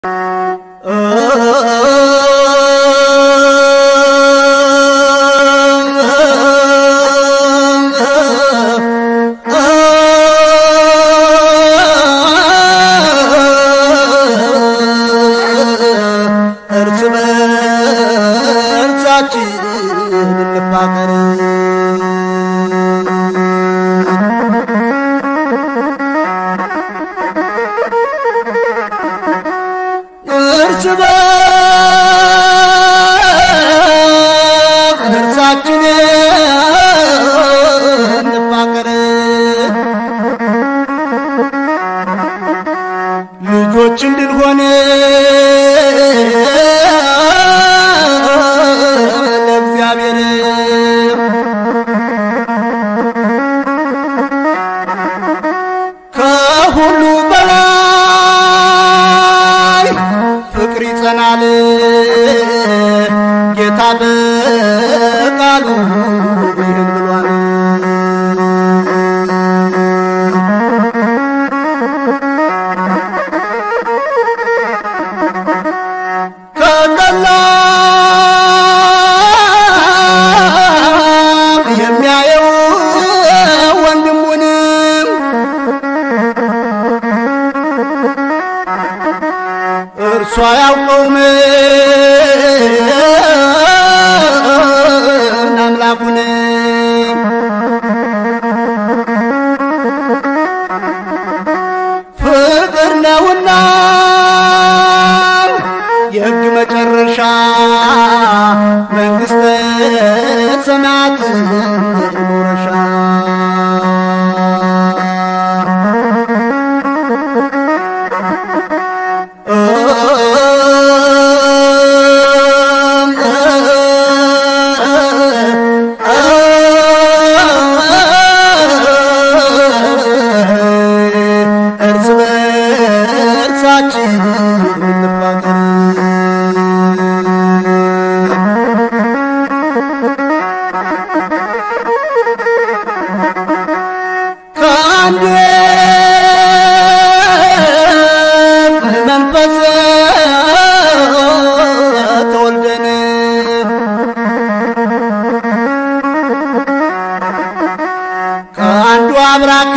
እርስ በርሳችን እንፋቀር። እርስ በርሳችን እንፋቀር። ልጆች እንድንሆን ለእግዚአብሔር ከሁሉ በላይ ፍቅር ይጸናል። ጌታ በቃሉ ይህን ብሏል። ከቀላም የሚያየው ወንድሙንም እርሷ ያውቀውም አምላኩን ፍቅር ነውና የሕግ መጨረሻ መንግሥተ ሰማያት መውረሻ እርስ በርሳችን እንፋቀር። ከአንድ መንፈስ ተወልደን ከአንዱ አብራክ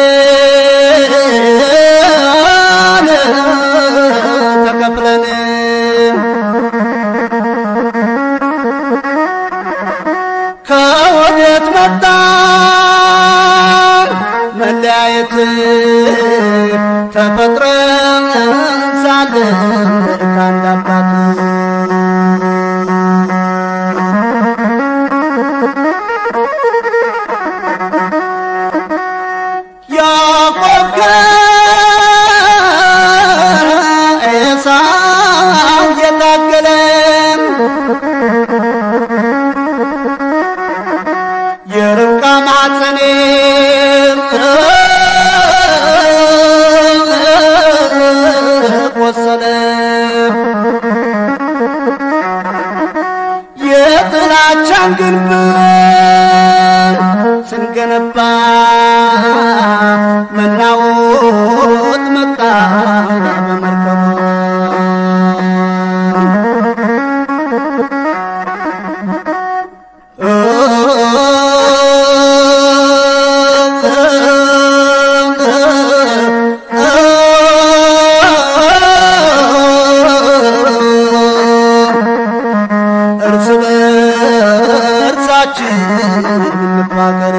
ተከፍለን ከወዴት መጣ መለያየት ተፈጥረን ሳለን ከአንድ አባት ያዕቆብ ከዔሳው የታገለ የርብቃ ማኅፀኔ ቆሰለ የጥላቻን ግንብ ስንገነባ መናወጥ መጣ በመርከቡ እርስ በርሳችን እንፋቀር።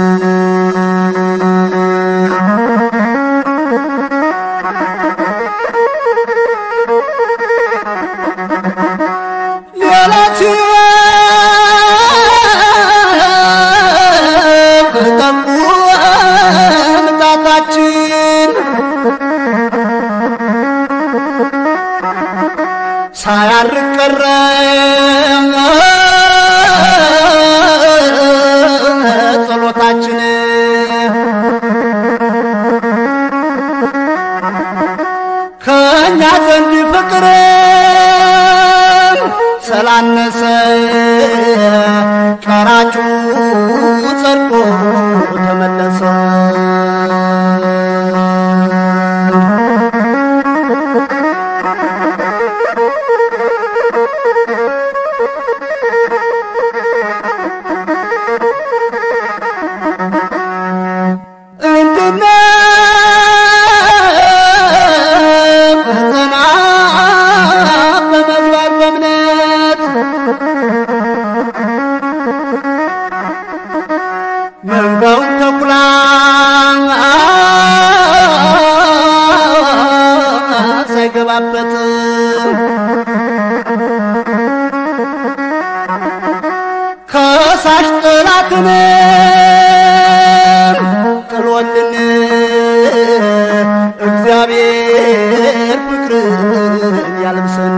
ሌላ ሲሆን ጠቁ ምጣታችን ሳያርቅ ቀረ ጸሎታችን ከእኛ ዘንድ ፍቅር ስላነሰ ቀራጩ ጸድቆ ተመለሰ። ያለበት ከሳሽ ጠላትን ጥሎልን እግዚአብሔር ፍቅርን ያልብሰን።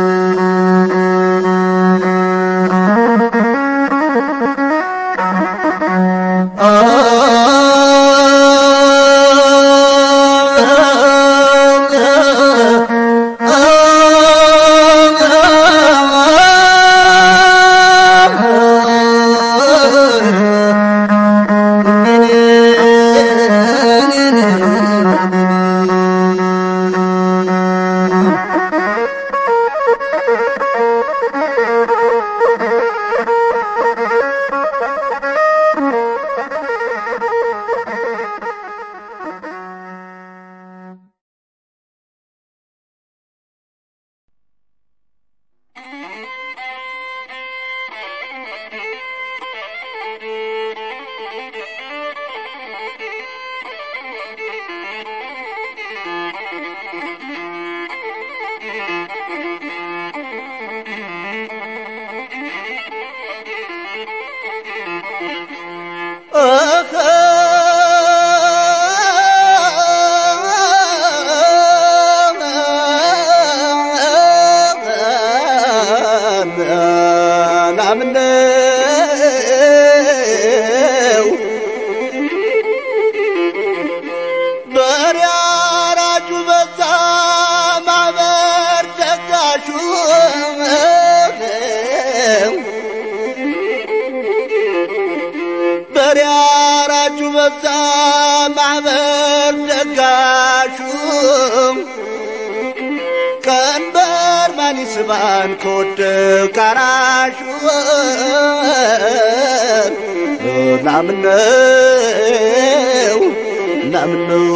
ናምነው በሬ አራጁ በዛ ማበር ደጋሹ በሬ አራጁ በዛ ማበር ደጋሹ ቀንበር ማን ይስባን ከወደቀ አራሹ ናምነው ናምነው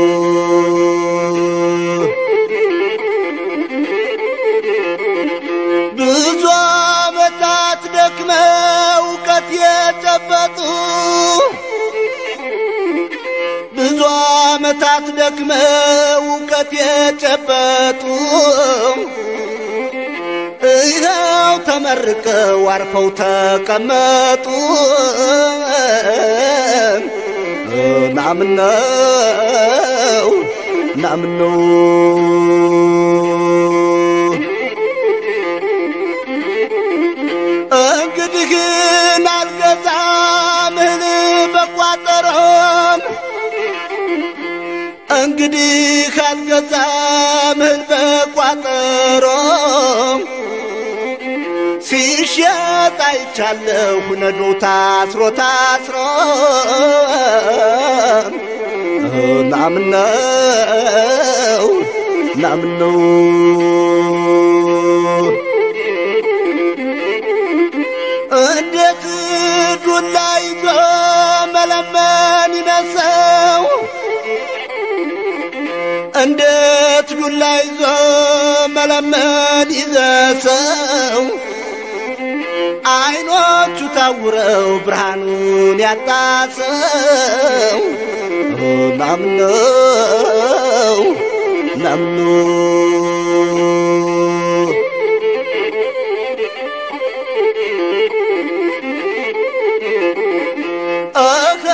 ብዙ ዓመታት ደክመው እውቀት የጨበጡ ብዙ ዓመታት ደክመው እውቀት የጨበጡ ይኸው ተመርቀው አርፈው ተቀመጡ። ናምነው ናምነው እንግዲህን አልገዛም እህል በቋጠሮም እንግዲህ አልገዛም እህል በቋጠሮም ሲሸጥ አይቻለሁ ነዶ ታስሮ ታስሮ ናምነው ናምነው እንዴት ዱላ ይዞ መለመን ይነሰው እንዴት ዱላ ይዞ መለመን ይዘሰው አይኖቹ ታውረው ብርሃኑን ያጣሰው ናምነው ናምነው አኸ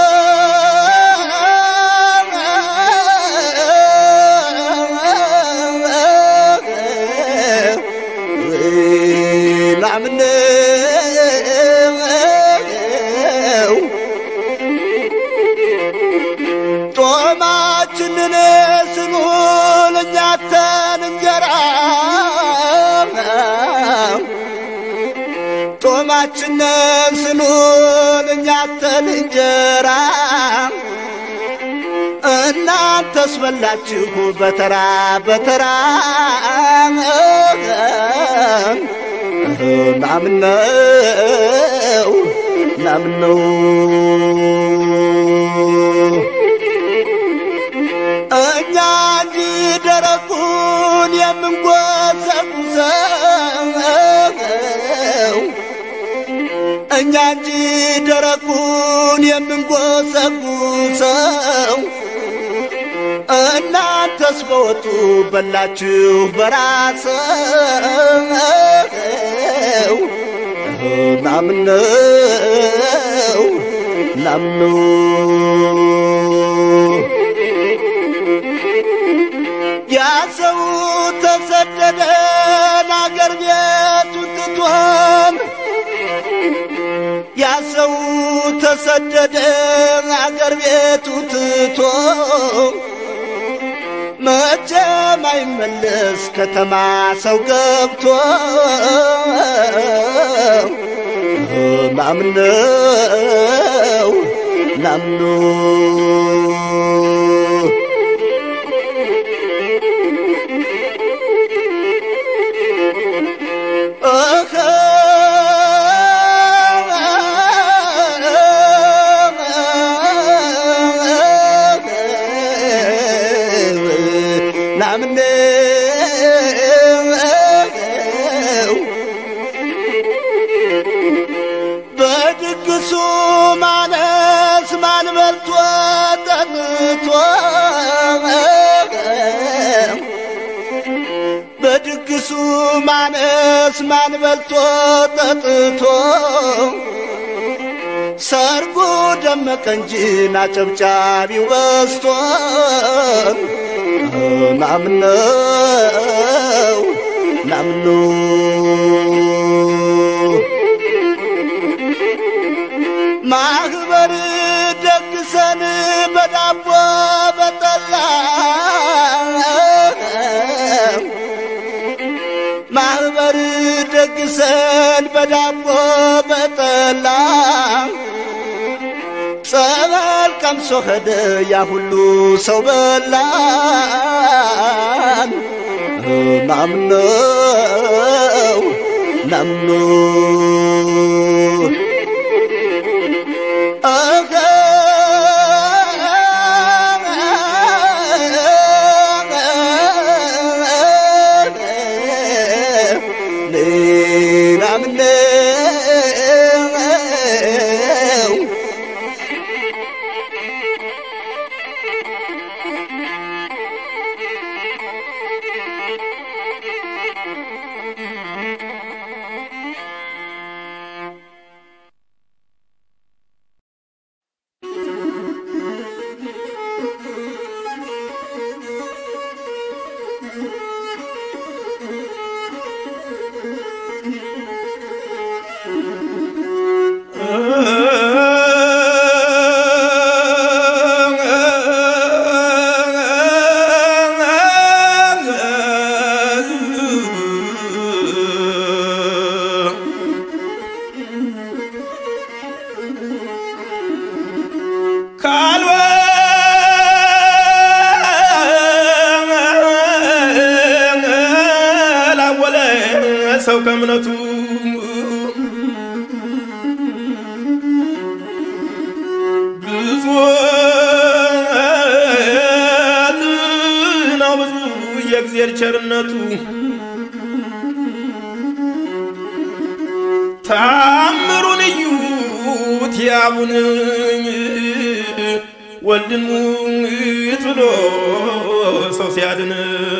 ናምነው ጦማችንን ስኑን እኛተን እንጀራ ጦማችንን ስኑን እኛተን እንጀራ እናንተስ በላችሁ በተራ በተራ ናምነው ናምነው እኛ እንጂ ደረቁን የምንጎሰጉሰው እኛ እንጂ ደረቁን የምንጎሰጉሰው እናንተስ በወጡ በላችሁ በራሰው ናምነው ናምነው ያ ሰው ተሰደደን አገር ቤቱን ትቶን ያ ሰው ተሰደደ አገር ቤቱ ትቶ መቼም አይመለስ ከተማ ሰው ገብቶ ናምነው ናምኑ እኸ ናምነው በድግሱ ማነስ ማን በልቶ ጠጥቶ በድግሱ ማነስ ማን በልቶ ጠጥቶ ሰርጉ ደመቀ እንጂ ናጨብጫቢው በስቶ ናምነው ናምኑ ማህበር ደግሰን በዳቦ በጠላ ማህበር ደግሰን በዳቦ በጠላ ጸበል ቀምሶ ሄደ ያ ሁሉ ሰው በላን ናምነው ናምኑ እኸ ናምነው ካልወላወለ ሰው ከእምነቱ ብዙ ነው ብዙ የእግዚአብሔር ቸርነቱ ታምሩን እዩት ያቡን ወልድን ሙት ብሎ ሰው ሲያድን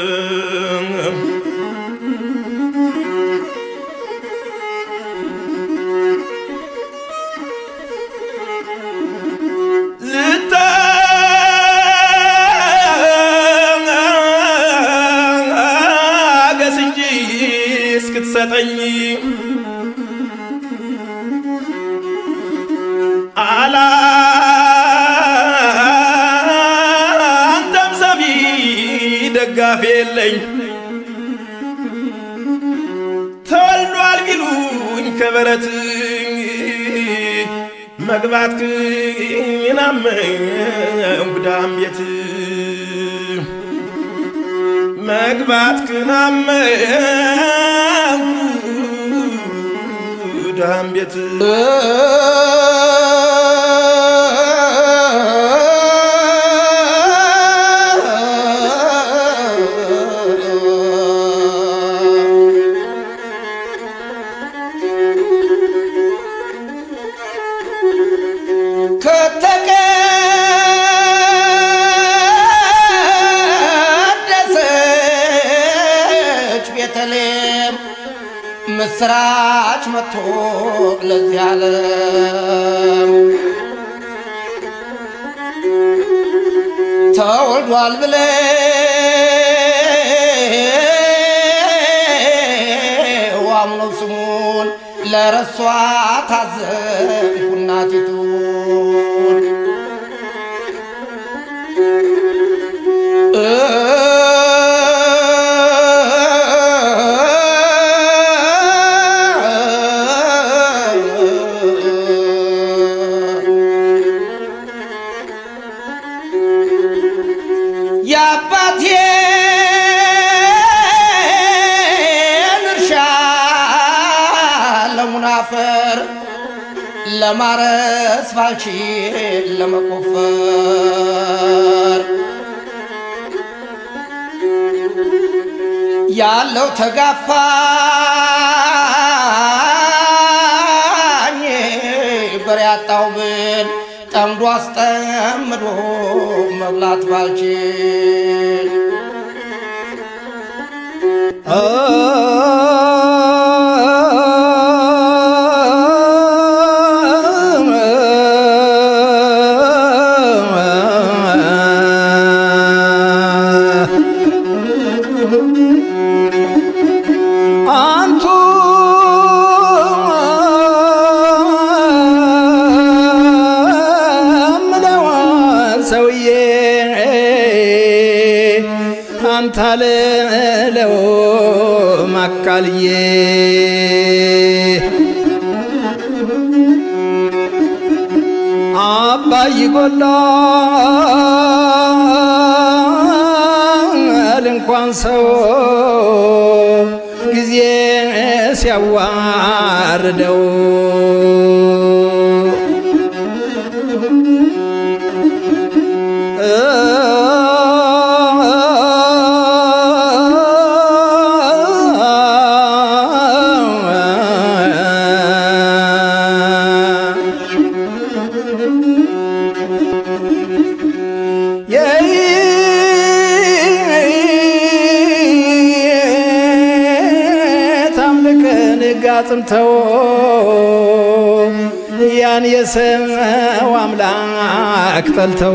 ልታገስ እንጂ እስክትሰጠኝ አላንተም ሰሚ ደጋፊ የለኝ ተወልዷል ቢሉኝ ከበረት መግባት ክናመኝ ጉዳም ቤት መግባት ክናመኝ ጉዳም ቤት ከቤተልሔም ምስራች መጥቶ ለዚህ ዓለም ተወልዷል ብለው አምነው ስሙን ለረሷ ታዘብኩ እናቲቱን የአባቴን እርሻ ለሙናፈር ለማረስ ባልችል ለመቆፈር ያለው ተጋፋኝ በሬ ያጣው ብል ጠምዶ አስጠምዶ መብላት ባልችል አንቱ ምለዋን ሰውዬ አንተ አልለው ማቃልዬ አባይ ጎላል እንኳን ሰው ጊዜ ሲያዋርደው ታምልክን ጋጽምተው ያን የሰው አምላክ ጠልተው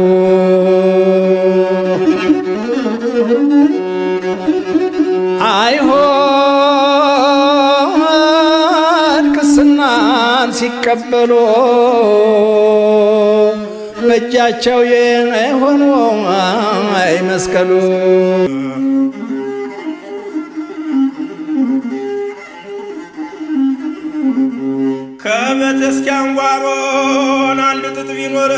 አይሆን ቅስናን ሲቀበሉ በእጃቸው የሆኑ አይመስቀሉ ከቤተ ክርስቲያን ጓሮን አንድ ጥጥ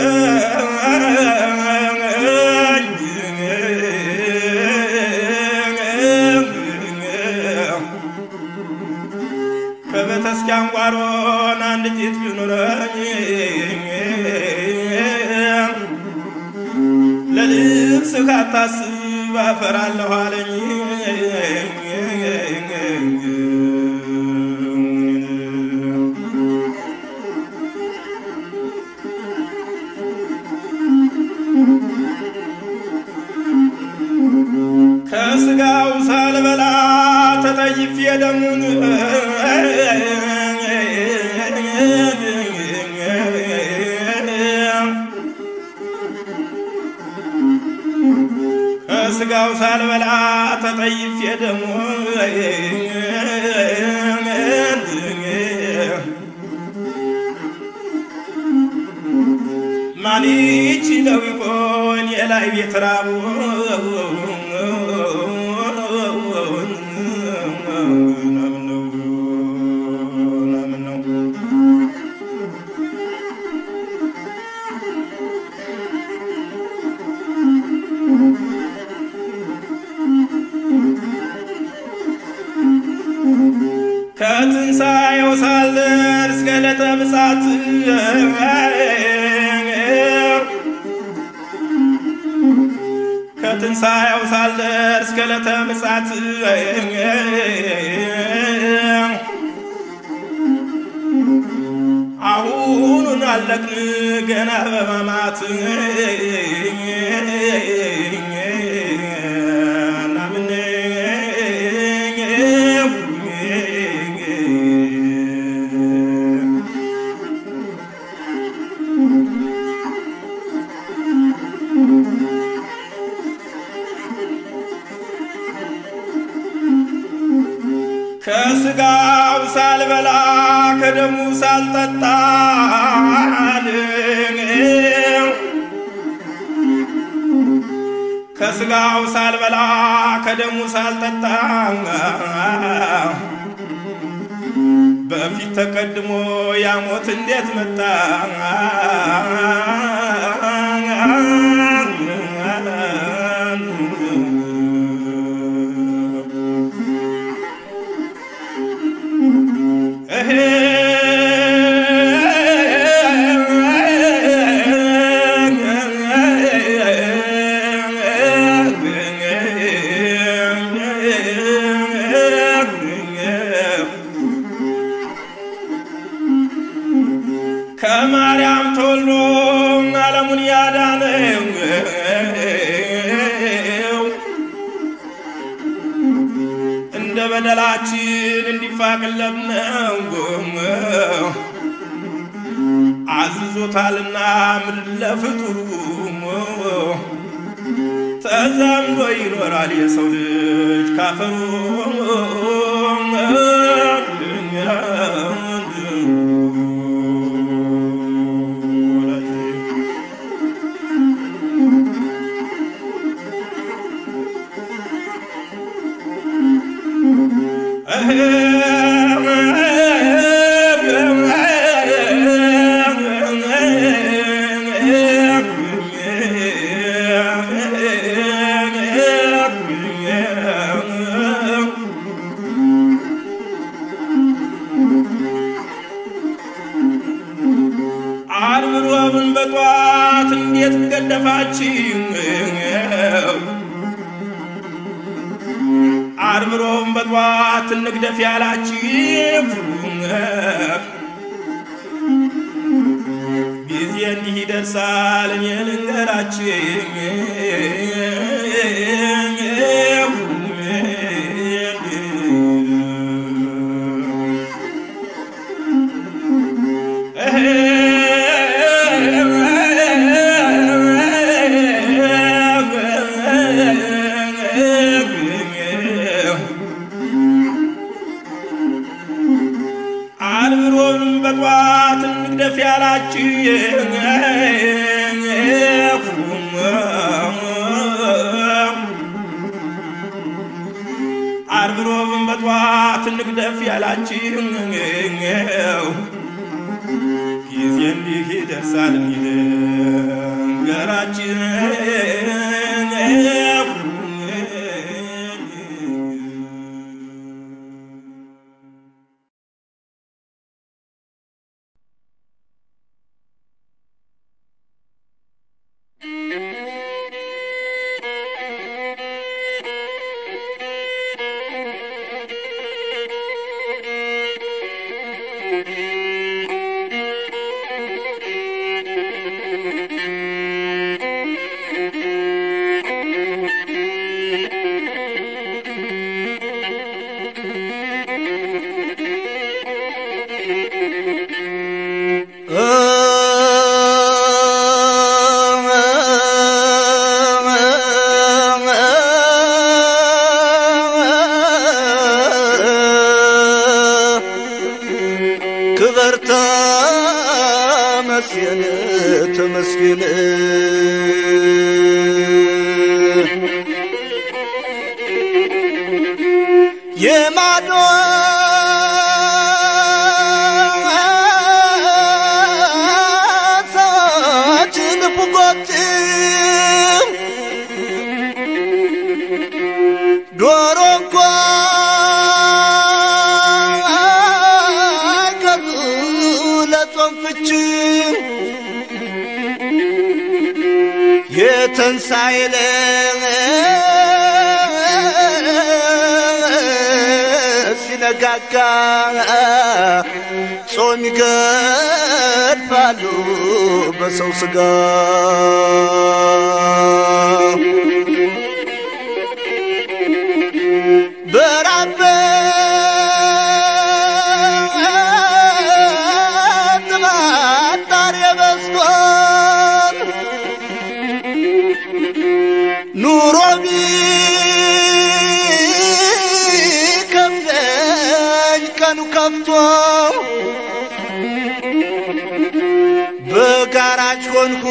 ቢኖረኝ ከቤተ ክርስቲያን ጓሮን አንድ ጥጥ ቢኖረኝ ለልብስ ካታስብ አፈራለሁ አለኝ ከስጋው ሳልበላ ተጠይፌ ደሙን ከስጋው ሳልበላ ተጠይፌ ደሙን ማን ይችለው ይሆን የላይ ቤት ራቡ ከትንሣኤው ሳልደርስ እስከ ዕለተ ምጽአት ከትንሣኤው ሳልደርስ እስከ ዕለተ ምጽአት አሁኑን አለቅን ገና በማማት ናምን ከስጋው ሳልበላ ከደሙ ሳልጠጣ ከስጋው ሳልበላ ከደሙ ሳልጠጣ በፊት ተቀድሞ ያሞት እንዴት መጣ? ከማርያም ተወልዶ ዓለሙን ያዳነው እንደ በደላችን እንዲፋቅለት ነው አዝዞታልና ምድር ለፍጡሩ ተዛምዶ ይኖራል የሰው ልጅ ካፈሩ ዓርብ ሮብን በጧት እንዴት ገደፋችሁ? ዓርብ ሮብን በጧት እንግደፍ ያላችሁ ጊዜ እንዲህ ይደርሳል እኔ ልንገራችሁ ዓርብ ሮብን በጧት እንግደፍ ያላችሁ ዓርብ ሮብን በጧት እንግደፍ ያላችሁ ጊዜ እንዲህ ይደርሳል ገራችን ክበር ተመስገን ተመስገን የማዶ ሰዎች ንፉጎችም ዶሮ እንኳ ከዙ ለጾም ፍች የተንሣኤ ዕለት ሲነጋጋ ጾም ይገድፋሉ በሰው ሥጋ በራበት ማጣር የበስቷል ኑሮ ቢከብደን ቀኑ ከፍቶ በጋራጅ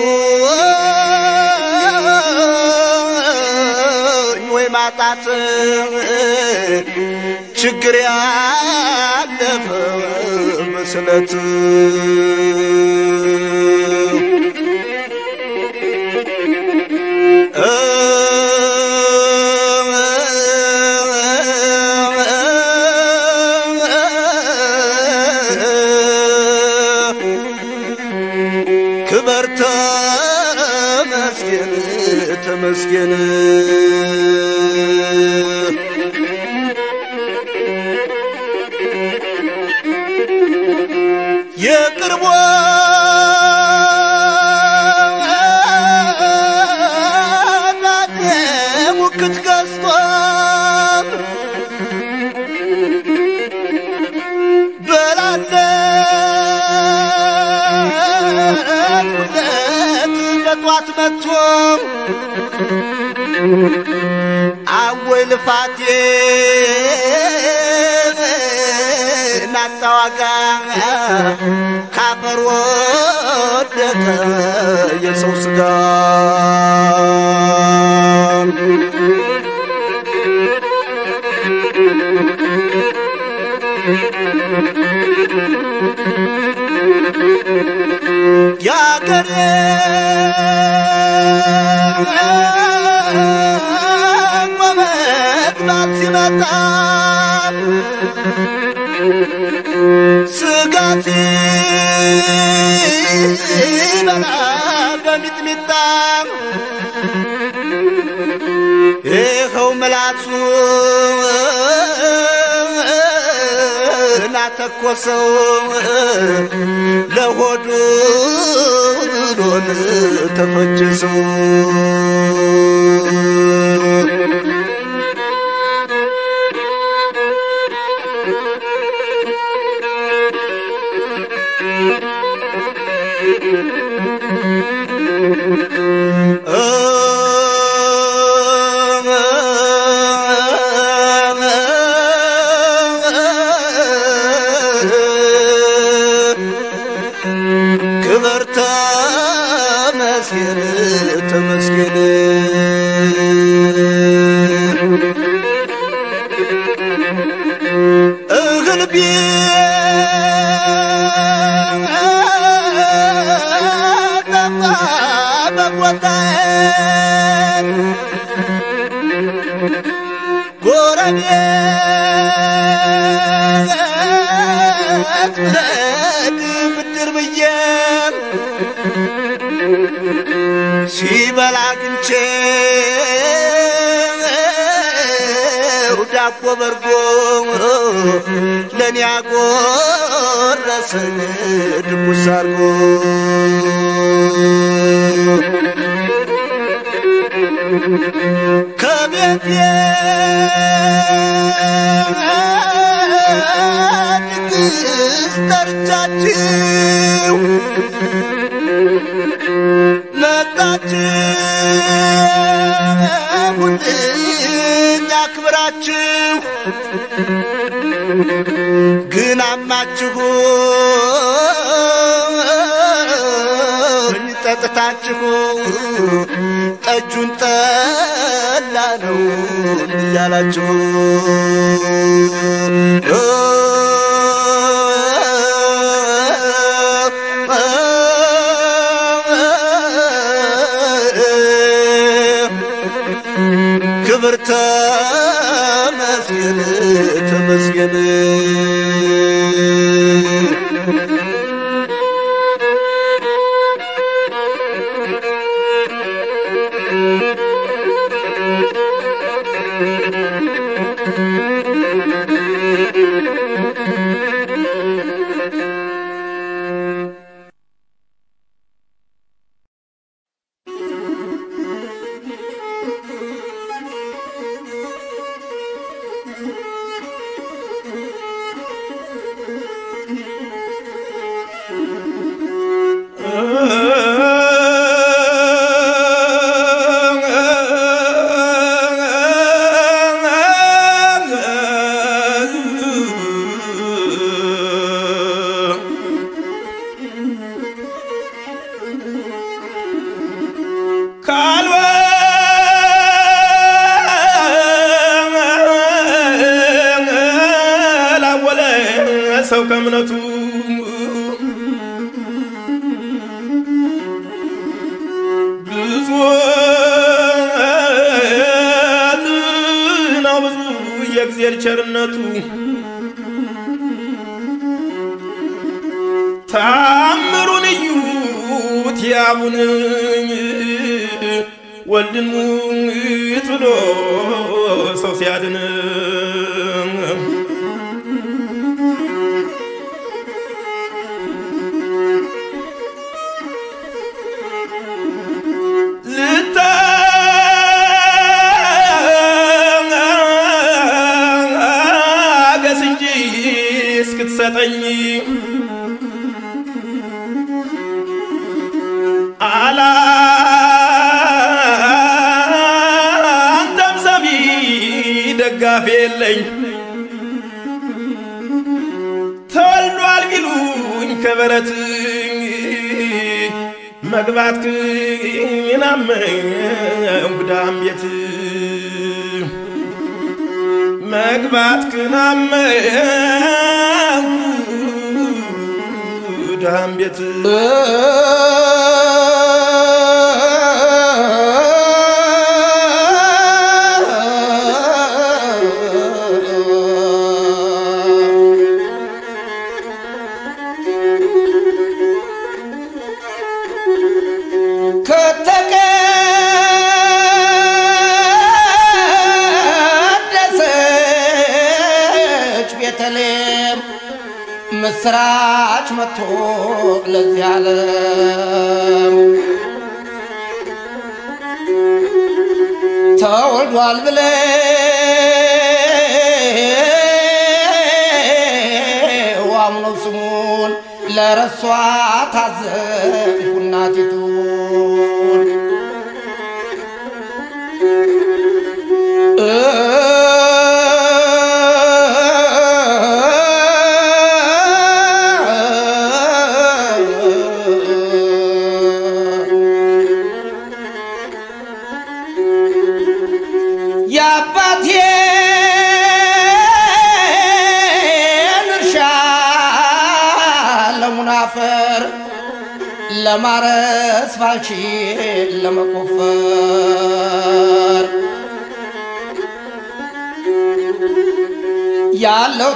ሆንኩኝ ወይ ማጣት ችግር ያለፈ መስለት ክበር ተመስገን ተመስገን የቅርቦ ሙክት ገዝቶ በላለት በጧት መጥቶ አወይ ልፋቴ ናጣዋጋ ካፈር ወደቀ የሰው ስጋ ያገሬ መመጥባት ሲመጣ ስጋት በላ በሚጥሚጣ ይኸው ምላሱ ናተኮሰው ለሆዱ ብሎን ተፈጀሰው ክብር ተመስገን ተመስገን እህል ቢጠፋ በቦታዬ ጎረቤት ብለድ ብድር ብዬ ሲበላ አግኝቼ ዳቦ በርጎ ለእኔ ያጎረሰን ድቡስ አርጎ ከቤቴ ድግስ ጠርቻችሁ መጣችሁልኝ አክብራችሁ ግን አማችሁኝ ጠጥታችሁ ጠጁን ጠላ ነው እያላችሁ ክብር ተመስገን ተመስገን ሰው ከእምነቱ ብዙ ነው ብዙ የእግዚአብሔር ቸርነቱ ታምሩን እዩት ያቡን ወልድን ሙት ብሎ ሰው ሲያድን ልታገስ እንጂ እስክትሰጠኝ አላንተም ሰሚ ደጋፊ የለኝ ተወልዷል ቢሉኝ ከበረት መግባት ክናመኝ ጉዳም ቤት መግባት ክናመኝ ጉዳም ቤት ከተቀደሰች ቤተልሔም ምስራች መጥቶ ለዚህ ዓለም ተወልዷል ብለው አምነው ስሙን ለረሷ ታዘንኩ እናቲቱን የአባቴን እርሻ ለሙናፈር ለማረስ ባልችል ለመቆፈር ያለው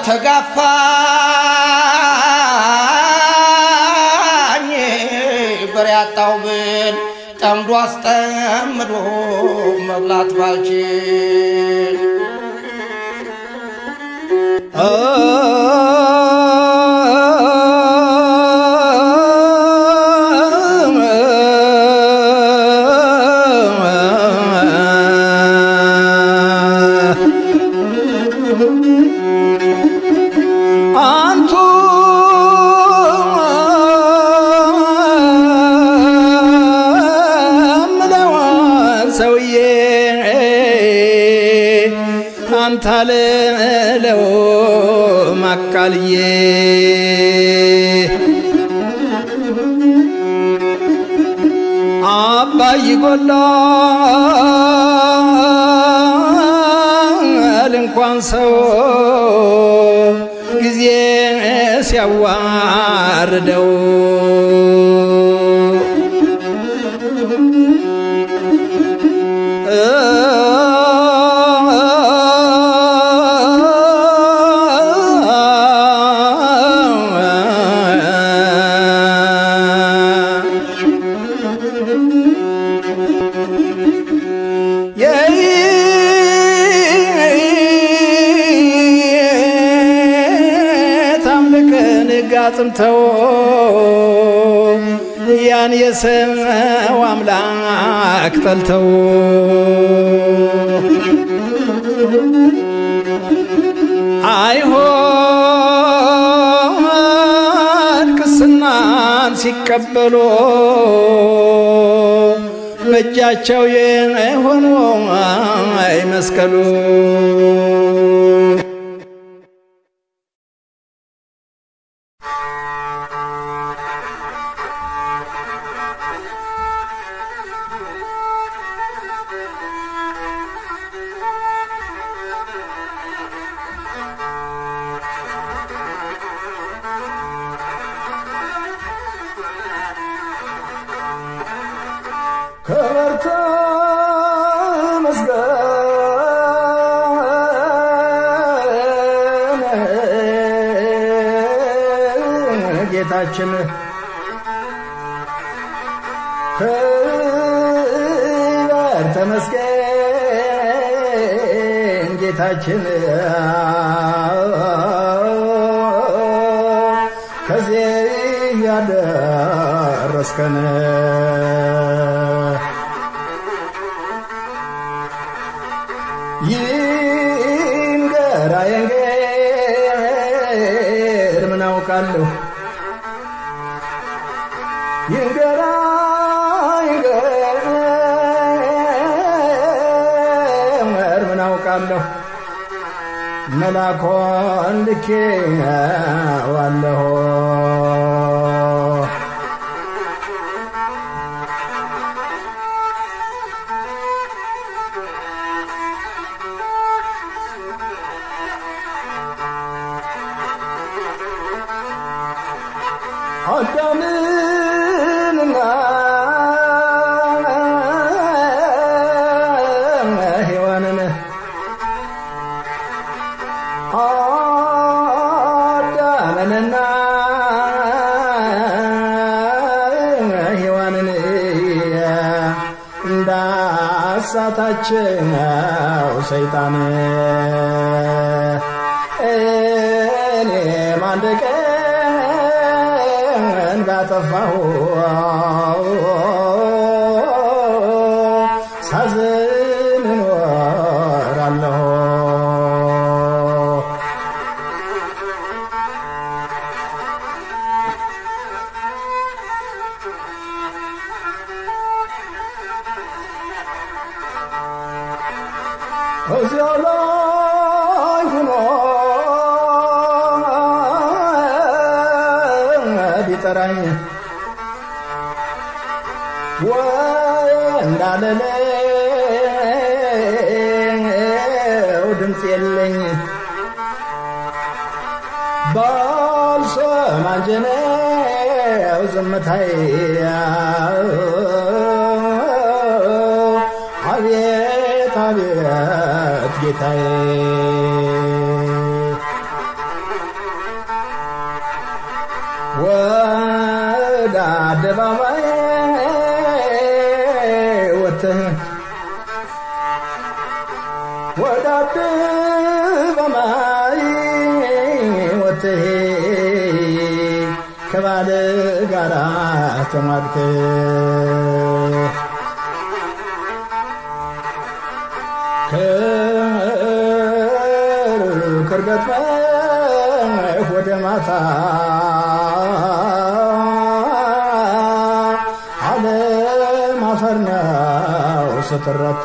ተጋፋኝ በር ያጣው ብል ጠምዶ አስጠምዶ መብላት ባልችል አንቱ ምለው ሰውዬ አንተ አልለው ማቃልዬ አባይ ጎላል እንኳን ሰው ጊዜ ሲያዋርደው ታምልክን ጋጽምተው ያን የሰው አምላክ ጠልተው አይሆን ቅስናን ሲቀበሉ በእጃቸው የሆኑ አይመስቀሉ ክብርት መስገን ጌታችን ክበር ተመስገን ጌታችን ከዚህ ያደረስከን ይንገራ የንገር ምን አውቃለሁ ይንገራ ይንገር ምን አውቃለሁ መላኮን ልኬ ዋለሁ አዳምንና ሔዋንን አዳምንና ሔዋንን እንዳሳታቸው ሰይጣን እኔም አንድ ቀን ባጠፋሁ ሳዝን እኖራለሁ እዚያ ላይ ሆኖ ቢጠራኝ ወይ እንዳለለው ድምፅ የለኝ ባልሰማ እንጂ ነው ዝምታዬ አቤት አቤት ጌታዬ ወደ አደባባይ ወጥተህ ወደ አደባባይ ወጥተህ ከባለ ጋራ ተሟግተህ ክርገት ወደ ማታ ዓለም አፈር ነው ስትረታ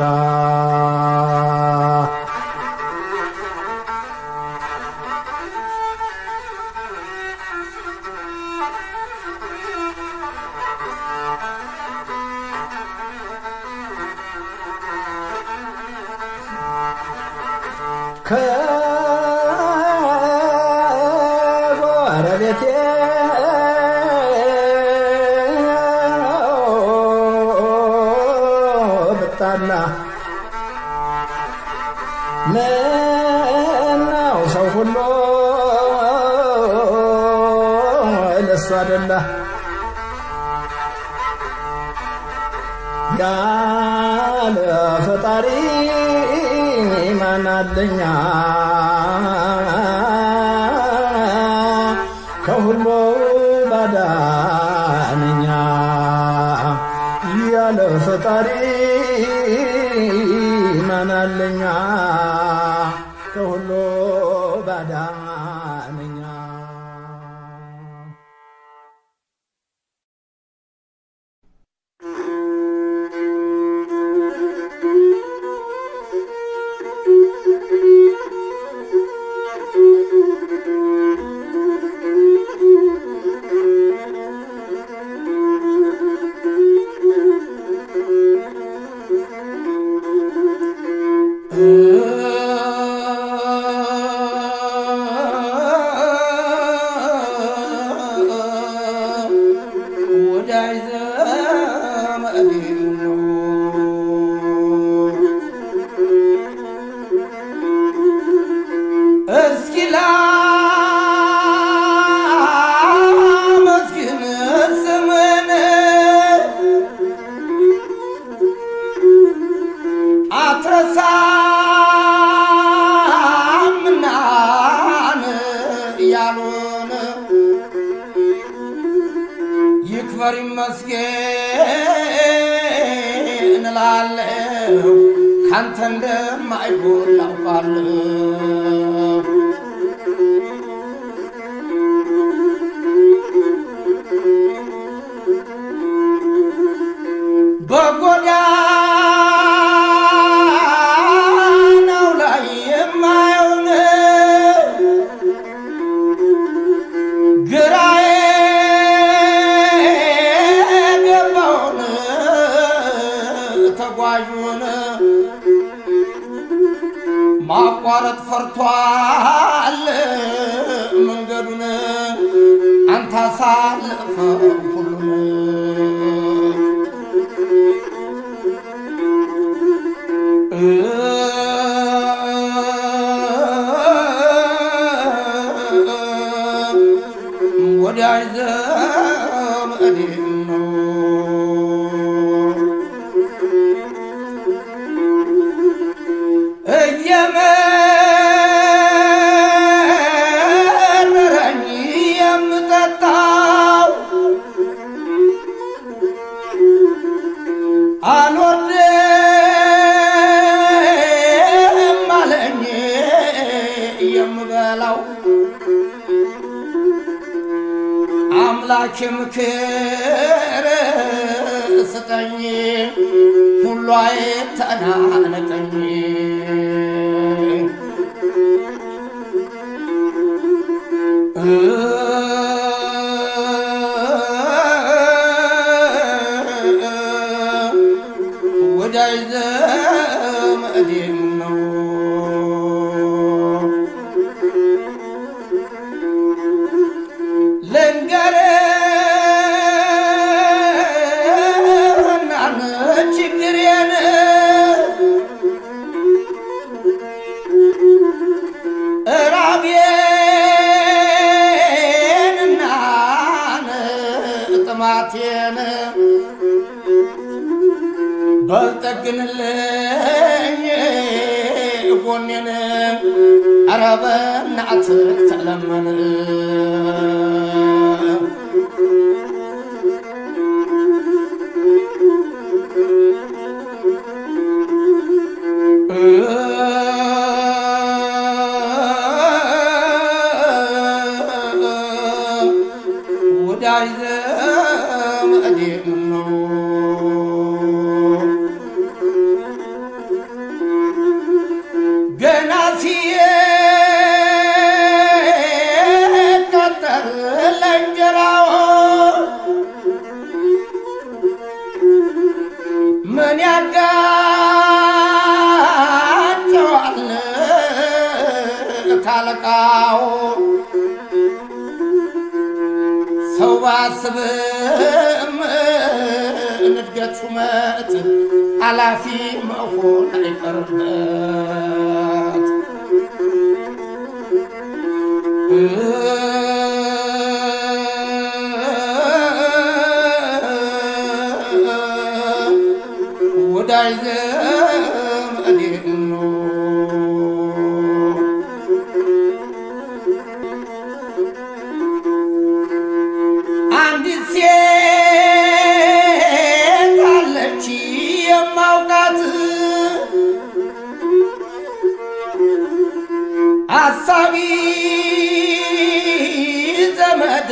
ከጎረቤቴ ብጣላ ምነው ሰው ሁሉ ለሱ አደላ ያለ ፈጣሪ ማናለኛ ከሁሉ ባዳነኛ ያለ ፈጣሪ ማናለኛ ከሁሉ ባዳነኛ እያሉን ይክበር ይመስገን እላለሁ ካንተ እንደማይጎል አውቃለሁ። በጎዳናው ላይ የማየውን ግራ የገባውን ተጓዡን ማቋረጥ ፈርቷል መንገዱን አንተ አሳልፈው ሁሉን ወዳጅ ዘመዴ ነው እየመረረኝ የምጠጣው አልወድም አለኝ የምበላው አምላኬ ምክር ስጠኝ ሁሉ አይተናነቀኝ ወዳጅ ዘመዴም ነው ልንገርህና ችግሬን ራቤንና ጥማቴን በልጠግንልኝ ጎኔን ኧረ በእናትህ ተለመን ወዳጅ ዘመዴም ነው ገና ሲቀጠር ለእንጀራው ምን ያጋጨዋል ካለቃው ሰው ባስብም ንድገት ሹመት ኃላፊ መሆን አይቀርበት ወዳጅ ዘመዴ ነው አንዲት ሴት አለች የማውቃት አሳቢ ዘመድ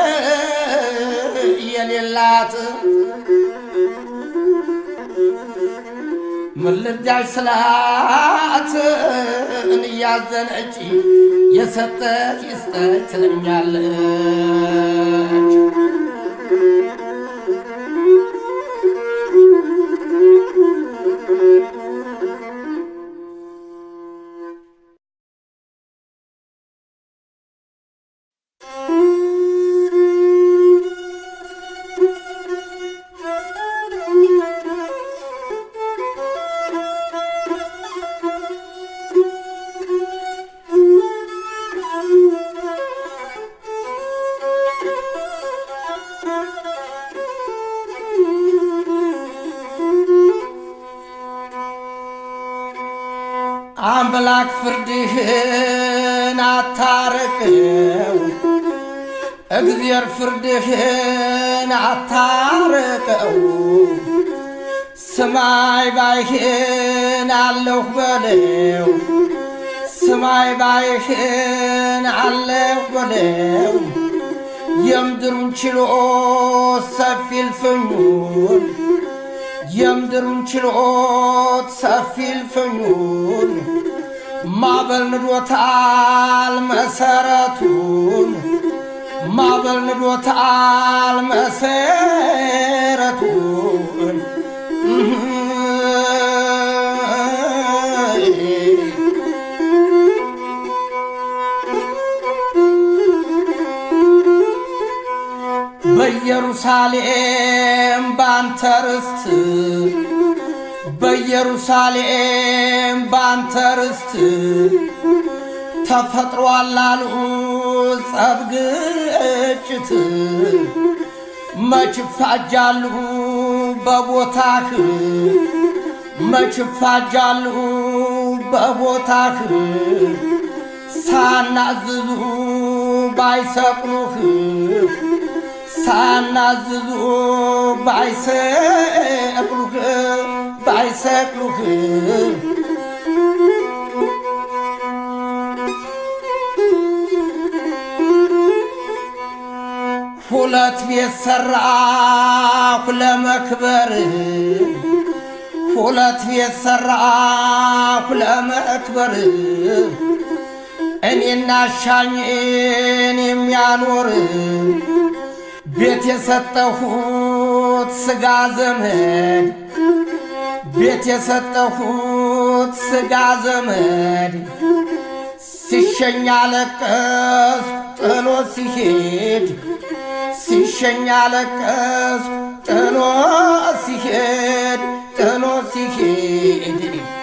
የሌላት ምን ልርዳሽ ስላት እያዘነች የሰጠች ይስጠች ትለኛለች። አምላክ ፍርድህን ፍርድህን አታርቀው እግዜር ፍርድህን አታርቀው ስማይ ባይህን አለሁ በለው ስማይ ባይህን አለሁ በለው የምድሩን ችሎ ሰፊ እልፍኙን የምድሩን ችሎት ሰፊ እልፍኙን ማዕበል ንዶታል መሰረቱን ማዕበል ንዶታል መሰረቱን በኢየሩሳሌም ባንተ ርስት በኢየሩሳሌም ባንተ ርስት ተፈጥሯል አሉ ጸብ ግጭት መች ይፋጃሉ በቦታህ መች ይፋጃሉ በቦታህ ሳናዝዙ ባይሰቅሉህ ሳናዝዙ ባይሰቅሉህ ባይሰቅሉህ ሁለት ቤት ሰራሁ ለመክበር ሁለት ቤት ሰራሁ ለመክበር እኔና ሻኝን የሚያኖር ቤት የሰጠሁት ስጋ ዘመድ ቤት የሰጠሁት ስጋ ዘመድ ሲሸኛ ለቀስ ጥሎ ሲሄድ ሲሸኛ ለቀስ ጥሎ ሲሄድ ጥሎ ሲሄድ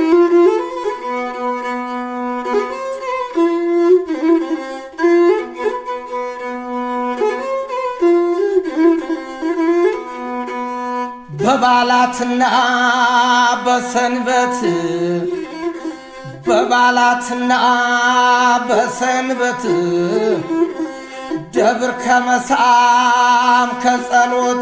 በባላትና በሰንበት በባላትና በሰንበት ደብር ከመሳም ከጸሎት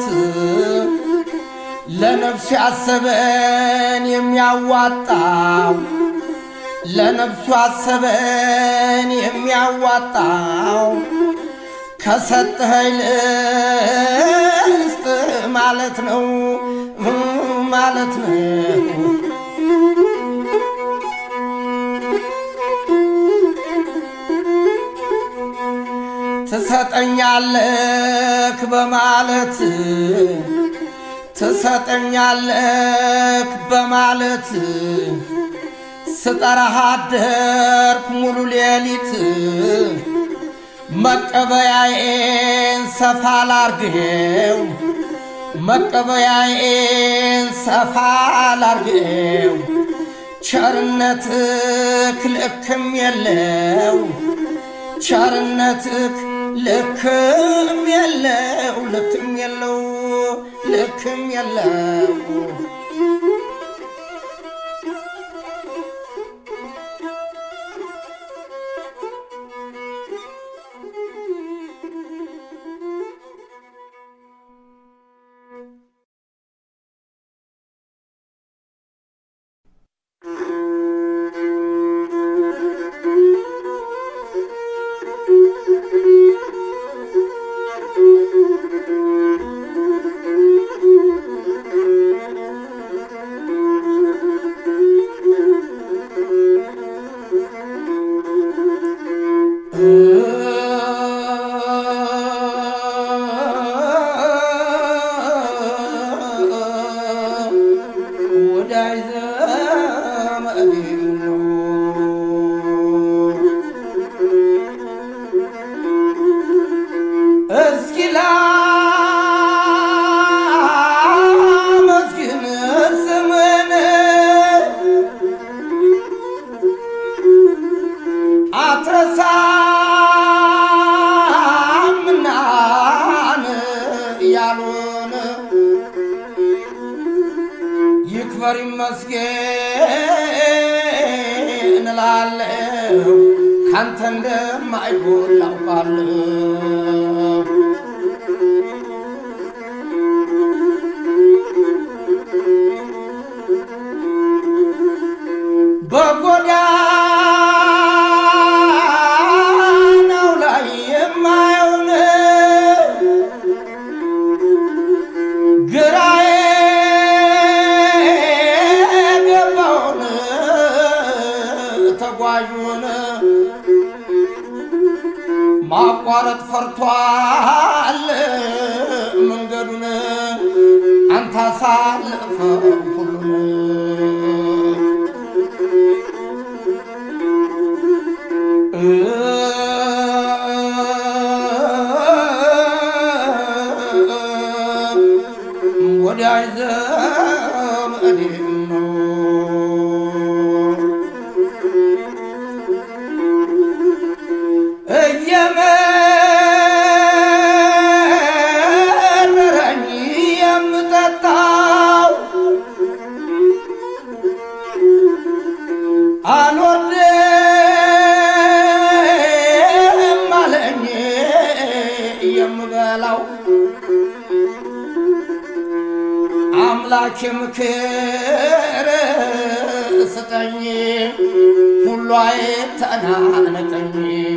ለነፍሱ ያሰበን የሚያዋጣው ለነፍሱ ያሰበን የሚያዋጣው ከሰጠኸኝ ልስጥ ማለት ነው ማለት ነው። ትሰጠኛለክ በማለት ትሰጠኛለክ በማለት ስጠራህ አደርኩ ሙሉ ሌሊት መቀበያዬን ሰፋ ላርግው መቀበያዬን ሰፋ ላርግው ቸርነትክ ልክም የለው ቸርነትክ ልክም የለው ልክም የለው ልክም የለው ወዳጅ ዘመዴ ነው እስኪ ላመስግን ስምን አትረሳምናን ያሉን ይክበር ይመስገን እላለሁ አንተ እንደማይጎል አውቃለሁ። በጎዳናው ላይ የማየውን ግራዬ ገባውን ተጓዡን ማቋረጥ ፈርቷል መንገዱን አንተ አሳልፈው ሁሉን ወዳጅ ዘመዴ ነው እየመረረኝ የምጠጣው አልወድም አለኝ የምበላው አምላኬ ምክር ስጠኝ ሁሉ አይተናነቀኝ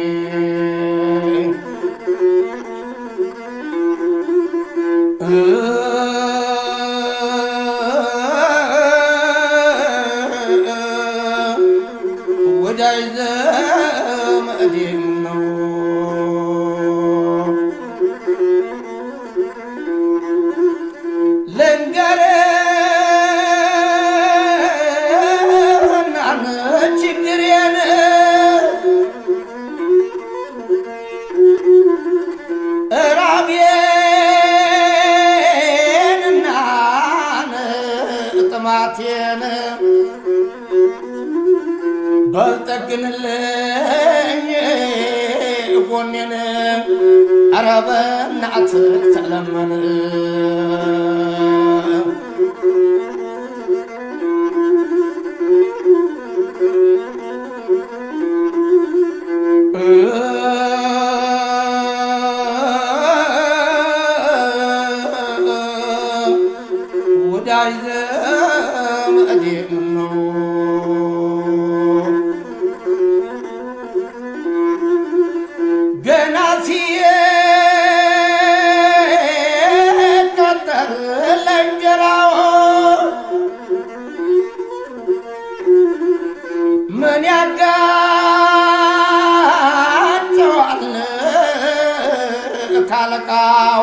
ወዳጅ ዘመዴም ነው ልንገርህና ችግሬን ራቤንና ጥማቴን በልጠግንልኝ ጎኔን ኧረ በእናትህ ተለመን ወዳጅ ዘመዴም ነው ገና ሲቀጠር ለእንጀራው ምን ያጋጨዋል ካለቃው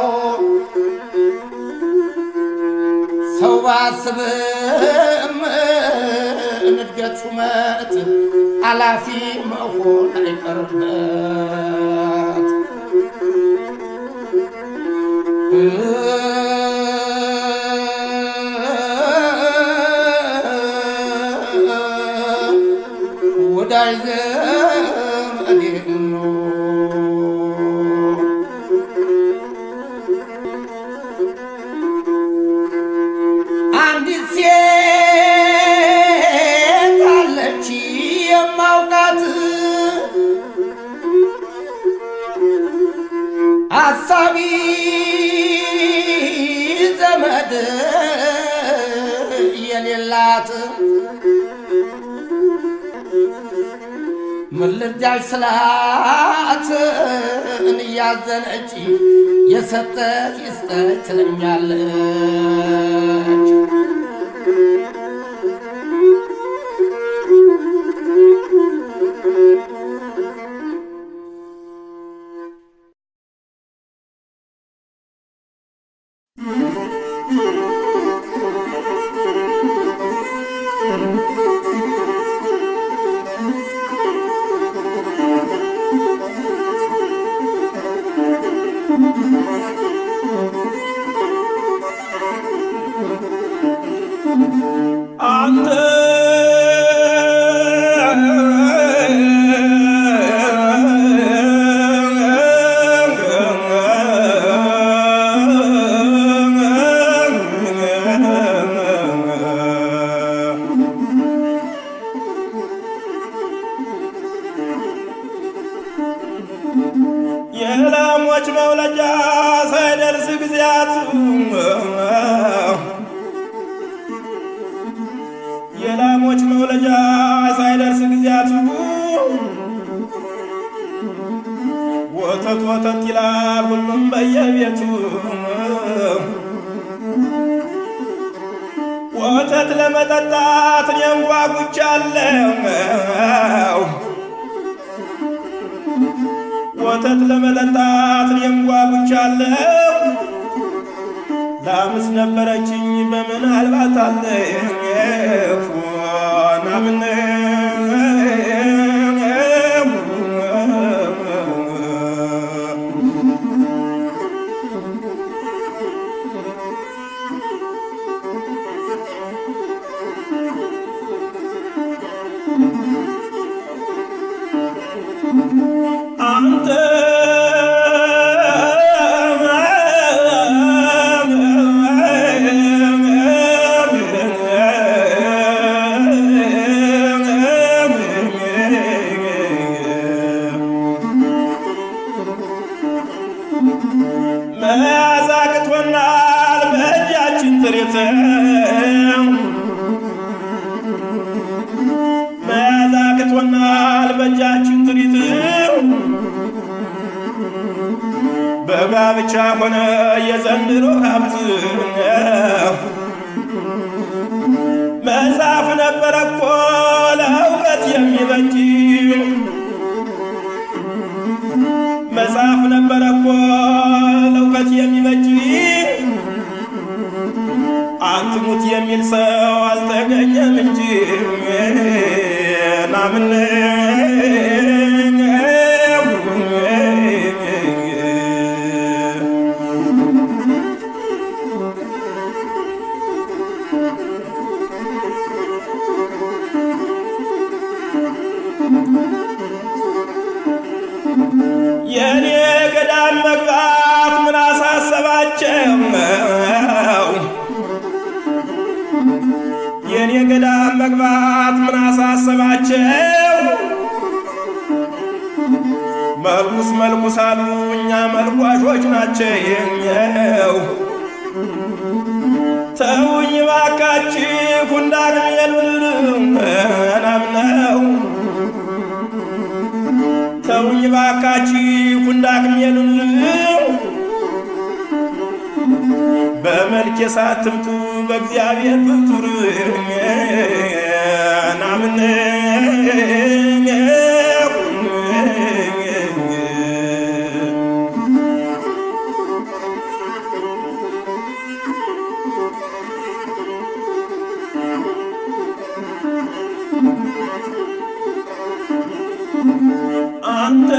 ሰው ባስብም ንድገት ሹመት አላፊ መሆን አይቀርበት ወዳጅ ዘመዴም ነው አንዲት ሴት አለች የማውቃት አሳቢ ዘመድ የሌላት ምን ልርዳሽ ስላት እያዘነች የሰጠች ይስጠች ትለኛለች። አንተ የላሞች መውለጃ ሳይደርስ ጊዜያቱ የላሞች መውለጃ ሳይደርስ ጊዜያቱ ወተት ወተት ይላል ሁሉም በየቤቱ ወተት ለመጠጣት እኔም ጓጉቻለሁ ወተት ለመጠጣት እኔም ጓጉቻለሁ ላምስ ነበረችኝ በምን አልባታለሁ ናምን አንተ መያዝ አቅቶናል በእጃችን ጥሪት መያዝ አቅቶናል በእጃችን ጥሪት በጋብቻ ሆነ የዘንድሮ ሀብት መጽሐፍ ነበረ እኮ ለእውቀት የሚበጅ መጽሐፍ ነበረ እኮ ለእውቀት የሚበጅ አትሙት የሚል ሰው አልተገኘም እንጂ ናምን የኔ ገዳም መግባት ምን አሳሰባቸው? የኔ ገዳም መግባት ምን አሳሰባቸው? መልኩስ መልኩስ አሉ እኛ መልኳሾች ናቸው። ተውኝ ባካችሁ እንዳግሜሉን ናምነው ተውኝ ባካችሁ እንዳግሜሉን በመልክ ሳትምጡ በእግዚአብሔር ፍጡር ናምን አንተ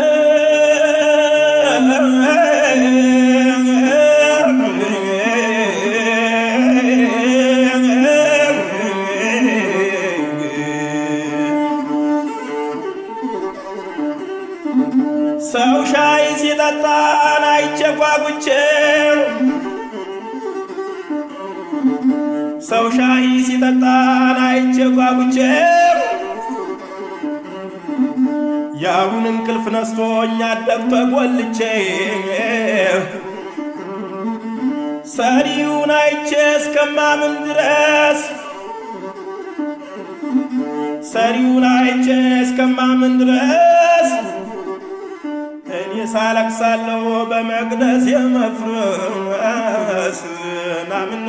ሰው ሻይ ሲጠጣን አይቼ ጓጉቼ ሰው ሻይ ሲጠጣን አይቼ ጓጉቼ ያሁን እንቅልፍ ነስቶኝ አደግቶ ጎልቼ ሰሪውን አይቼ እስከማምን ድረስ ሰሪውን አይቼ እስከማምን ድረስ እኔ ሳለቅሳለሁ በመቅደስ የመፍረስ ናምን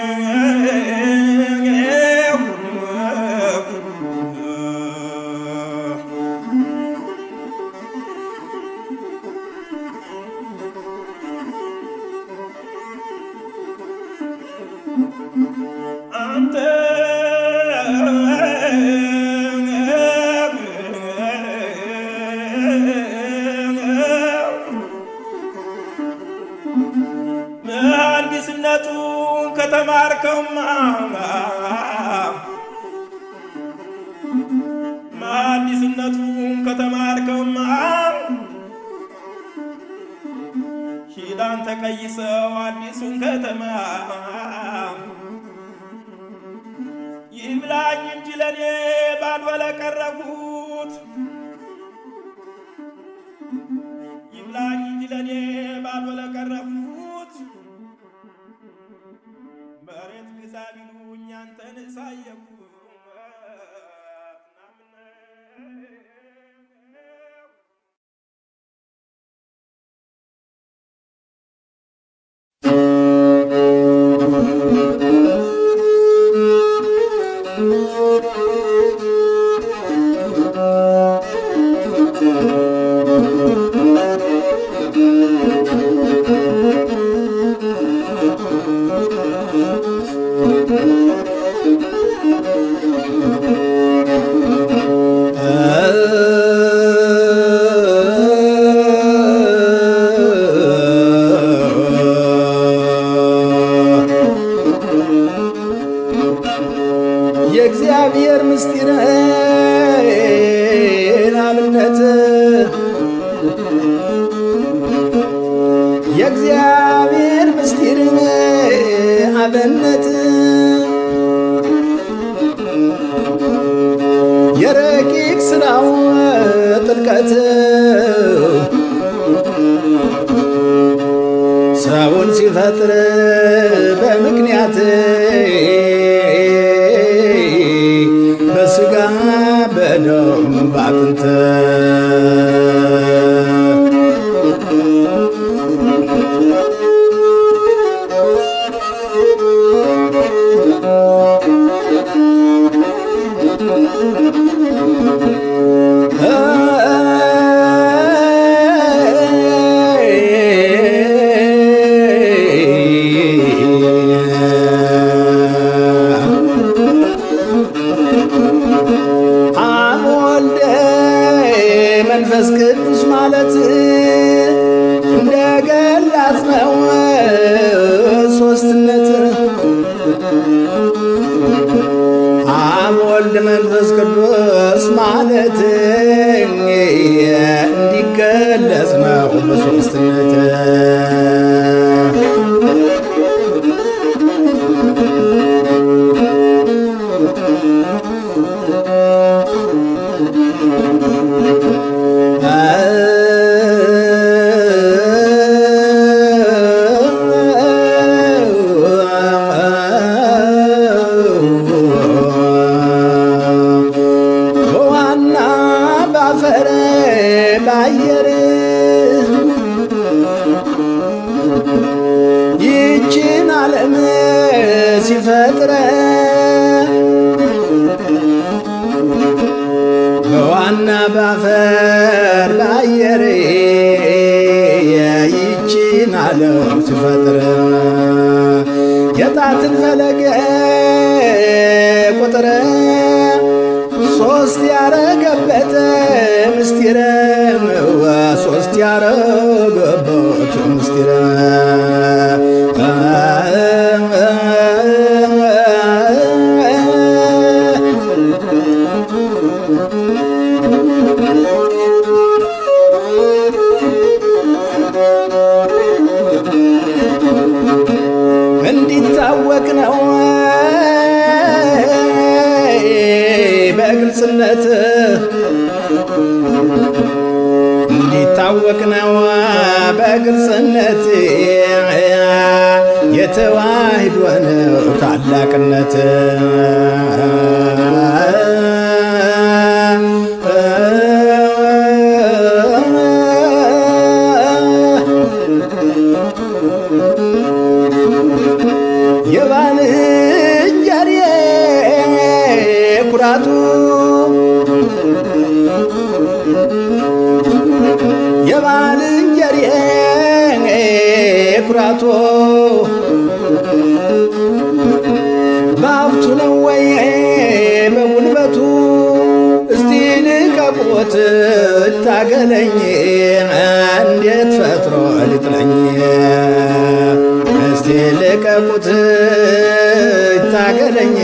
አንተ መሐንዲስነቱን ከተማርከውማ መሐንዲስነቱን ከተማርከውማ ሂዳን ተቀይሰው አዲሱን ከተማ ይብላኝ እንጂ ለኔ ባልበለ ቀረቡት ይብላኝ እንጂ ለእኔ ባዶ ለቀረፉት መሬት ግዛ ቢሉኝ አንተን ሳየኩ የእግዚአብሔር ምስጢር አብነት የእግዚአብሔር ምስጢር አብነት የረቂቅ ስራው ጥልቀት ሰውን ሲፈጥር በምክንያት በስጋ በደም ባጥንት አብ ወልደ መንፈስ ቅዱስ ማለት እንደ ገላት ነው ሶስትነት አብ ወልድ መንፈስ ቅዱስ ማለት እንዲገለጽ ነው በሶስትነት በዋና ባፈር ባየር ይችን ዓለም ሲፈጥረ በዋና ባፈር ባየር ይችን ዓለም ሲፈጥር የጣትን ፈለገ ቁጥር ሶስት ያረገበት ምስጢረ ሶስት ያረገበት ምስጢረ እንዲታወቅ ነው በግልጽነት እንዲታወቅ ነው በግልጽነት የተዋህዶ ነው ታላቅነት የባልንጀሬ ኩራቱ የባልንጀሬ ኩራቱ በሀብቱ ነው ወይ በጉልበቱ እስቲ ልቀቁት ታገለኝ እንዴት ፈጥሮ ሊጥለኝ እስቲ ልቀቁት ታገለኝ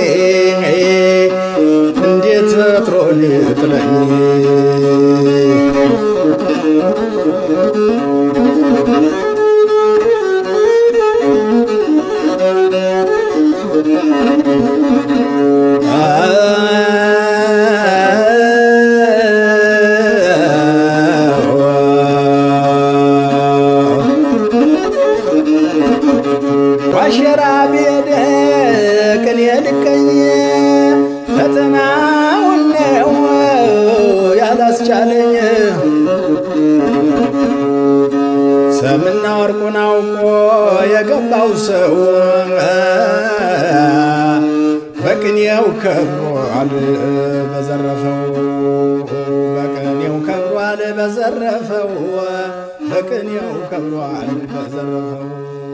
እንዴት ፈጥሮ ሊጥለኝ ዋሸራ ብሄድ ቅኔ ልቀኝ ፈተናውን ነው ያላስቻለኝ ሰምና ወርቁን አውቆ የገባው ሰው በቅኔው ከብሯል በዘረፈው በቅኔው ከብሯል በዘረፈው በቅኔው ከብሯል በዘረፈው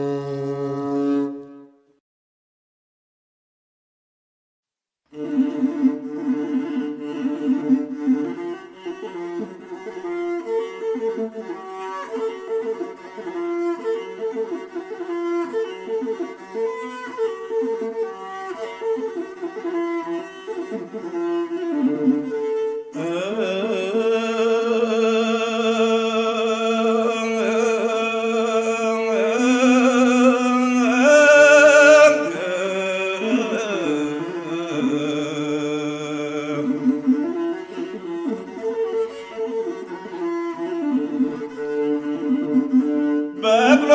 በቅሎ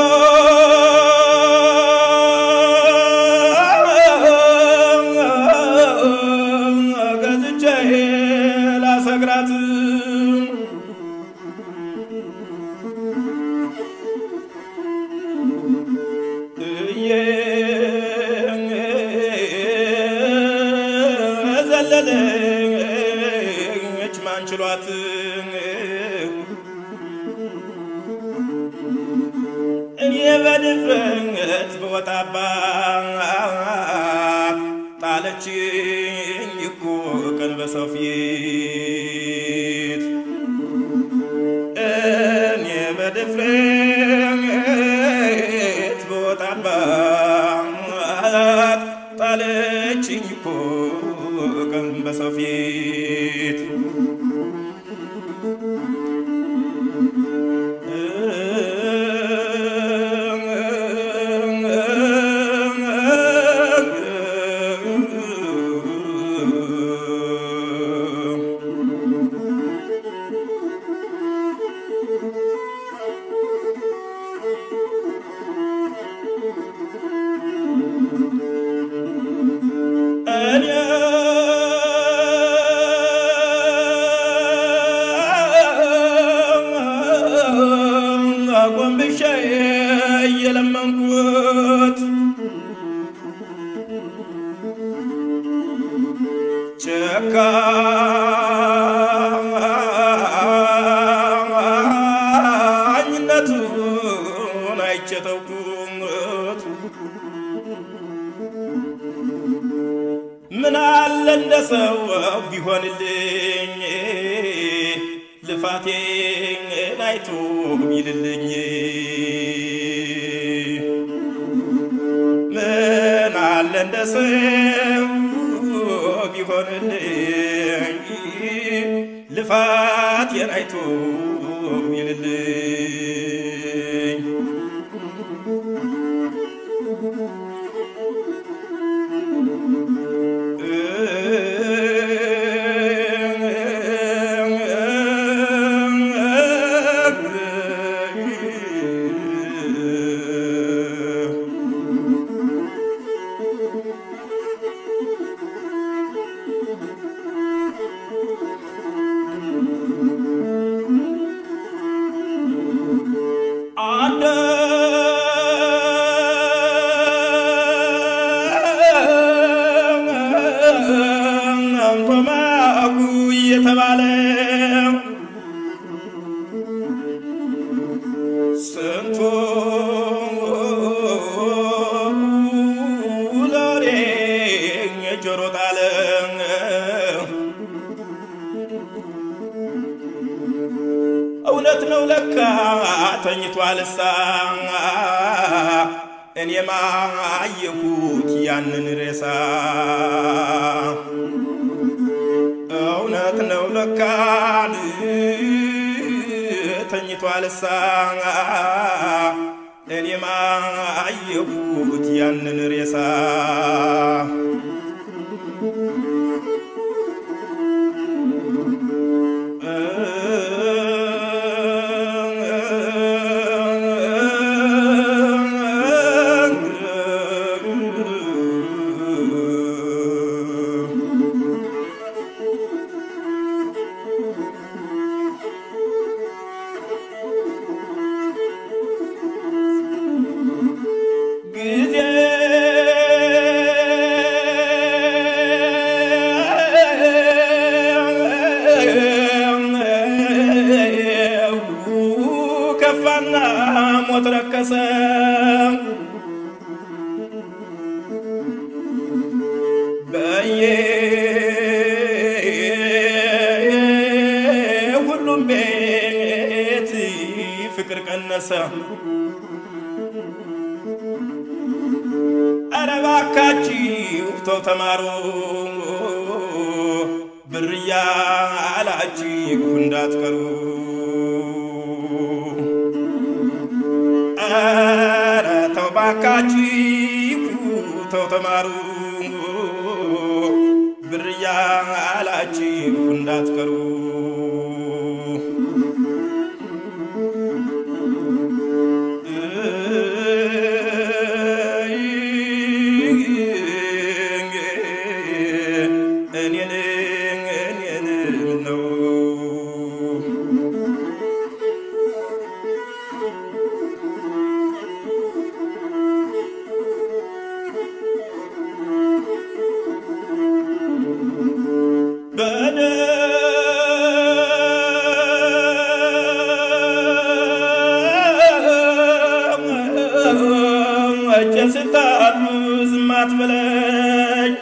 ገዝቼ ላሰግራት ዘለለች ማንችሏት እኔ በድፍረት በወጣባት ጣለችኝ እኮ ቀን በሰው ፊት እኔ በድፍረት በወጣባት ጣለችኝ እኮ ቀን በሰው ፊት እኔ ጎንብሼ እየለመንኩት ጨካኝነቱን አይቼ ተውኩት። ምን አለ እንደ ሰው ቢሆንልኝ ልፋቴን አይቶ ቢልልኝ ምን አለ እንደ ሰው ቢሆንልኝ ልፋቴን አይቶ ቢልልኝ አንቶማጉ እየተባለ ስንቱ ለወሬ ጆሮ ጣለ እውነት ነው ለካ ተኝቷልሳ እኔማ አየሁት ያንን ሬሳ እውነት ነው ለካን ተኝቷልሳ እኔማ አየሁት ያንን ሬሳ ቀነሰ በየሁሉም ቤት ፍቅር ቀነሰ። ኧረ እባካችሁ ተው ተማሩ ብር እያላችሁ እንዳትቀሩ። ኧረ ተው እባካችሁ ተው ተማሩ ብር እያላችሁ እንዳትቀሩ። እኔን እኔን ነው በደመጀ ስታሉ ዝም አትበለኝ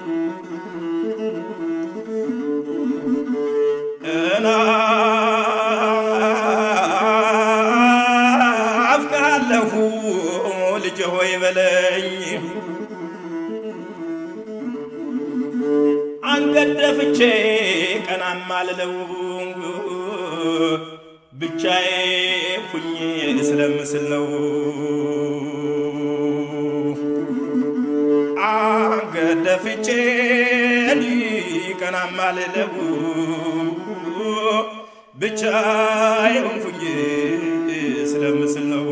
እናፍቅሃለሁ ልጄ ሆይ በለኝ አንገት ደፍቼ ቀናም አልለው ብቻዬ ሁኜ ስለምስል ነው አንገት ደፍቼ ቀናም አልለው ብቻዬ ሁኜ ስለምስል ነው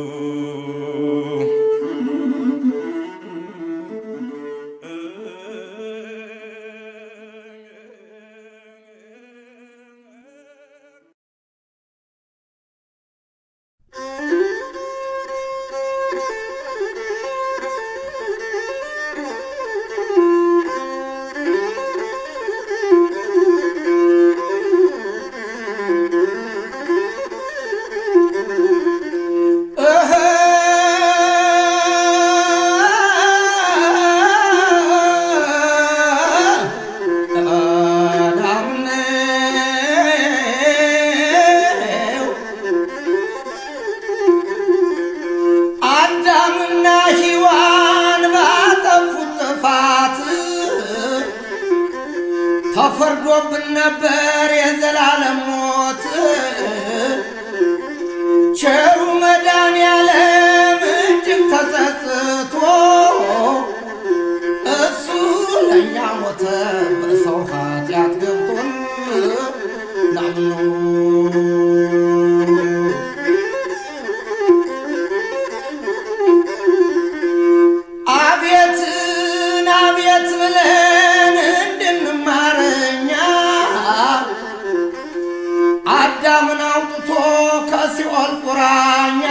አዳምና ሔዋን ባጠፉት ጥፋት ተፈርዶብን ነበር የዘላለም ሞት። ቸሩ መድኃኔዓለም እጅግ ተጸጽቶ እሱ ለእኛ ሞተ በሰው ኃጢአት ገብቶን ናምኑ አቤትን አቤት ብለን እንድንማረኛ አዳምን አውጥቶ ከሲኦል ቁራኛ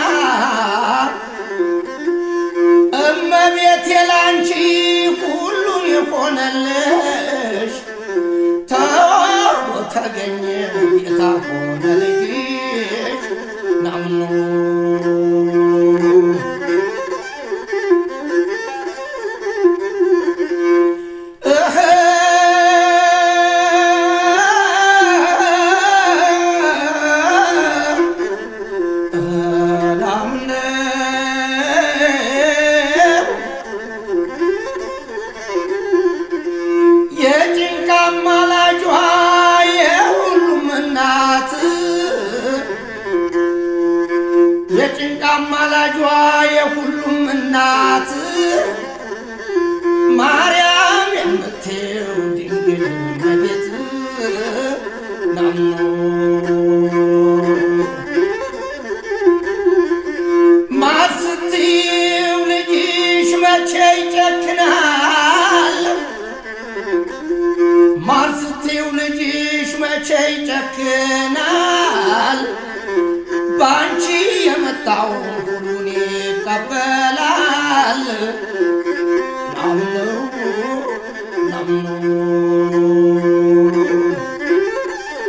እመቤቴ ላንቺ ሁሉን የሆነልሽ ተወርዶ ተገኘ ጌታ ሆነ ልጅሽ ናምኑ የጭንቃ አማላጇ የሁሉም እናት የጭንቃ አማላጇ የሁሉም እናት ማርያም የምትው ድንግል እመቤት ናምኑ ማር ስትይው ልጅሽ መቼ ይጨክናል? ማር ስትይው ልጅሽ መቼ ይጨክናል? በአንቺ የመጣው ሁሉን ይቀበላል። ናምኑ ናምኑ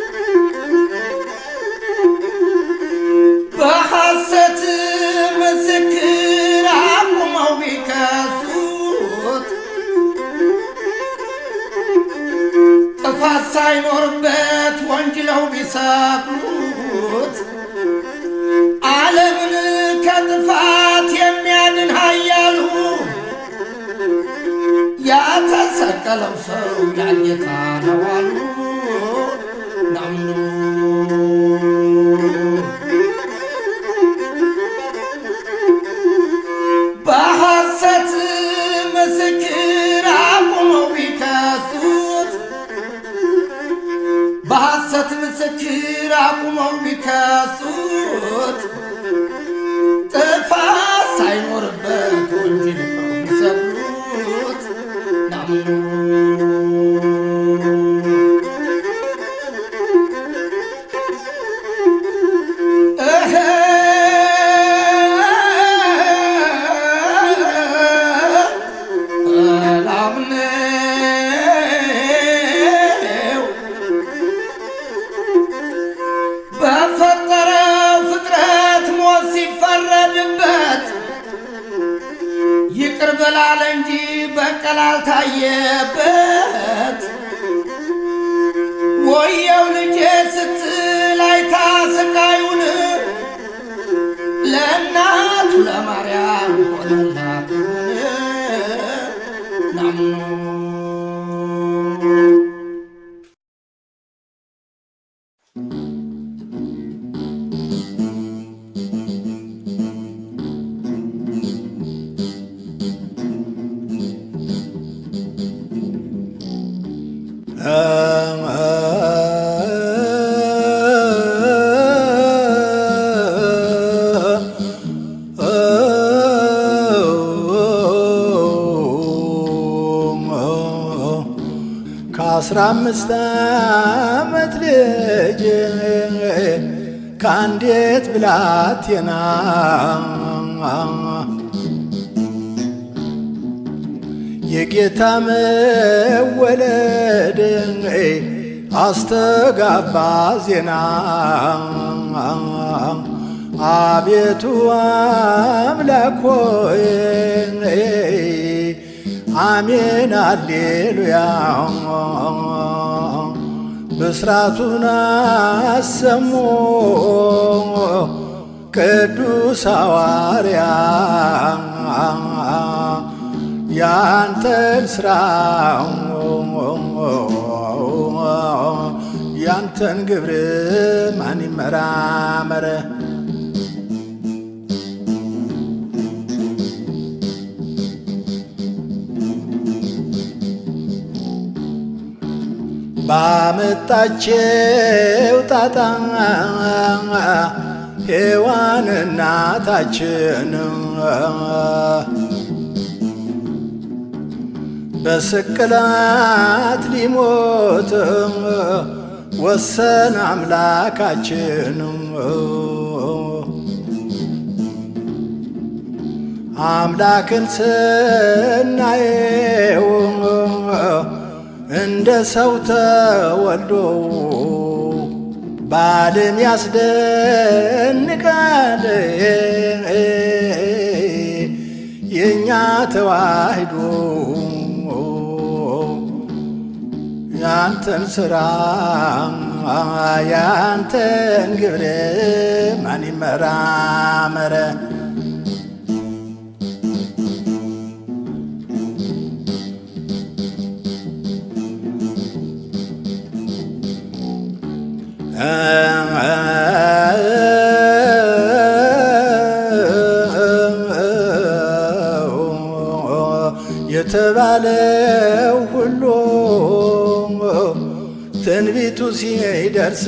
በሐሰት ምስ ሳይኖርበት ወንጅለው ቢሰቅሉት ዓለምን ከጥፋት የሚያድን ኃያሉ ያተሰቀለው ሰው ያጌታ ነው አሉ ናምኑ በሐሰት ምስክር አቁመው ቢከሱት በሐሰት ምስክር አቁመው ቢከሱት ጥፋት ሳይኖርበት ወንጀል ነው ቢሰብሉት ናምኑ እህ ላምነው በፈጠረው ፍጥረት ሞት ሲፈረድበት ይቅር በላለ እንጂ በቀል አልታየበት። ወየው ልጄ ስትል አይታ ስቃዩን ለእናቱ ለማርያም ሆነላት ናምኑ ከአስራ አምስት ዓመት ልጅ ከአንዲት ብላቴና የጌታ መወለድ አስተጋባ ዜና አቤቱ አምላክ ሆይ አሜን አሌሉያ ብስራቱን አሰሙ ቅዱስ ሐዋርያ ያንተን ስራ ያንተን ግብር ማን ይመራመረ ባመጣቸው ጣጣ ሔዋን እናታችን በስቅላት ሊሞት ወሰን አምላካችን አምላክን ስናየው እንደ ሰው ተወልዶ በዓለም ያስደንቃል የእኛ ተዋህዶ ያንተን ስራ ያንተን ግብር ማን ይመራመረ የተባለው ሁሉ ትንቢቱ ሲደርስ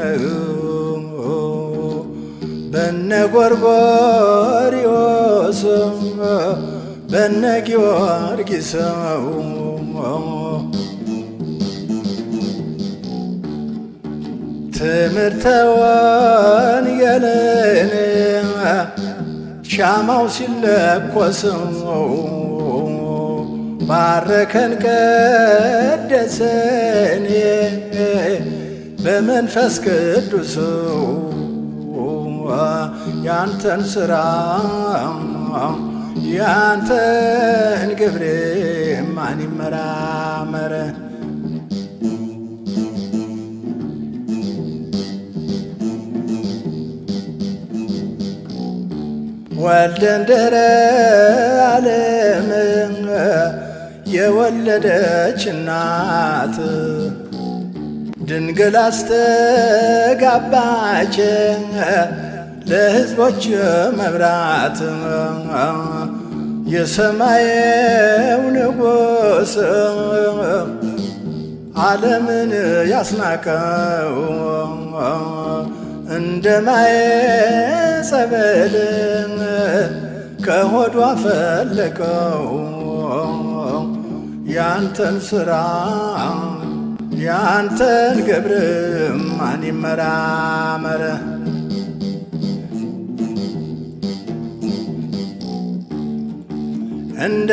በነ ጎርጎርዮስ በነ ጊዮርጊስ ትምህርተ ወንጌልን ሻማው ሲለኮስ ባረከን ቀደሰን በመንፈስ ቅዱስ ያንተን ስራ ያንተን ግብር ማን ይመራመረ ወልደ እንድኅረ ዓለም የወለደች እናት ድንግል አስተጋባች ለሕዝቦች መብራት የሰማየው ንጉሥ ዓለምን ያስናቀው እንደ ማየ ጸበል ከሆዷ ፈለቀው ያንተን ሥራ ያንተን ግብር ማን ይመራመረ? እንደ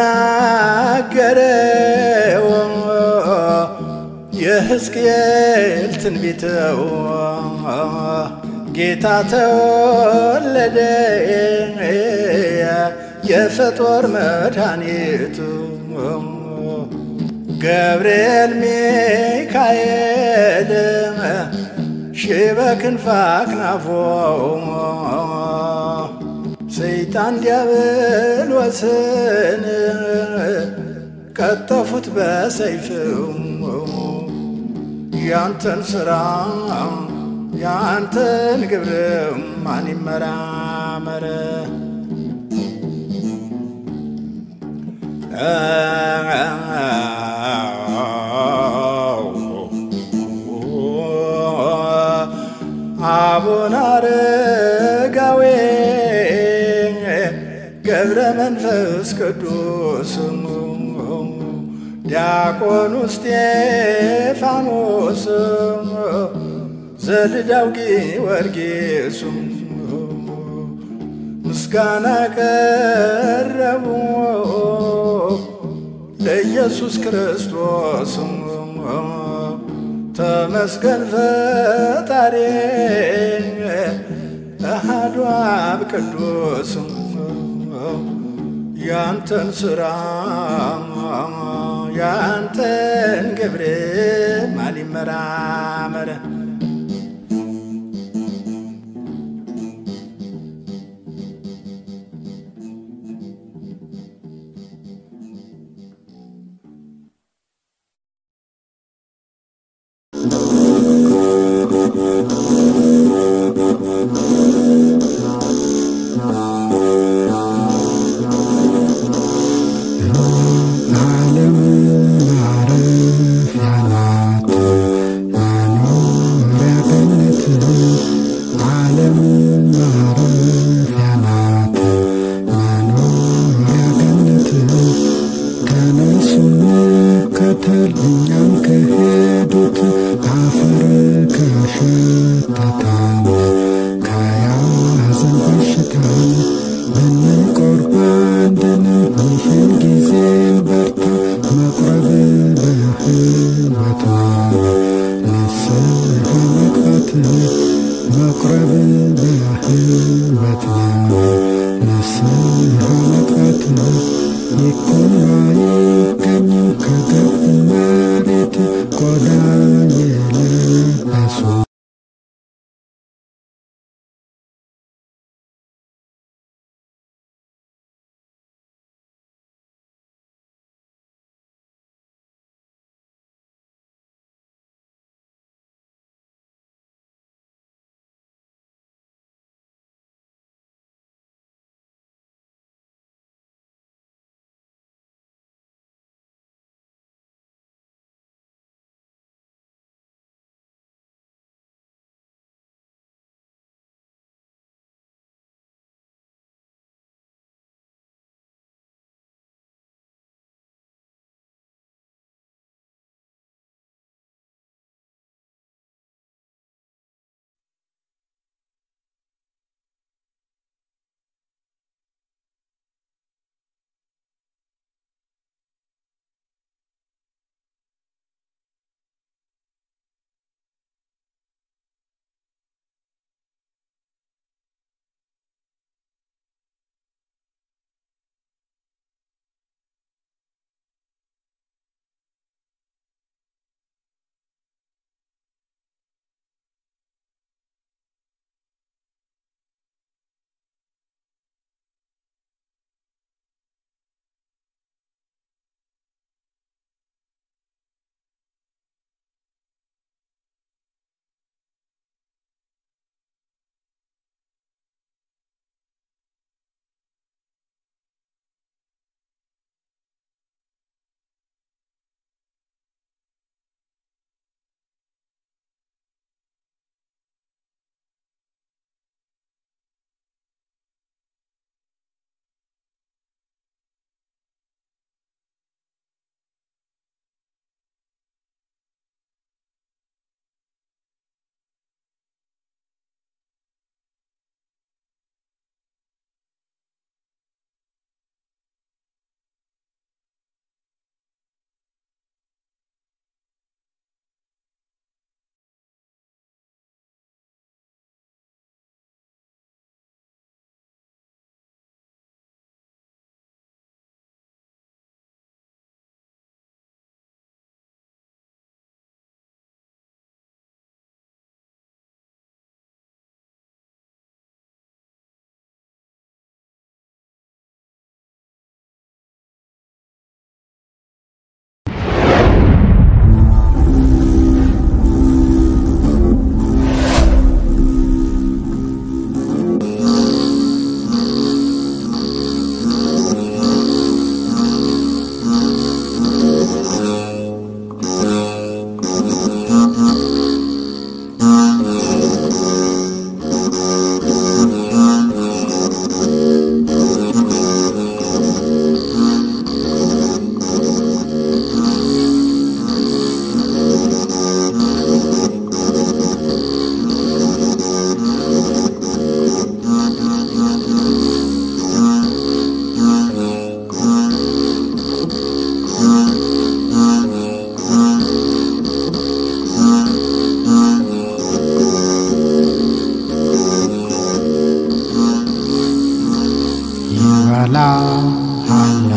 ተናገረው የሕዝቅኤል ትንቢተው ጌታ ተወለደ የፍጡር መድኃኒቱ ገብርኤል ሚካኤል ሺህ በክንፈ አክናፎ ሰይጣን ዲያብሎስን ቀጠፉት በሰይፍ ያንተን ሥራ ያንተን ግብር ማን ይመራመረ? አቡነ አረጋዊ ገብረ መንፈስ ቅዱስ ዲያቆኑ እስጢፋኖስ ዘልዳው ጊዮርጊስ ምስጋና ቀረቡ ለኢየሱስ ክርስቶስ ተመስገን ፈጣሪ አሐዱ አብ ቅዱስ ያንተን ሥራ ያንተን ግብር ማን ይመራመረ? እኛም ከሄዱት አፈር ከሸተተን ከያዘን በሽታን ብንቆርብ አንድን ይህን ጊዜ በርታ መቁረብ በሕይወት ነው ንስሐ መግባት መቁረብ በሕይወት ነው ንስሐ መግባት ይኩን አይገኝም ከገብ መሬት ቆዳ የለበሱ ይበላሃላ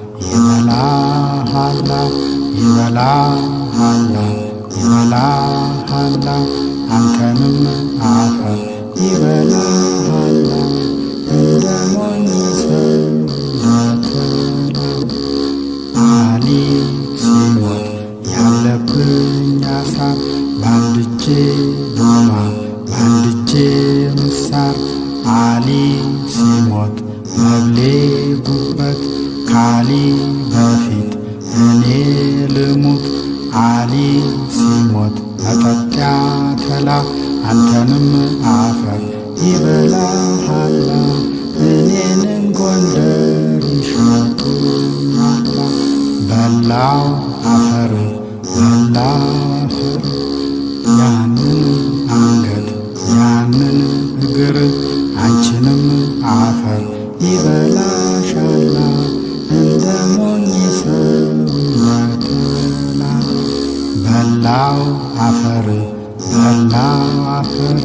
ይበላሃላ ይበላሃላ ይበላሃላ አንተንም አፈር ይበላሃላ እንደ ሞኝ ሰው እንዳትበላ አሊ ሲሞት ያለብኝ አሳር በአንድ እጄ ዶማ በአንድ እጄ ምሳር አሊ ሲሞት መብሌ ጉበት ካሊ በፊት እኔ ልሙት አሊ ሲሞት መጠጢያ ተላ አንተንም አፈር ይበላሃላ እኔንም ጎንደር ይሸጡኛላ በላው አፈር በላው አፈር ያንን አንገት ያንን እግር አንቺንም አፈር ይበላሻላ እንደ ሞኝ ሰው እንደተላ በላው አፈር በላው አፈር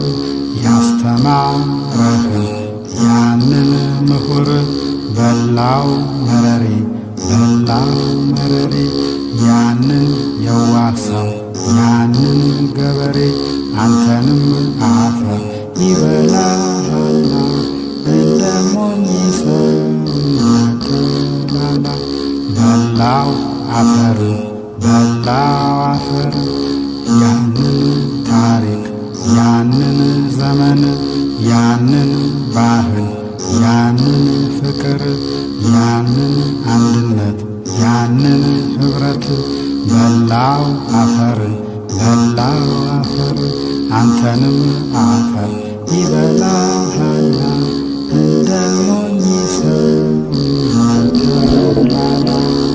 ያስተማረህን ያንን ምሁር በላው መረሬ በላው መረሬ ያንን የዋህ ሰው ያንን ገበሬ አንተንም አፈር ይበላሃላ እንደ ሞኝ ሰው እንደተላላ በላው አፈር በላው አፈር ያንን ታሪክ ያንን ዘመን ያንን ባህል ያንን ፍቅር ያንን አንድነት ያንን ኅብረት በላው አፈር በላው አፈር አንተንም አፈር ይበላሃላ እንደ ሞኝ ሰው እንደተላላ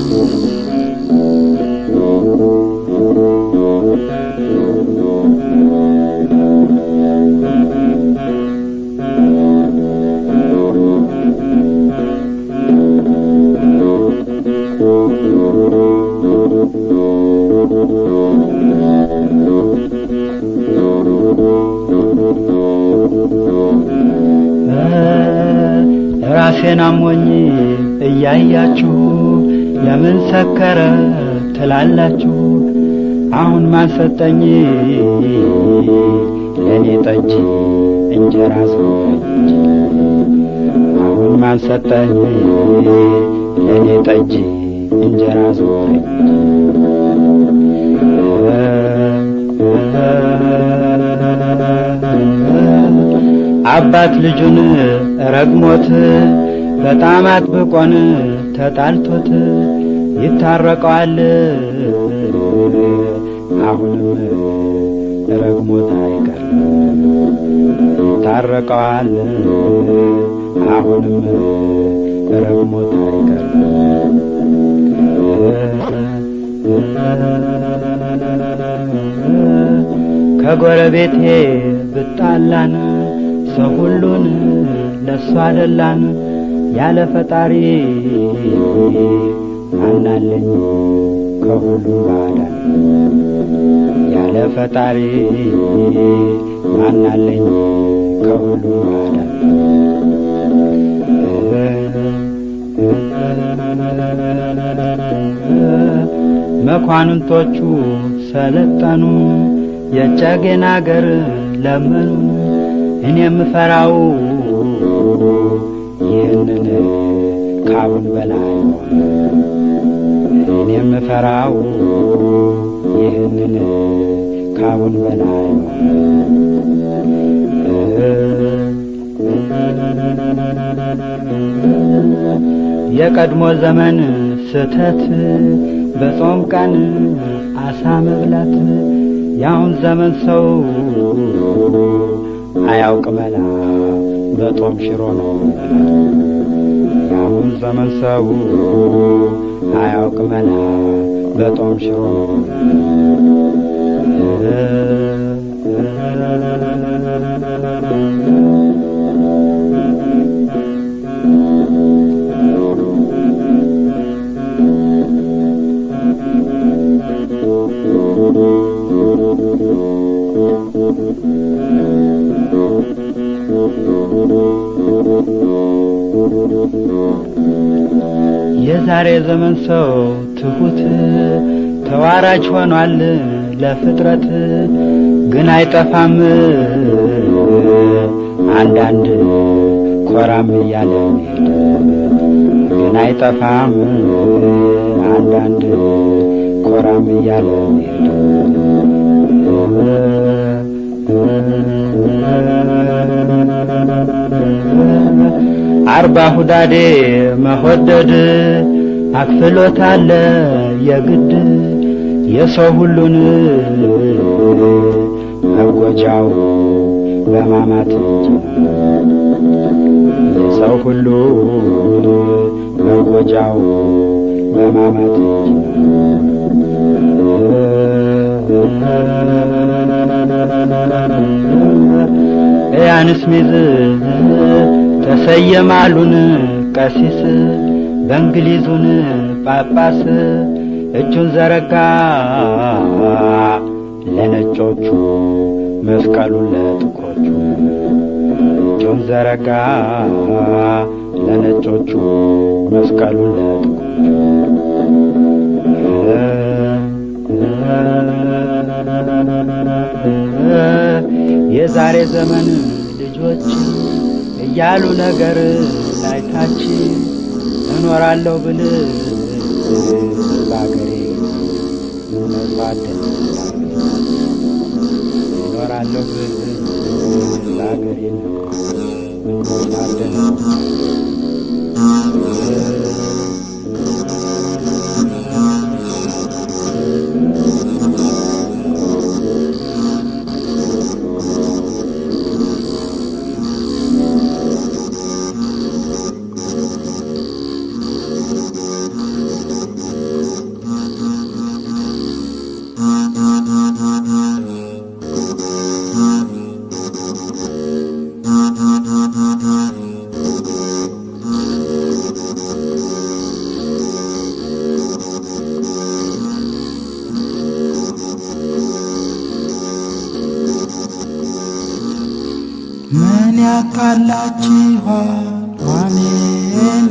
ራሴን አሞኝ እያያችሁ ለምን ሰከረ ትላላችሁ? አሁን ማሰጠኝ ለእኔ ጠጅ እንጀራ ሰጠኝ። አሁን ማሰጠኝ ለእኔ ጠጅ እንጀራ ሰጠኝ። አባት ልጁን ረግሞት በጣም አጥብቆን ተጣልቶት ይታረቀዋል። አሁንም ረግሞት አይቀርም ይታረቀዋል። አሁንም ረግሞት አይቀርም ከጎረቤቴ ብጣላን ሰው ሁሉን ለእሱ አደላን ያለ ፈጣሪ ማናለኝ ከሁሉ ባዳን ያለ ፈጣሪ ማናለኝ ከሁሉ ባዳን መኳንንቶቹ ሰለጠኑ የጨጌን አገር ለመኑ እኔ የምፈራው ይህንን ካሁን በላይ እኔ የምፈራው ይህንን ካሁን በላይ የቀድሞ ዘመን ስተት በጾም ቀን አሳ መብላት የአሁን ዘመን ሰው አያውቅ መላ በጦም ሽሮ ነው የአሁን ዘመን ሰው አያውቅ መላ በጦም ሽሮ ነው Thank you. የዛሬ ዘመን ሰው ትሁት ተዋራጅ ሆኗል ለፍጥረት ግን አይጠፋም አንዳንድ ኮራም እያለ ሚሄድ ግን አይጠፋም አንዳንድ ኮራም እያለ ሚሄድ አርባ ሁዳዴ መሆደድ አክፍሎት አለ የግድ የሰው ሁሉን መጎጃው በማማት እንጂ የሰው ሁሉ መጎጃው በማማት እንጂ ያንስ ሚዝ ተሰየማሉን ቀሲስ በእንግሊዙን ጳጳስ እጁን ዘረጋ ለነጮቹ መስቀሉን ለጥቁሮቹ እጁን ዘረጋ ለነጮቹ መስቀሉን ለጥቁሮቹ የዛሬ ዘመን ልጆች እያሉ ነገር ላይታች እኖራለሁ ብል በአገሬ መጽዋዕትን እኖራለሁ ብል በአገሬ መጽዋዕትን ምን ያጣላችኋል ዋኔን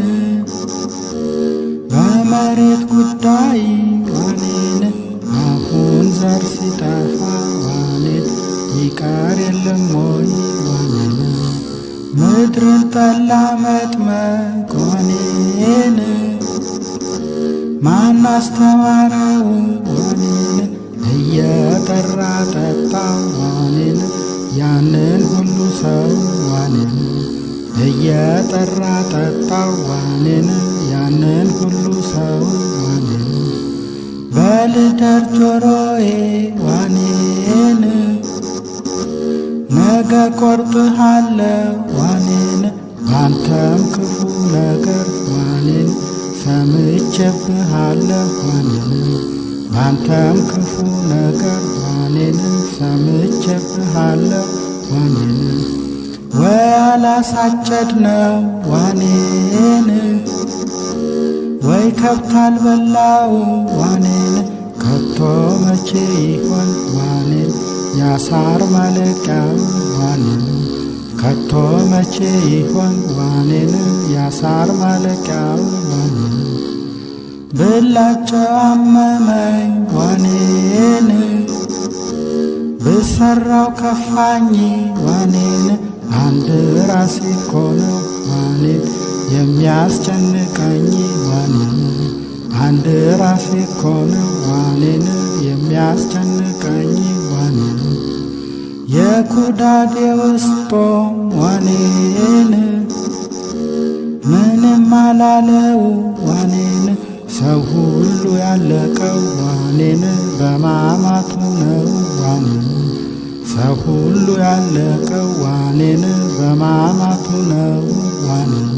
በመሬት ጉዳይ ዋኔን አሁን ዘር ሲጠፋ ዋኔን ይቀር የለም ወይ ዋኔን ምድርን ጠላ መጥመቅ ዋኔን ማን አስተማረው ዋኔን እየጠራ ጠጣ ዋኔን ያንን ሁሉ ሰው ዋኔን እየጠራ ጠጣው ዋኔን ያንን ሁሉ ሰው ዋኔን በልደር ጆሮዬ ዋኔን ነገ ቆርጥሃለሁ ዋኔን ባንተም ክፉ ነገር ዋኔን ሰምቼብሃለሁ ዋኔን ባንተም ክፉ ነገር ዋኔን ሰምቼብሃለሁ ዋኔን ወይ አላሳጨድ ነው ዋኔን ወይ ከብት አልበላው ዋኔን ከቶ መቼ ይሆን ዋኔን ያሳር ማለቂያው ዋኔን ከቶ መቼ ይሆን ዋኔን ያሳር ማለቂያው ዋኔን ብላቸው አመመኝ ዋኔን ብሰራው ከፋኝ ዋኔን አንድ ራሴ እኮ ነው ዋኔን የሚያስጨንቀኝ ዋኔን አንድ ራሴ እኮ ነው ዋኔን የሚያስጨንቀኝ ዋኔን የኩዳዴ ውስጦ ዋኔን ምንም አላለው ዋኔን ሰው ሁሉ ያለቀው ዋኔን በማማቱ ነው ዋኔን ሰው ሁሉ ያለቀው ዋኔን በማማቱ ነው ዋኔን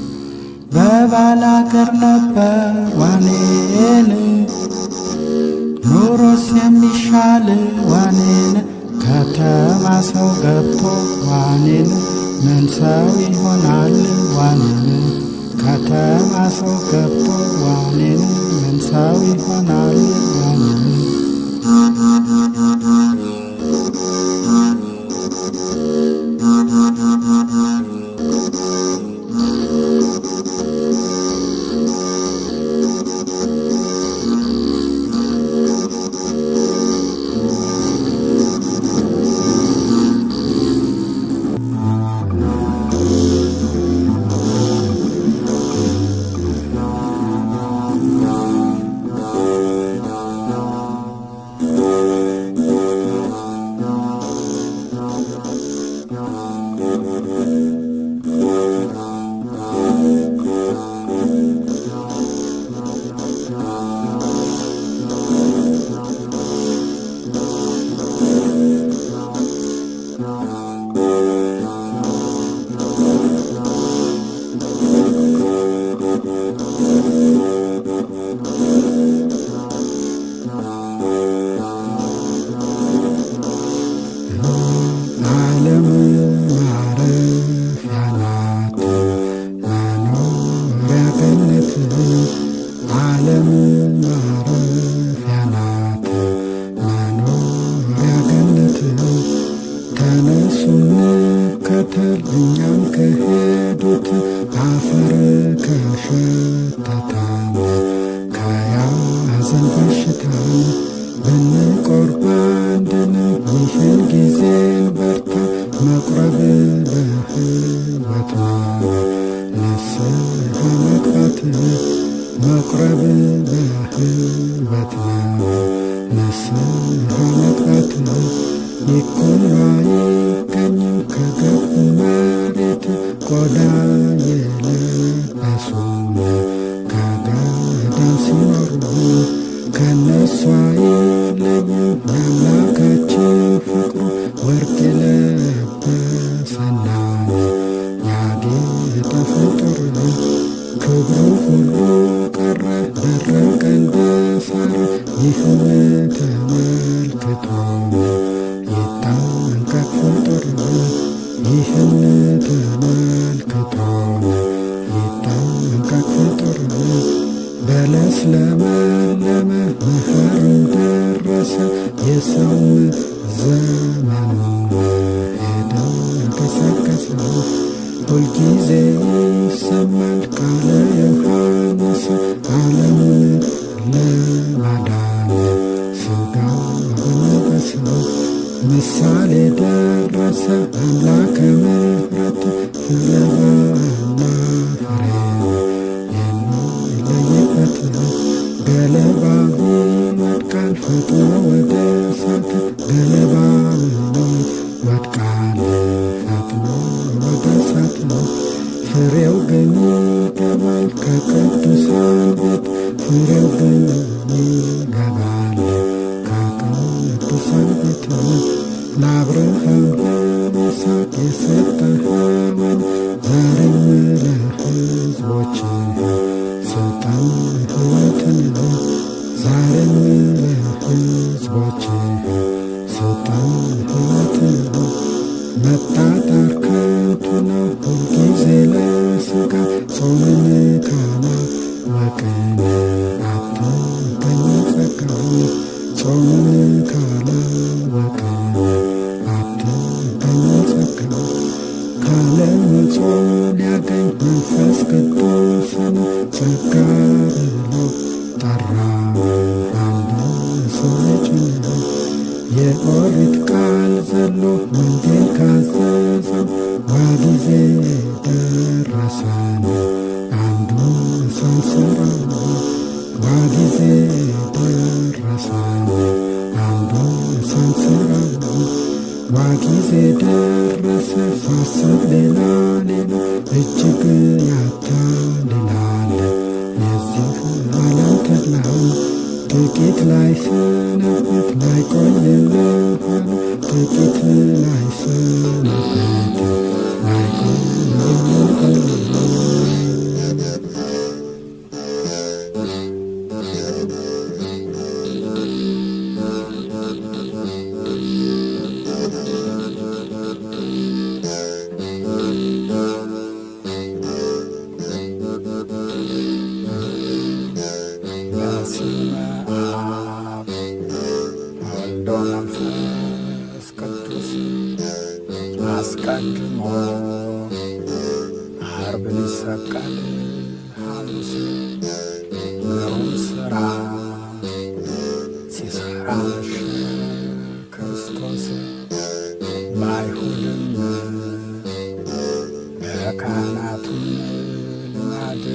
በባላገር ነበር ዋኔን ኑሮስ የሚሻል ዋኔን ከተማ ሰው ገብቶ ዋኔን ምን ሰው ይሆናል ዋኔን ከተማ ሰው ገብቶ ዋኔን ምን ሰው ይሆናል ዋኔን ገነት ዓለም ማረፊያ ናት መኖሪያ ገነት ተነሱ እንከተል እኛም ከሄዱት አፈር ከሸተተን ከያዘን በሽታን ብንቆርብ አንድን ይህን ጊዜን በርታ መቁረብ በሕይወት ነው ንስሐ መግባት መቁረብ በሕይወት ነው ንስሐ መግባት ይኩን አይገኝም ከገቡ መሬት ቆዳ የለበሱም ከገዳም ሲኖሩ ከነሷ አይለዩም የአምላካችን ፍቅሩ ወርቅ የለበሰና ያጌጠ ፍጡር ክብሩ ሁሉ ቀረ ደረቀ እንደ ሳር ይህን ተመልክቶ ይጠንቀቅ ፍጡር ይህን ተመልክቶ ይጠንቀቅ ፍጡር በለስ ለመለመ መኸርም ደረሰ የሰውም ዘመኑ ሄደ ገሰገሰ ሁልጊዜ ይሰማል ቃለ ዮሐንስ ዓለምን ለማዳን ሥጋ በለበሰ ምሳሌ ደረሰ አምላከ ምሕረት ፍለባና ፍሬ የሚለይበት ገለባው ይወድቃል ፈጥኖ ወደ እሳት ገለባው ይወድቃል ፈጥኖ ወደ እሳት ፍሬው ግን ይገባል ከቅዱሳን ቤት ፍሬው ግን ይገባል ከቅዱሳን ቤት ለአብርሃም ለይስሐቅ የሰጠኸውን ዛሬም ለሕዝቦች ስልጣን ሕይወትን ዛሬም ለሕዝቦች ስልጣን ሕይወትን መጣጣር ከንቱ ነው ሁልጊዜ ለሥጋ ጾምን ካላወቅን አትገኝ ጸጋው ጾምን ካላወቅን አትገኝ ጸጋው ካለ መጾም ሊያገኝ መንፈስ ቅዱስን ጸጋ ብሎ ጠራው አንድ ሰው ልጅ ነው የኦሪት ቃል ዘሎ ወንጌል ካዘዘን ዋጊዜ ደረሰን አንዱ ሳንሰራው ዋጊዜ ደረሰን አንዱ ሳንሰራው ዋጊዜ ደረሰ ሳስብ ሌላ ሌላ እጅግ ያታልላል የዚህ ዓለም ተድላው ጥቂት ላይ ሰነበት ላይ ቆይልሃል ጥቂት ላይ ሰነበት ላይ ቆይልሃል በስመ አብ ወወልድ ወመንፈስ ቅዱስ አስቀድሞ ዓርብ ሊሰቀል ሐሙስ ግሩም ሥራ ሲሠራ መሸ ክርስቶስ በአይሁድም በካህናቱም ልማድ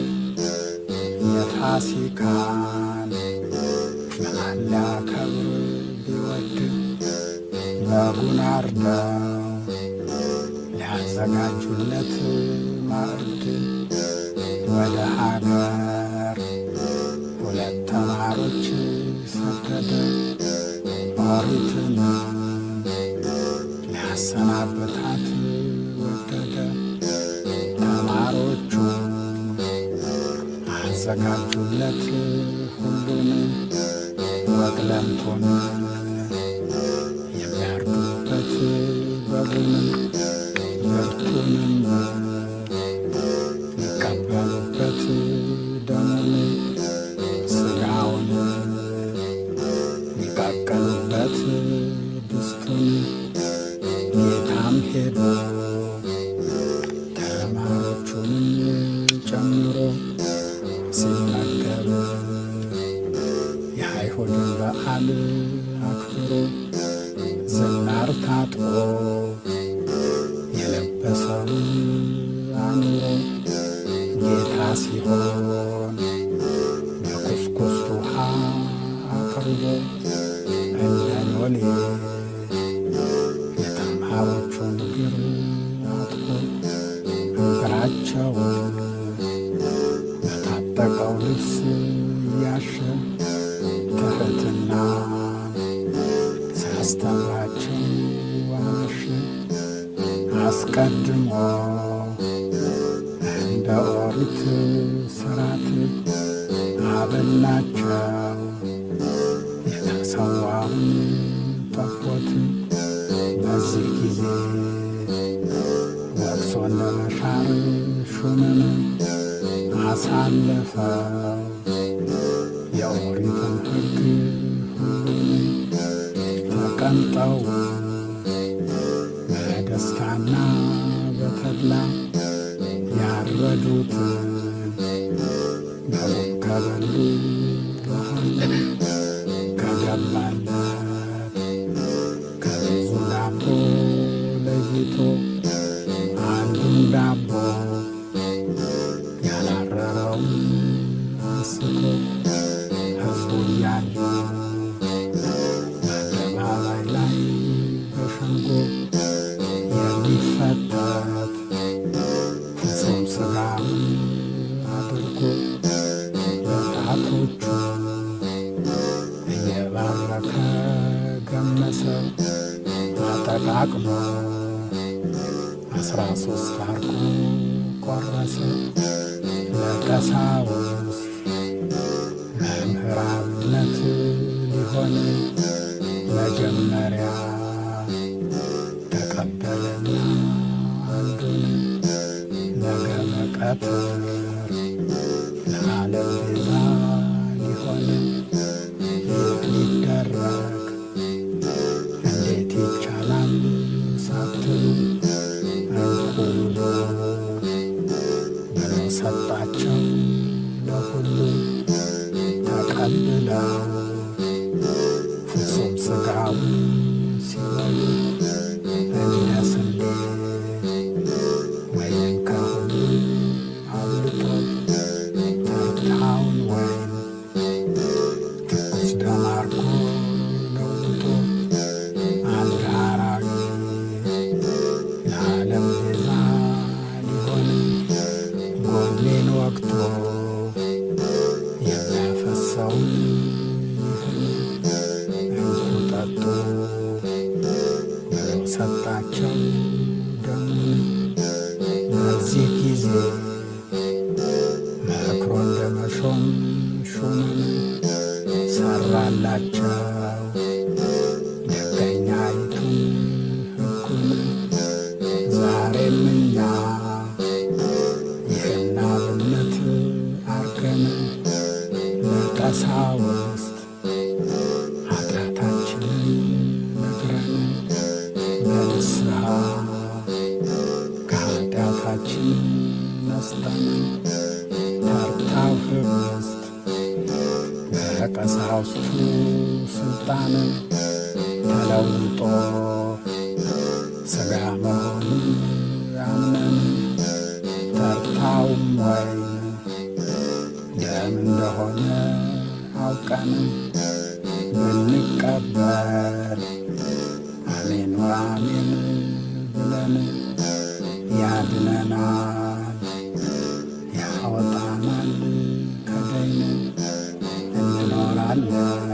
የፋሲካን በዓል ሊያከብር ቢወድ በጉን አርደው ሊያዘጋጁለት ማዕድ ወደ ሀገር ሁለት ተማሮች ሰደደ ኦሪትን ሊያሰናብታት ወደደ ተማሮቹ አዘጋጁለት ሁሉን ወግለምቶን የሚያርዱበት በጉን ብርቱንም ሊቀበሉበት ሲመገብ የአይሁድን በዓል አክብሮ ዝናር ታጥቆ የለበሰውን አኑሮ ጌታ ሲሆን በኩስኩስት ውሃ አቅርቦ እንደ ሎሌ የተማሪዎቹን እግር አጥቦ እግራቸውን በታጠቀው ልብስ እያሸ ትሕትና ሲያስተምራቸው አመሸ። አስቀድሞ እንደ ኦሪት ሥርዓት አበላቸው የተሰዋውን ጠቦት። በዚህ ጊዜ ወቅሶ እንደ መሻር ሹምን አሳለፈው የኦሪትን ሕግ ሁሉን ተቀምጠው በደስታና በተድላ ያረዱትን በጉ ከበሉ በኋላ ከገባለት ከብዙ ዳቦ ለይቶ አንዱን ዳቦ ያላረረውን አንስቶ ሕዝቡ እያዩ በአደባባይ ላይ በሸንጎ የሚፈተት ፍጹም ሥጋውን አድርጎ በጣቶቹ እየባረከ ገመሰው አጠቃቅሞ አስራ ሶስት አርጎ ቆረሰ ለቀሳውስት መምህራንነት ሊሆን መጀመሪያ ተቀበለና አንዱን ነገ መቀትር ለዓለም ቤዛ ሊሆን ይህ ሊደረግ እንዴት ይቻላል ሳትሉ እንኩ ብሎ ብሎ ሰጣቸው ለሁሉ ተቀብለው ፍጹም ሥጋውን ሲበሉ እንደ ስንዴ ወይም ከሁሉ አብልጦ ተርታውን ወይም ትኩስ ደም አርጎ ለውጦ አንድ አራዊ ለዓለም ቤዛ ሊሆን ጎኔን ወቅቶ የሚያፈሰውን ይህን እንኩ ጠጡ ብሎ ሰጣቸው ደሙን። በዚህ ጊዜ መክሮ እንደ መሾም ሹምን ሰራላቸው ደገኛይቱን ሕጉን ዛሬም እኛ ይህን አብነት አርገን ለቀሳውስት ኃጢአታችንን ነግረን በንስሐ ከኃጢአታችን ነስጠን ተርታው ኅብስት በቀሳውስቱ ሥልጣን ተለውጦ ሥጋ መሆኑን አምነን ተርታውም ወይን ደም እንደሆነ አውቀን ብንቀበል አሜን ወአሜን ብለን ያድነናል፣ ያወጣናል ከደይን እንኖራለን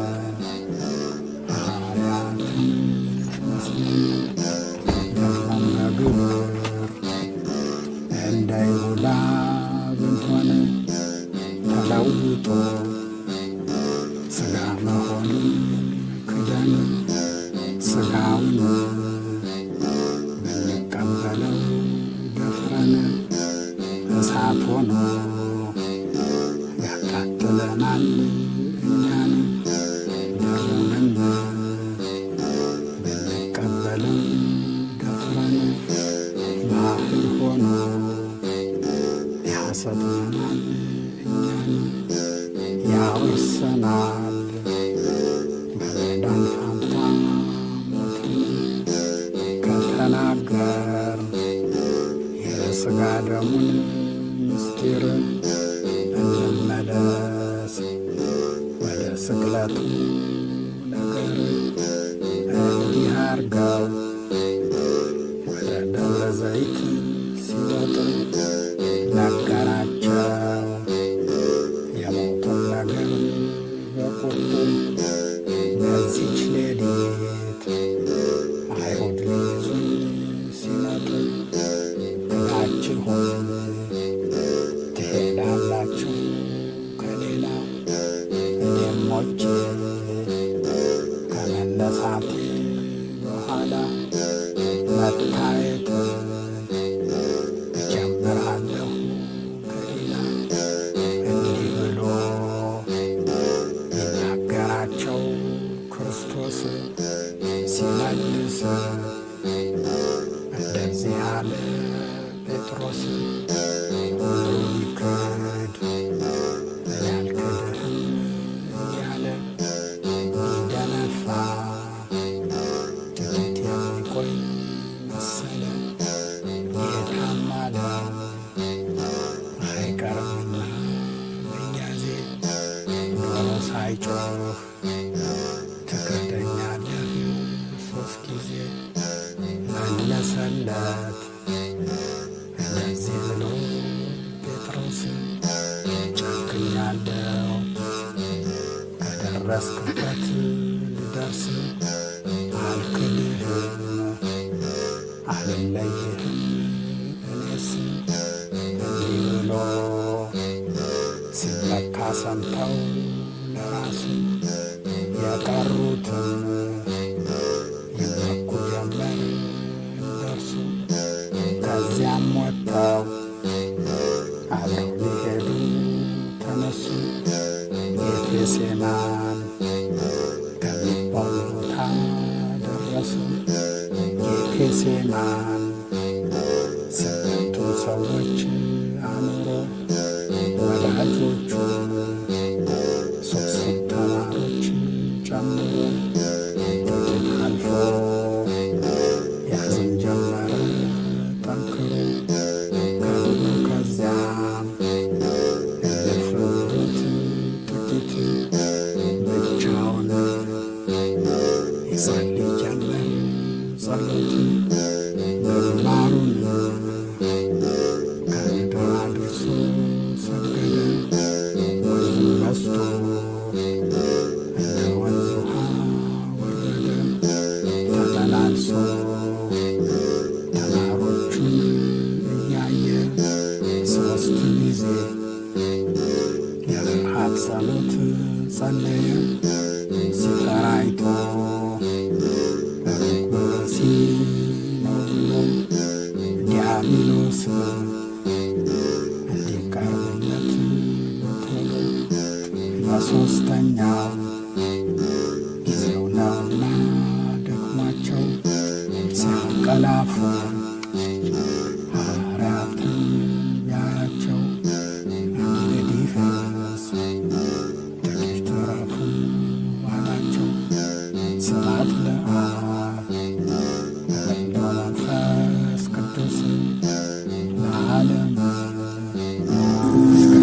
ሐዋርያትን መስለን ደግሞም በግብር እንደ ይሁዳ ብንሆን ተለውጦ ሥጋ መሆኑን ክደን ሥጋውን ብንቀበለው ደፍረን እሳት ሆኖ ያቃጥለናል እኛን ደሙንም ብንቀበለው ደፍረን ባህል ሆኖ ያሰጥመናል እኛን ያወርሰናል በመዳን ፋንታ ሞትን ከተናገር የሥጋ ደሙን ምስጢር እንመለስ ወደ ስቅለቱ ነገር እንዲህ አርገው ወደ ደብረ ዘይት ሲወጡ ነገራቸው የሞቱን ነገር በቁርጡ በዚች ሌሊት አይሁድ ሊይዙን ሲመጡ ሁላችሁም ትሄዳላችሁ ከሌላ እኔም ሞቼ ከመነሳቴ በኋላ መታየት እጀምራለሁ ከሌላ እንዲህ ብሎ ይናገራቸው ክርስቶስ ሲመልስ እንደዚህ አለ ጴጥሮስ ሁሉ ይክድ እኔ አልክድህም እያለ ቢደነፋ ጥቂት የሚቆይ መሰለ ጌታም አለ አይቀርምና መያዜ ዶሮ ሳይጮህ ትክደኛለህ ሶስት ጊዜ መለሰለት እንደዚህ ብሎ ጴጥሮስ ጨክኛለሁ ከደረስክበት ልደርስ አልክድህም አልለይህም እኔስ እንዲህ ብሎ ሲመካ ሰምተው ለራሱ የቀሩትን ይመኩ ጀመር እንደርሱ ከዚያም ወጥተው አብረው ሊሄዱ ተነሱ ጌቴሴማን ከሚባል ቦታ ደረሱ ጌቴሴማን ስምንቱን ሰዎች አኑሮ ወዳጆቹ ሶስቱን ተማሮች ጨምሮ ጥቂት አልፎ ያዝን ጀመረ ጠንክሮ ከብሎ ከዚያም እልፍ ብሎት ጥቂት ብቻውን ይጸልይ ጀመር ጸሎት ምግባሩን ከምድር አድርሶ ሰገደ ወንዙ በዝቶ እንደ ወንዝ ውሃ ወረደ ተመላልሶ ተራሮቹን እያየ ሦስት ጊዜ የፍርሃት ጸሎት ጸለየ ሲፈራ አይቶ ሩቅ ብእሲ ነው ብሎ ዲያብሎስ እንዲቀርብለት በቶሎ በሦስተኛው ጊዜው ነውና ደክሟቸው ሲያንቀላፉ ሐዋርያትን ቢያያቸው እንግዲህስ ጥቂት ዕረፉ አላቸው። ስብሐት ለአብ ወወልድ ወመንፈስ ቅዱስ ለዓለሙ እስከ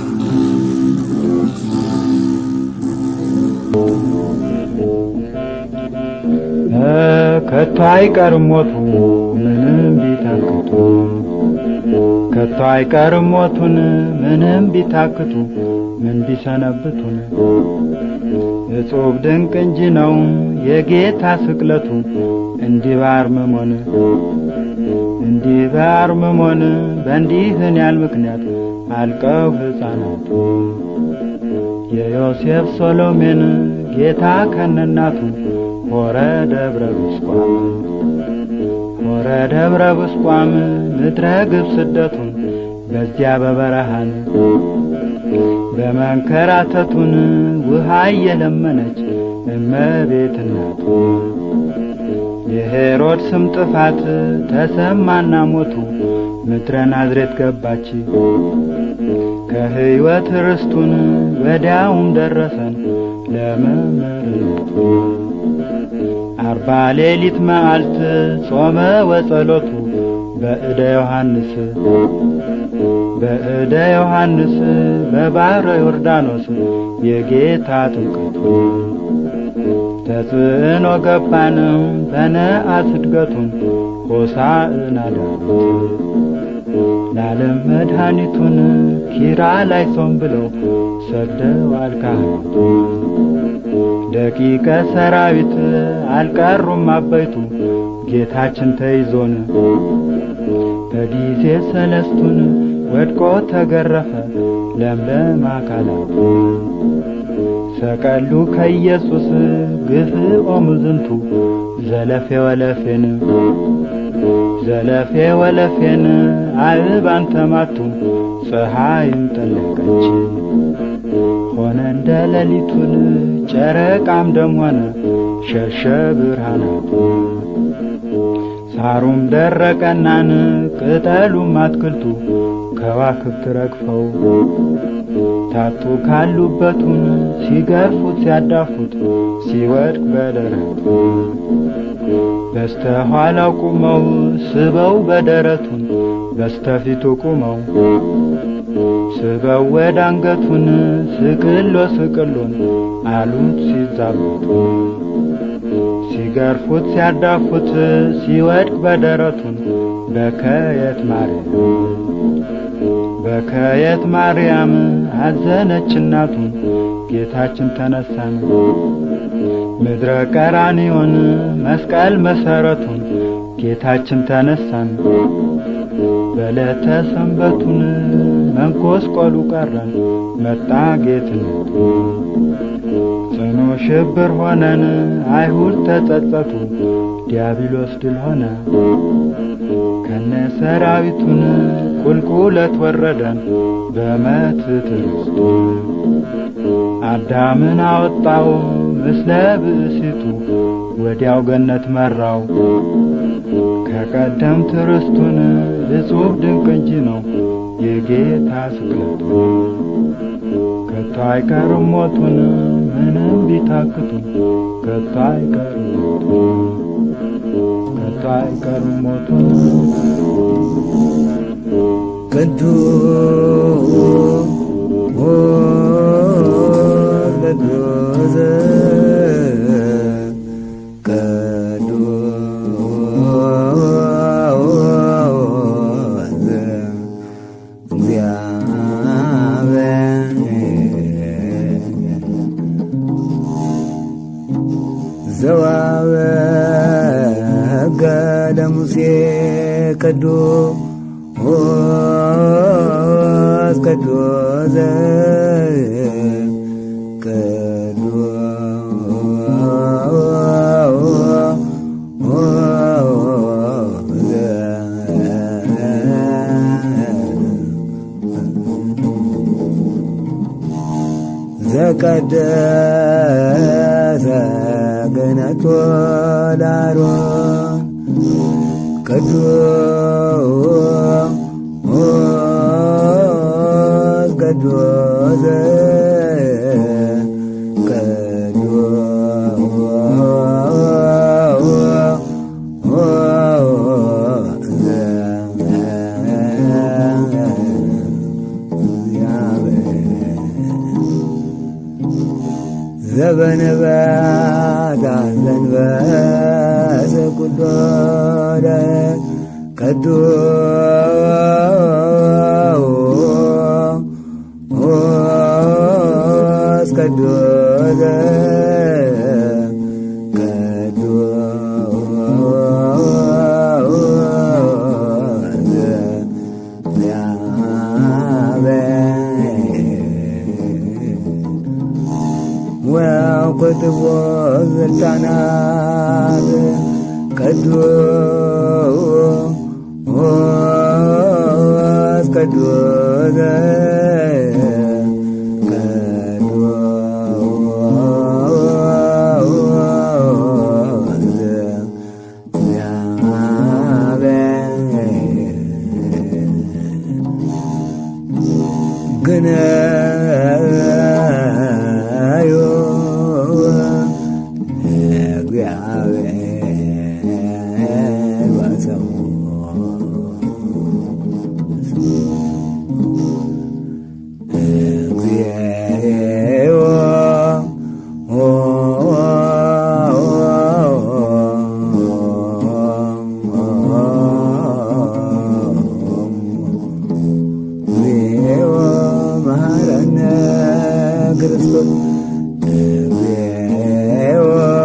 ከቶ አይቀርም ሞቱ ምንም ቢታክቱ ከቶ አይቀርም ሞቱን ምንም ቢታክቱ ምን ቢሰነብቱን እጹብ ድንቅ እንጂ ነው የጌታ ስቅለቱ እንዲህ ባርምሞን እንዲህ ባርምሞን በእንዲህን ያል ምክንያት አልቀው ሕፃናቱ የዮሴፍ ሶሎሜን ጌታ ከነናቱ ሆረ ደብረ ብስቋም ሆረ ደብረ ብስቋም ምድረ ግብ ስደቱን በዚያ በበረሃን በመንከራተቱን ውሃ እየለመነች እመቤት እናቱ የሄሮድስም ጥፋት ተሰማና ሞቱ ምድረ ናዝሬት ገባች ከሕይወት ርስቱን ወዲያውም ደረሰን ለመመርቱ አርባ ሌሊት መዓልት ጾመ ወጸሎቱ በእደ ዮሐንስ በእደ ዮሐንስ በባሕረ ዮርዳኖስ የጌታ ጥምቀቱ ተጽዕኖ ገባን በነአት እድገቱን ሆሳዕና ዳዊት ለዓለም መድኃኒቱን ኪራ ላይ ሶም ብለው ሰግደዋል ካህናቱ ደቂቀ ሰራዊት አልቀሩም አበይቱ ጌታችን ተይዞን በጊዜ ሰለስቱን ወድቆ ተገረፈ ለምለም አካላቱ ሰቀሉ ከኢየሱስ ግፍኦ ምዝንቱ ዘለፌ ወለፌን ዘለፌ ወለፌን አእባን ተማቱ ፀሐይም ጠለቀች ሆነ እንደ ሌሊቱን ጨረቃም ደም ሆነ ሸሸ ብርሃናቱ ሳሩም ደረቀናን ቅጠሉም አትክልቱ ከዋክብት ረግፈው ታጡ ካሉበቱን ሲገርፉት ሲያዳፉት ሲወድቅ በደረቱ በስተኋላው ቁመው ስበው በደረቱን በስተፊቱ ቁመው ስበው ወደ አንገቱን ስቅሎ ስቅሎን አሉት ሲዛቡት ሲገርፉት ሲያዳፉት ሲወድቅ በደረቱን በከየት ማርያም በከየት ማርያም አዘነች እናቱን ጌታችን ተነሳን ምድረ ቀራንዮን መስቀል መሰረቱን ጌታችን ተነሳን በዕለተ ሰንበቱን መንኮስቆሉ ቀረን መጣ ጌትነቱ ጽኑ ሽብር ሆነን አይሁድ ተጸጸቱ ዲያብሎስ ድል ሆነ ከነ ሰራዊቱን ቁልቁለት ወረደን በመትት ርስቱ አዳምን አወጣው ምስለ ብእሲቱ ወዲያው ገነት መራው ከቀደምት ርስቱን እጹብ ድንቅ እንጂ ነው የጌታ ስቅለቱ ከቶ አይቀርም ሞቱን ምንም ቢታክቱ ከቶ አይቀርም ሞቱን ከቶ አይቀርም ሞቱን ቅዱስ ቅዱስ ዘዋበገ ለሙሴ ቅዱስ ቅዱስ ዘቀደሰ ገነቶ ላሮን ቅዱስ ቅዱስ ዘበነበታ ዘንበሰ ቁዶለ ቅዱስ ቅዱስ ወቁጥቦ ስልጣናት ቅዱስ ቅዱስ ግን ክርስቶስ እግዚኦ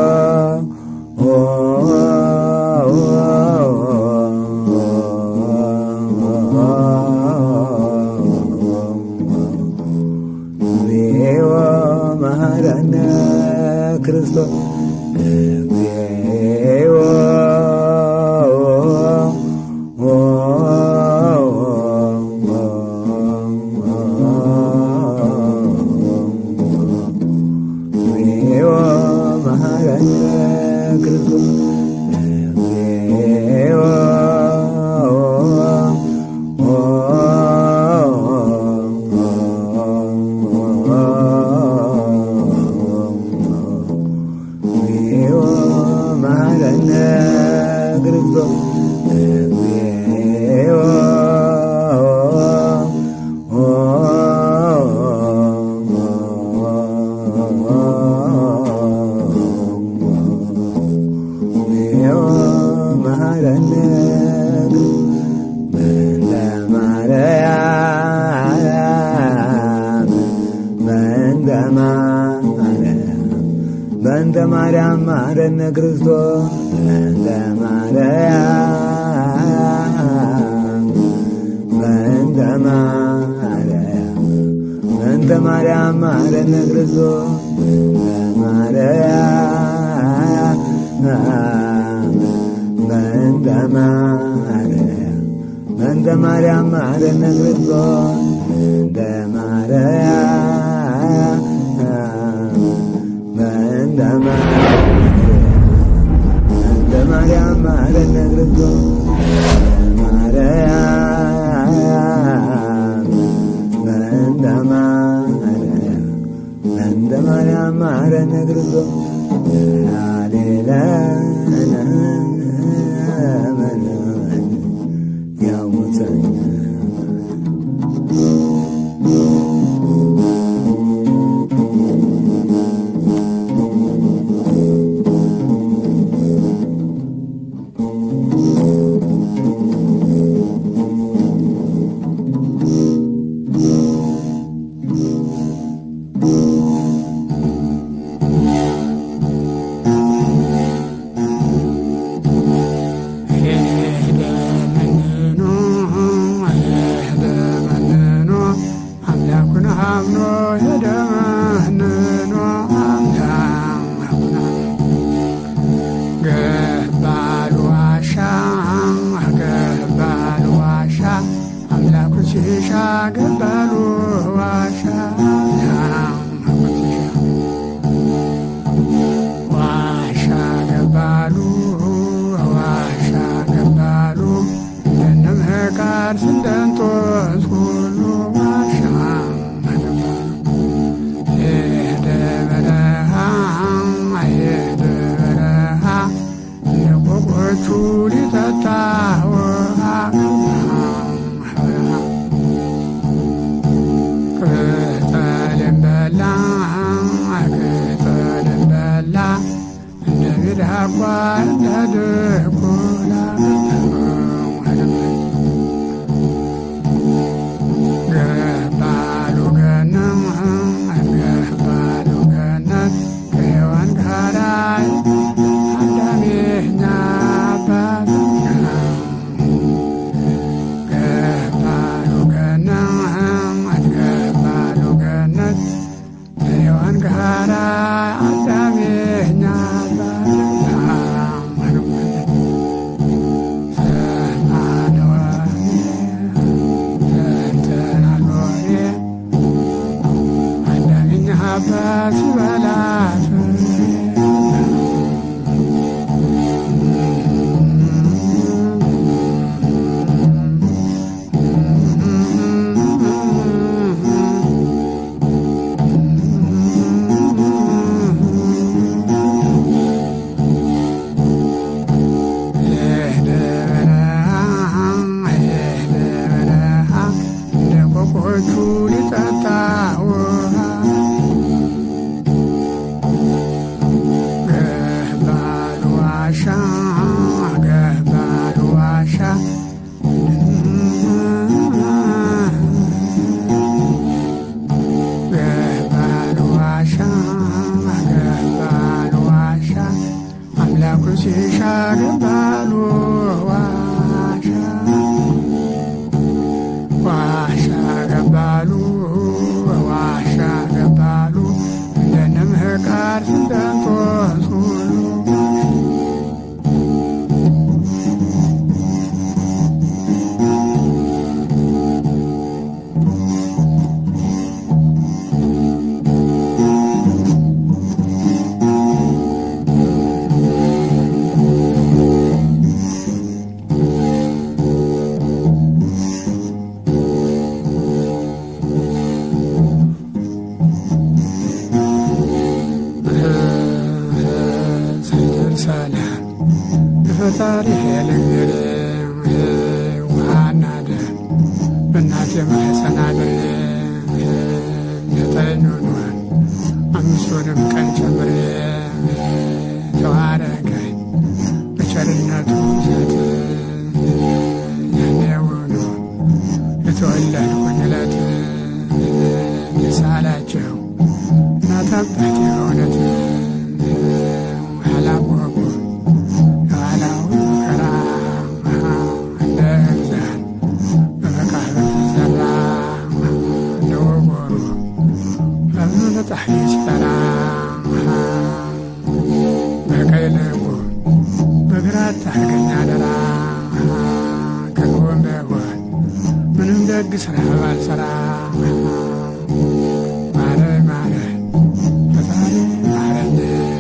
እግዚኦ መሐረነ ክርስቶስ እግዚኦ እግዚኦ መሐረነ ክርስቶስ እግዚኦ እግዚኦ መሐረነ ክርስቶስ እግዚኦ እግዚኦ መሐረነ በእንተ ማርያም በእንተ ማርያም በእንተ ማርያም ማረነ ክርስቶስ በእንተ ማርያም በእንተ ማርያም በእንተ ማርያም ማረነ ክርስቶስ በእንተ ማርያም በእንተ ማርያም በእንተ ማርያም ማረነ ክርስቶስ በእንተ ማርያም በእንተ ማርያም በእንተ ማርያም ማረነ ክርስቶስ ማርያም በእንተ ማርያም በእንተ ማርያም ማረነ ክርስቶስ አምላኩን አምኖ ሄደ መንኖ አምላኩን ገባሉ ዋሻ ገባሉ ዋሻ አምላኩን ሲሻ ገባሉ ዋሻ አምላኩን ሲሻ ዋሻ ገባሉ ዋሻ ገባሉ እንደነ ምህቃር ስንደንጦስ ሁሉ ዋሻ ገባሉ ሄደ በረሃ ሄደ በረሃ እንደ ቆቆቹ ሊጠጣ ውሃ በረሃ ቅጠልን በላ ቅጠልን በላ እንደ ሚዳቋ እንደ ድኩላ ገባሉ ገነት ገባሉ ገነት ከሔዋን ጋራ አዳሜኛ አባት ገባሉ ገነት ገባሉ ገነት ከሔዋን ጋራ አዳሜኛ አባት አባት በላት ሊጠጣ ውሃ ፈጣሪ ልንገር ውሃና ደም በእናቴ ማህፀን አድሬ ዘጠኝ ሆኗል አምስቱንም ቀን ጨምሬ ተዋረገኝ በቸርነቱ ዘት ያኔውኑ የተወለድኩኝ ዕለት የሳላቸው እናት አባቴ በእውነት አላወቁ የኋላውን መከራ እንደ ሕዛን በመቃብር ዘራ እንደ ወጎሩ ፈብኖ ለፀሐይ ሲጠራ በቀይ ልቡ በግራ ታርገኛ አደራ ከጎን በጎን ምንም ደግ ስራ ባልሰራ ማረኝ ማረኝ ፈጣሪ ማረኝ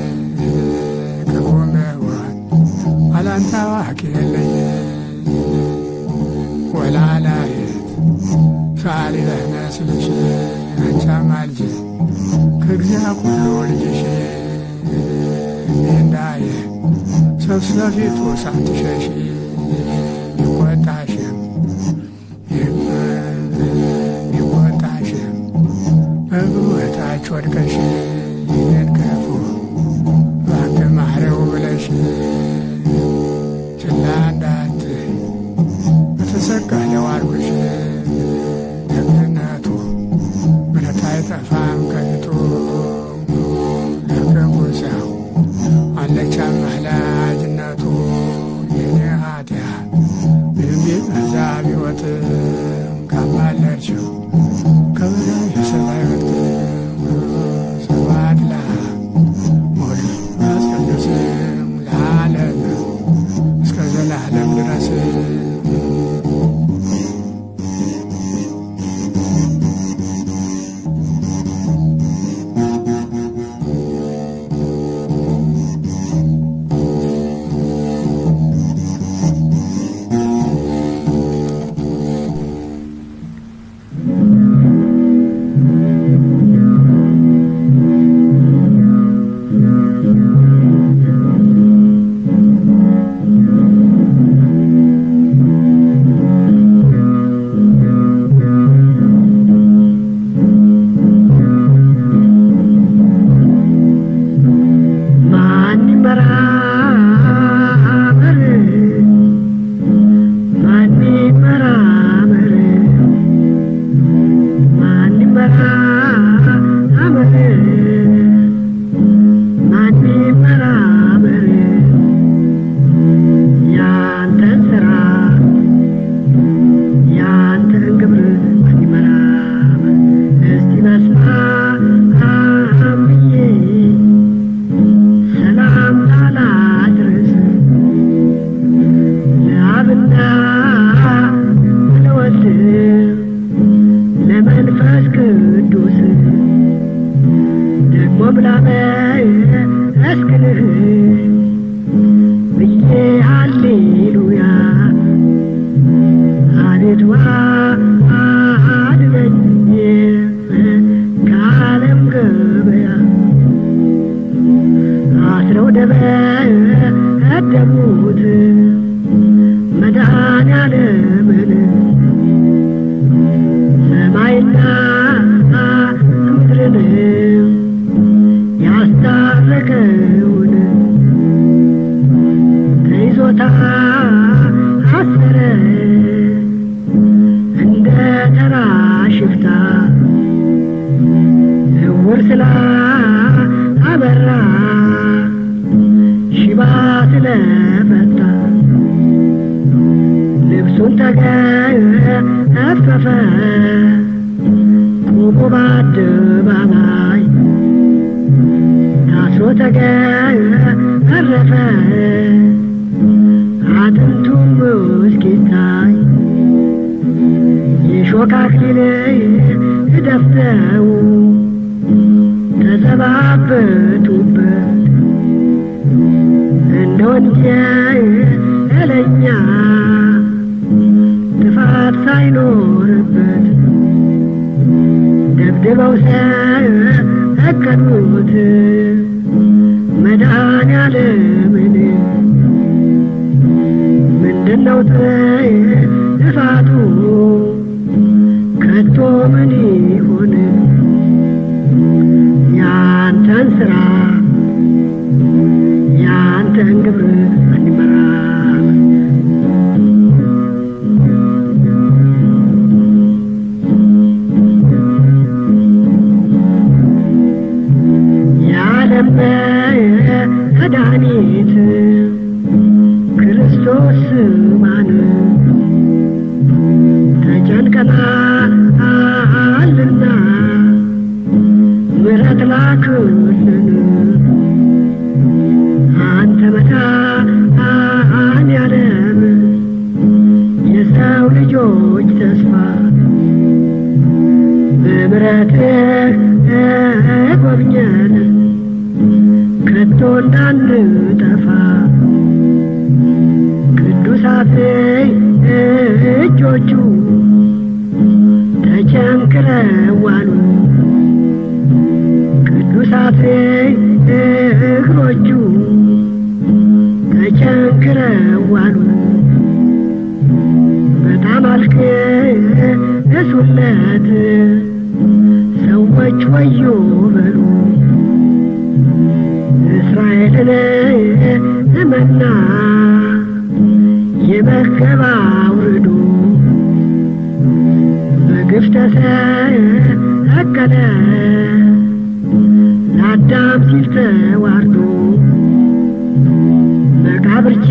ከጎን በጎን አላንተ አዋቂ የለኝ ወላላየት ሳሊ ለመስልሽ አንቻ ማልጅ ከግዚያ ኩሉ ልጅሽ እንዳየ ሰው ስለፊቱ ሳትሸሽ ይቆጣሽም ይቆጣሽም በእግሩ እታች ወድቀሽ ይህን ክፉ እባክህ ማረው ብለሽ ችላ እንዳትይ በተሰቀለው አርጎሽ ደግነቱ ምሕረት አይጠፋም ከፊቱ ለክፉ ሰው አለች አማላጅነቱ የኔ ኃጢአት ምንም ቢበዛ ቢወጥ ካማለችው ከበላይ የሰማይ ወጥ ስብሐት ለአብ ወወልድ ወመንፈስ ቅዱስ ለዓለም እስከ ዘላለም ድረስ ማን ይመራመር ማን ይመራመር ማን ይመራመር ማን ይመራመር ያንተን ስራ ያንተን ግብር ማን ይመራመር እስቲ በስመ አብ ብዬ ሰላምታ ላድርስ ለአብና ለወልድ ለመንፈስ ቅዱስ ደግሞም ላመስግንህ ብዬ ሃሌሉያ አቤቱ አድነኝ ከዓለም ገበያ አስረው ደበደቡት መድኃኔዓለምን ሰማይና ምድርን ያስታረቀውን ተይዞታ አሰረ እንደ ተራ ሽፍታ እውር ስላ አበራ ሽባ ስለፈታ ልብሱን ተገፈፈ ቆሞ በአደባባይ ታስሮ ተገረፈ አጥንቱም እስኪታይ የሾህ አክሊል ደፍተው ተዘባበቱበት እንደ ወንጀለኛ ጥፋት ሳይኖርበት ደብድበው ሰቀሉት መድኃኔዓለምን ብቆጥር ልፋቱ ከቶ ምን ይሆን ያንተን ስራ ያንተን ግብር አንመራም የዓለም መድኃኒት ክርስቶስ ማን ተጨንቀናልና ምሕረት ላክልን አንተ መድኃኔዓለም የሰው ልጆች ተስፋ በምሕረትህ ጎብኘን ከቶ እንዳንጠፋ ቅዱሳት እጆቹ ተቸንክረዋሉ ቅዱሳት እግሮቹ ተቸንክረዋሉ በጣም አልቅሱለት ሰዎች ወዮ በሉ እስራኤልን መና የመገባ አውርዶ በግፍ ተሰቀለ ለአዳም ሲል ተዋርዶ መቃብርቻ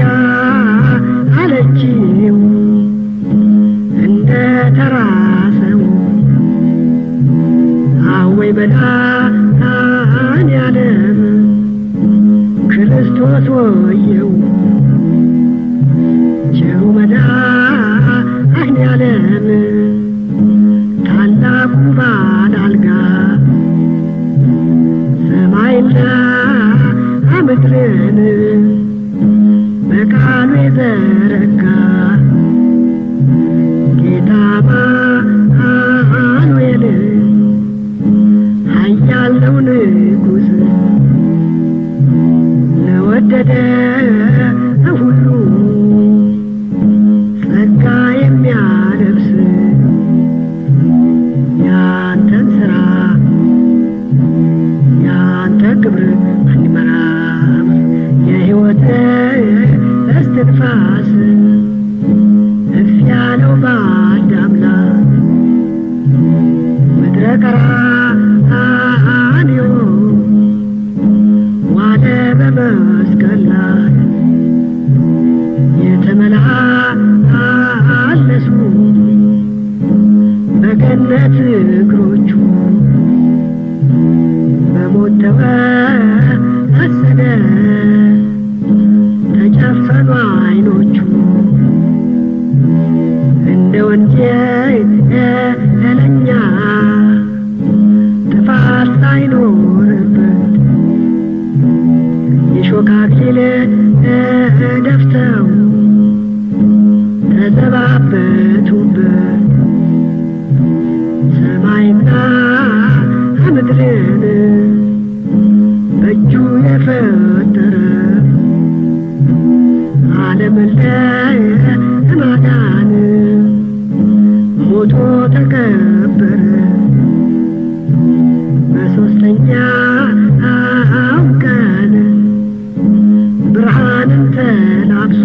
አለችው እንደ ተራ ሰው አወይ መድኃኔዓለም ክርስቶስ ወየው ቸሩ መድኃኔዓለም ታላቁ ባለ አልጋ ሰማይና ምድርን በቃሉ የዘረጋ ጌታ አማኑኤል ኃያል ነው ንጉሥ ለወደደ ሁሉ ጸጋ የሚያለብስ ያንተን ስራ ያንተን ግብር አንመራም የሕይወት እስትንፋስ እፍ ያለው በአዳም ላይ ምድረ ቀራንዮ ዋለ በመስቀል ላይ የተመላለሱ በገነት እግሮቹ በሞት ተወሰደ ተጨፈኑ አይኖቹ እንደ ወንጀለኛ ጥፋት ሳይኖርበት የሾህ አክሊል ደፍተው ተዘባበቱበት ሰማይና ምድርን በእጁ የፈጠረ ዓለምን ለማዳን ሞቶ ተቀበረ በሦስተኛው ቀን ብርሃንን ተላብሶ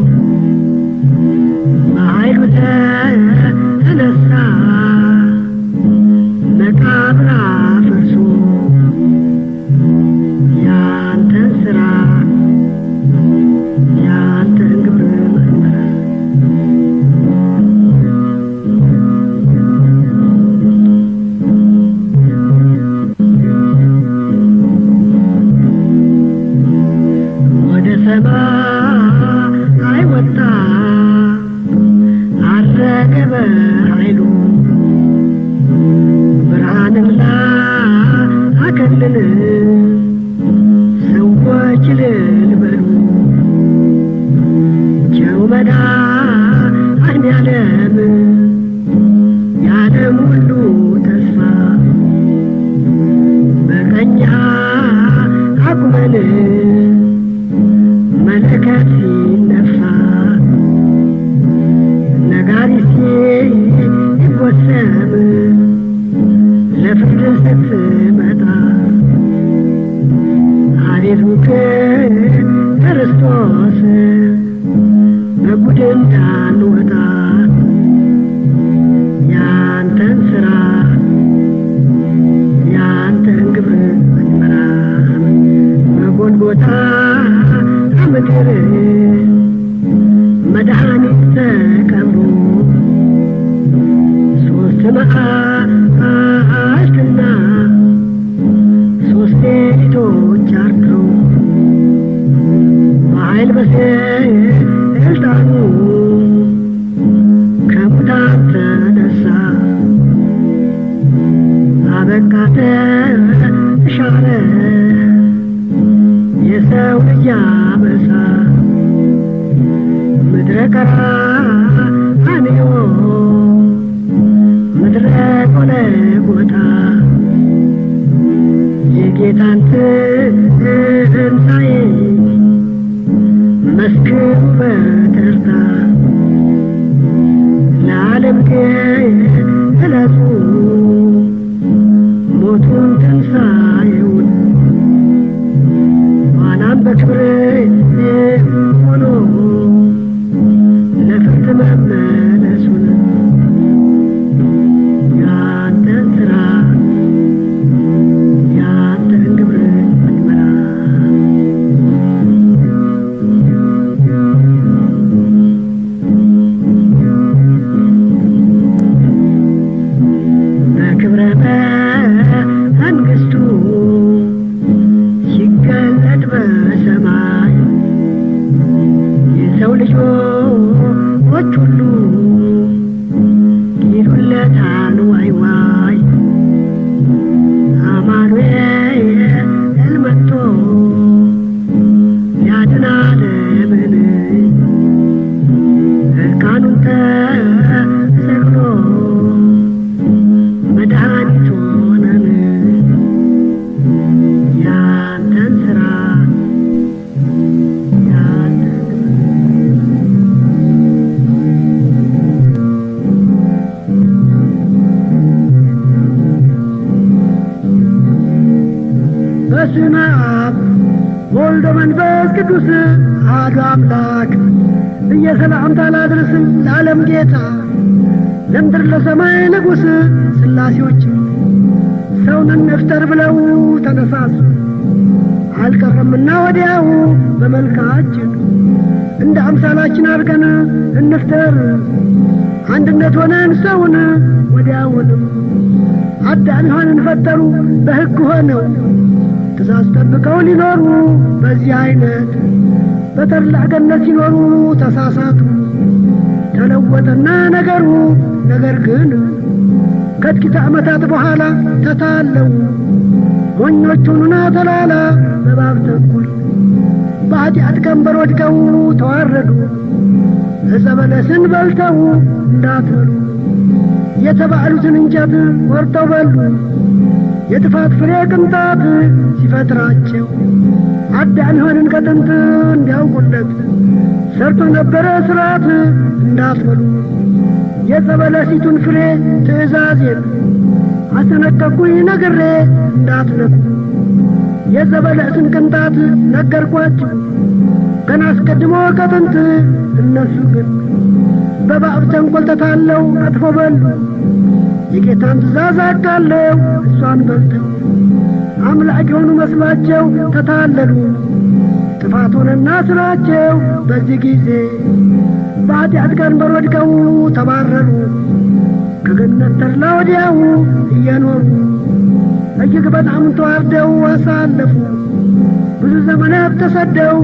በኃይሉ ተነሳ መቃብር አፍርሶ ያንተን ስራ ያንተን ግብር መንበረ ክርስቶስ በጉድ እንዳንወጣ ያንተን ስራ ያንተን ግብር እንመራ በጎልጎታ ምድር መድኃኒት ተቀብሮ ሶስት መዓልትና ሶስት ሌሊቶች አድረው በኃይል በስልጣኑ ከሙታን ተነሳ አበቃ ተሻረ የሰው ልጅ አበሳ ምድረ ቀራንዮ ምድረ ጎልጎታ የጌታን ትንሣኤ መስክሩ በተርታ ለዓለም ግለጹ ሞቱን ትንሣኤውን ኋላም በክብር ሆኖ ለፍርድ መመለሱን ያንተን ስራ ያንተን ግብር እንመራ በክብረ መንግሥቱ ሲገለጥ በሰማይ የሰው ልጆች ሁሉ ይሉለታል ዋይ ዋይ አማኑኤል መጥቶ ሊያድን ዓለምን እርቃኑን ተሰቅሎ መድኃኒት ሆነን ያንተን ስራ ያንተን በስመ አብ ወልደ መንፈስ ቅዱስ አሐዱ አምላክ እየሰላምታ ላድርስ ለዓለም ጌታ ለምድር ለሰማይ ንጉሥ ሥላሴዎች ሰውን እንፍጠር ብለው ተነሳሱ። አልቀረምና ወዲያው በመልካችን እንደ አምሳላችን አድርገን እንፍጠር አንድነት ሆነን ሰውን ወዲያውንም አዳም ሔዋንን ፈጠሩ በሕግ ሆነው ትእዛዝ ጠብቀው ሊኖሩ በዚህ አይነት በተድላ ገነት ሲኖሩ ተሳሳቱ። ተለወጠና ነገሩ ነገር ግን ከጥቂት ዓመታት በኋላ ተታለው ሞኞች ሆኑና ተላላ በባብ ተንኩል በኃጢአት ቀንበር ወድቀው ተዋረዱ። ዕፀ በለስን በልተው እንዳትበሉ የተባሉትን እንጨት ቆርጠው በሉ። የጥፋት ፍሬ ቅንጣት ሲፈጥራቸው አዳም ሔዋንን ከጥንት እንዲያውቁለት ሰርቶ ነበረ ሥርዓት እንዳትበሉ የዕፀ በለሲቱን ፍሬ ትእዛዜን አስጠነቀቅኩኝ ነግሬ እንዳትነኩ የዕፀ በለስን ቅንጣት ነገርኳችሁ ገና አስቀድሞ ከጥንት እነሱ ግን በባብ ተንኰል ተታለው አጥፎ በሉ የጌታን ትእዛዝ አቃለው እሷን በልተው አምላክ የሆኑ መስሏቸው ተታለሉ። ጥፋት ሆነና ስራቸው በዚህ ጊዜ በኃጢአት ቀንበር ወድቀው ተባረሩ። ከገነት ተድላ ወዲያው እየኖሩ እጅግ በጣም ተዋርደው አሳለፉ። ብዙ ዘመናት ተሰደው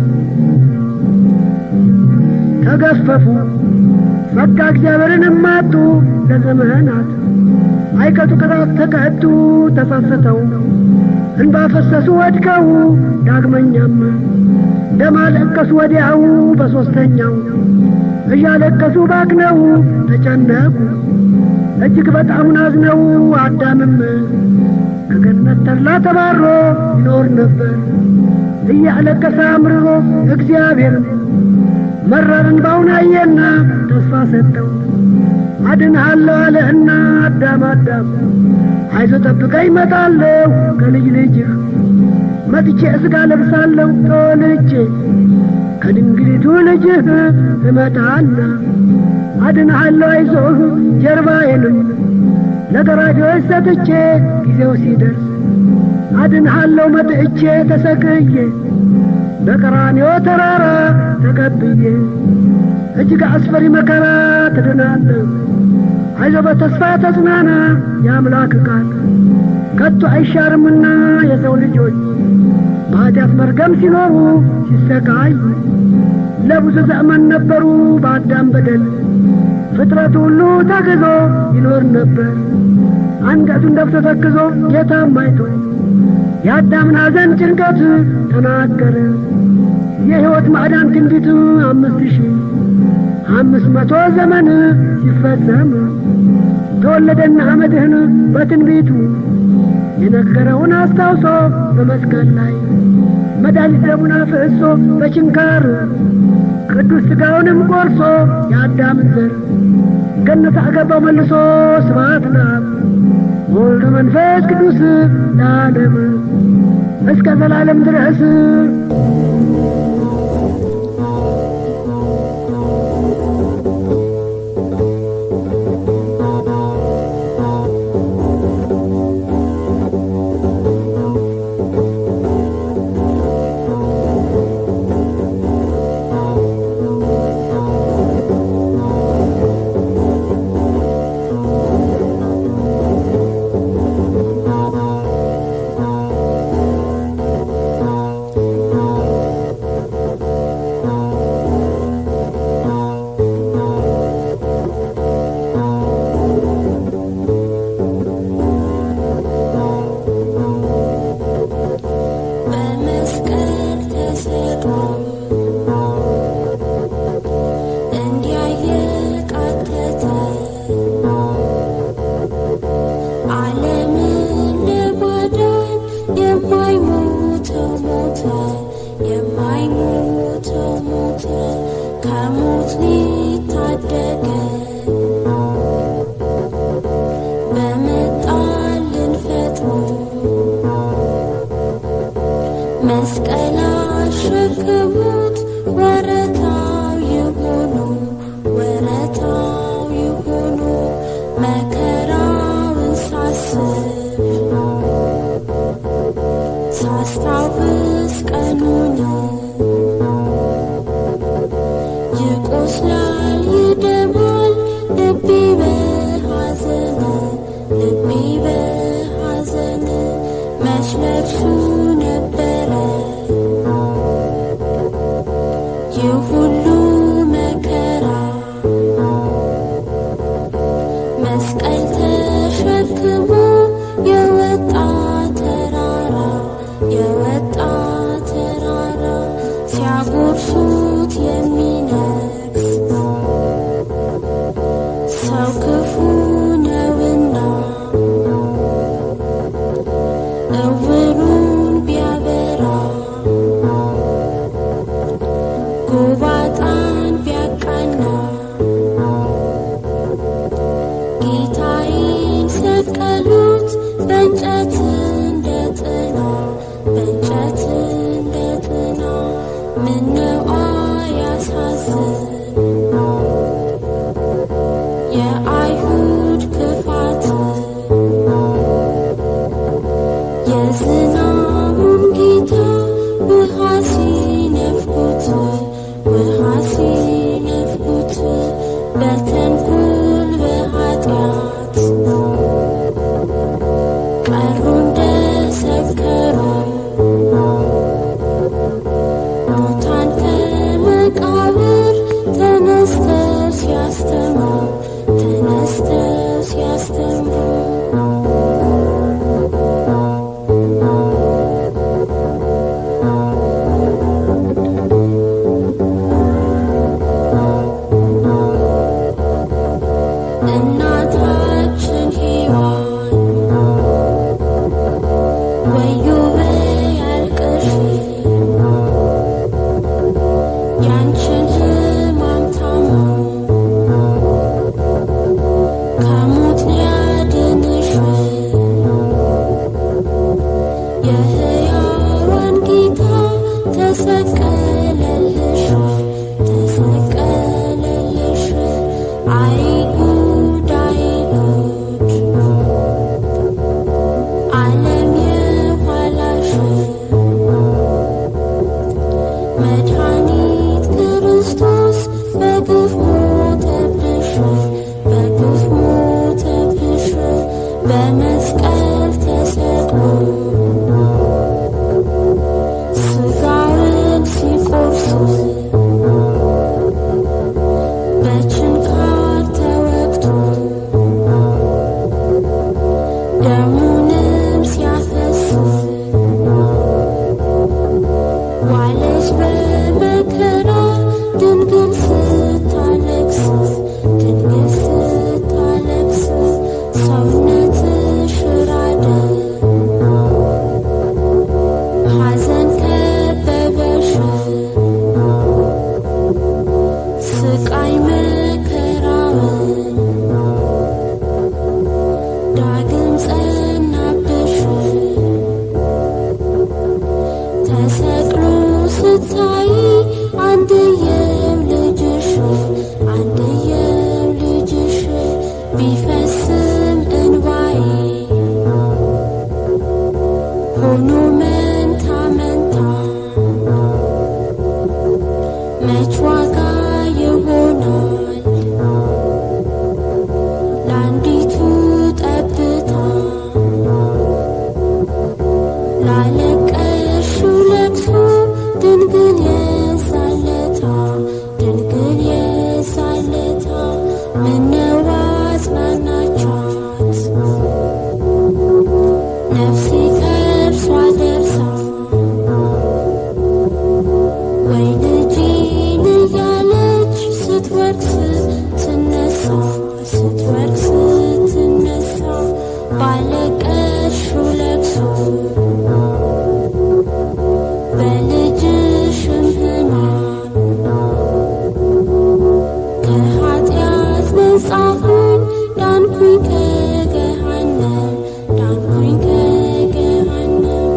ተገፈፉ። ጸጋ እግዚአብሔርን ማጡ ለዘመናት አይቀጡ ቅጣት ተቀጡ ተጸጽተው እንባ ፈሰሱ ወድቀው ዳግመኛም ደም አለቀሱ ወዲያው በሦስተኛው እያለቀሱ ባክነው ተጨነቁ እጅግ በጣም ናዝነው አዳምም ከገነት ተድላ ተባሮ ይኖር ነበር እያለቀሰ አምርሮ እግዚአብሔርም መረር እንባውን አየና ተስፋ ሰጠው አድንሃለሁ አለህና አዳም አዳም አይዞ ጠብቀኝ እመጣለሁ ከልጅ ልጅህ መጥቼ ስጋ ለብሳለሁ ተወልጄ ከድንግሊቱ ልጅህ እመጣና አድንሃለሁ አይዞህ ጀርባዬንም ለገራጆች ሰጥቼ ጊዜው ሲደርስ አድንሃለሁ መጥቼ ተሰቅዬ በቀራንዮ ተራራ ተቀብዬ እጅግ አስፈሪ መከራ ትድናለህ። አይዞ በተስፋ ተጽናና የአምላክ ቃል ከቶ አይሻርምና የሰው ልጆች በኃጢአት መርገም ሲኖሩ ሲሰቃዩ ለብዙ ዘመን ነበሩ በአዳም በደል ፍጥረት ሁሉ ተግዞ ይኖር ነበር። አንገቱን ደፍቶ ተክዞ ጌታም አይቶ የአዳምን ሐዘን ጭንቀት ተናገረ። የሕይወት ማዕዳን ትንቢት አምስት ሺህ አምስት መቶ ዘመን ሲፈጸም ተወለደና መድህን በትንቢቱ የነገረውን አስታውሶ በመስቀል ላይ መድኃኒት ደሙን አፍስሶ በችንካር ቅዱስ ሥጋውንም ቆርሶ የአዳምን ዘር ገነት አገባው መልሶ ስብሐት ለአብ ወወልድ መንፈስ ቅዱስ ለዓለም እስከ ዘላለም ድረስ በመስቀል ተሰቅሎ እንዲያየ ቃተተ ዓለምን ለማዳን የማይሞተው ሞተ የማይሞተው ሞተ ከሞት ሊታደገን በመጣልን ፈጥኖ መስቀል አሸክሙት ወረታው ይሆኑ ወረታው ይሆኑ መከራውን ሳስብ ሳስታውስ ቀኑን ይቆስላል ይደማል ልቤ በሐዘን ልቤ በሐዘን መች ለብሱ ነበረ ይህ ሁሉ መከራ መስቀል ተሸክሞ የወጣ ተራራ የወጣ ተራራ ሲያጎርሱት የሚነግስ ሰው ክፉ ነውና እውሩን ቢያበራ ጎባጣን ቢያቃና ጌታዬን ሰቀሉት በእንጨት እንደ ጥና በእንጨት እንደ ጥና ምነው አያሳዝን የአይሁድ ክፋት የዝናቡን ጌታ ውሃ ሲነፍኩት ውሃ ሲነፍኩት በተንኮል በኃጢአት ቀሩ እንደሰከሩ ሙታን ከመቃብር ተነስተው ሲያስተምሩ ተነስተው ሲያስተምሩ እናታችን ሔዋን ወዮ በይ አልቅሺ ያንቺን ሕማም ታሞ ከሞት ሊያድንሽ የሕያዋን ተሰቀለልሽ ተሰቀለልሽ አይ ጉድ አይ ጉድ ዓለም የኋላሽ መድኃኒት ክርስቶስ በግፍ ሞተብሽ በግፍ ሞተብሽ በመስቀል ተሰቅሎ ስጋውን ሲቆርሱ በችንካር ተወግቶ ደሙንም ሲያፈስ ዋለች በመከራ ድንግል ስታለቅስ ድንግል ስታለቅስ ሰውነትሽ ራደ ሐዘን ከበበሽ ስቃይ መከራውን ዳግም ጸናብሽ ተሰቅሎ ስታይ አንድየው ልጅሽ አንድየው ልጅሽ ቢፈስም እንባዬ ሆኖ መንታ መንታ መች ዋጋ ይሆናል ለአንዲቱ ጠብታ ላለቀሽው ለቅሶ ድንግል የሳለታ ድንግል የሳለታ ምነው አጽናናቻት ነፍሴ ከእርሷ ደርሳ ወይ ልጄን እያለች ስትወርቅ ስትነሳ ስትወርቅ ስትነሳ ባለቀሽው ለቅሶ በልጅሽም ሕማም ከኃጢአት ነጻሁኝ ዳንኩኝ ከገሃነም ዳንኩኝ ከገሃነም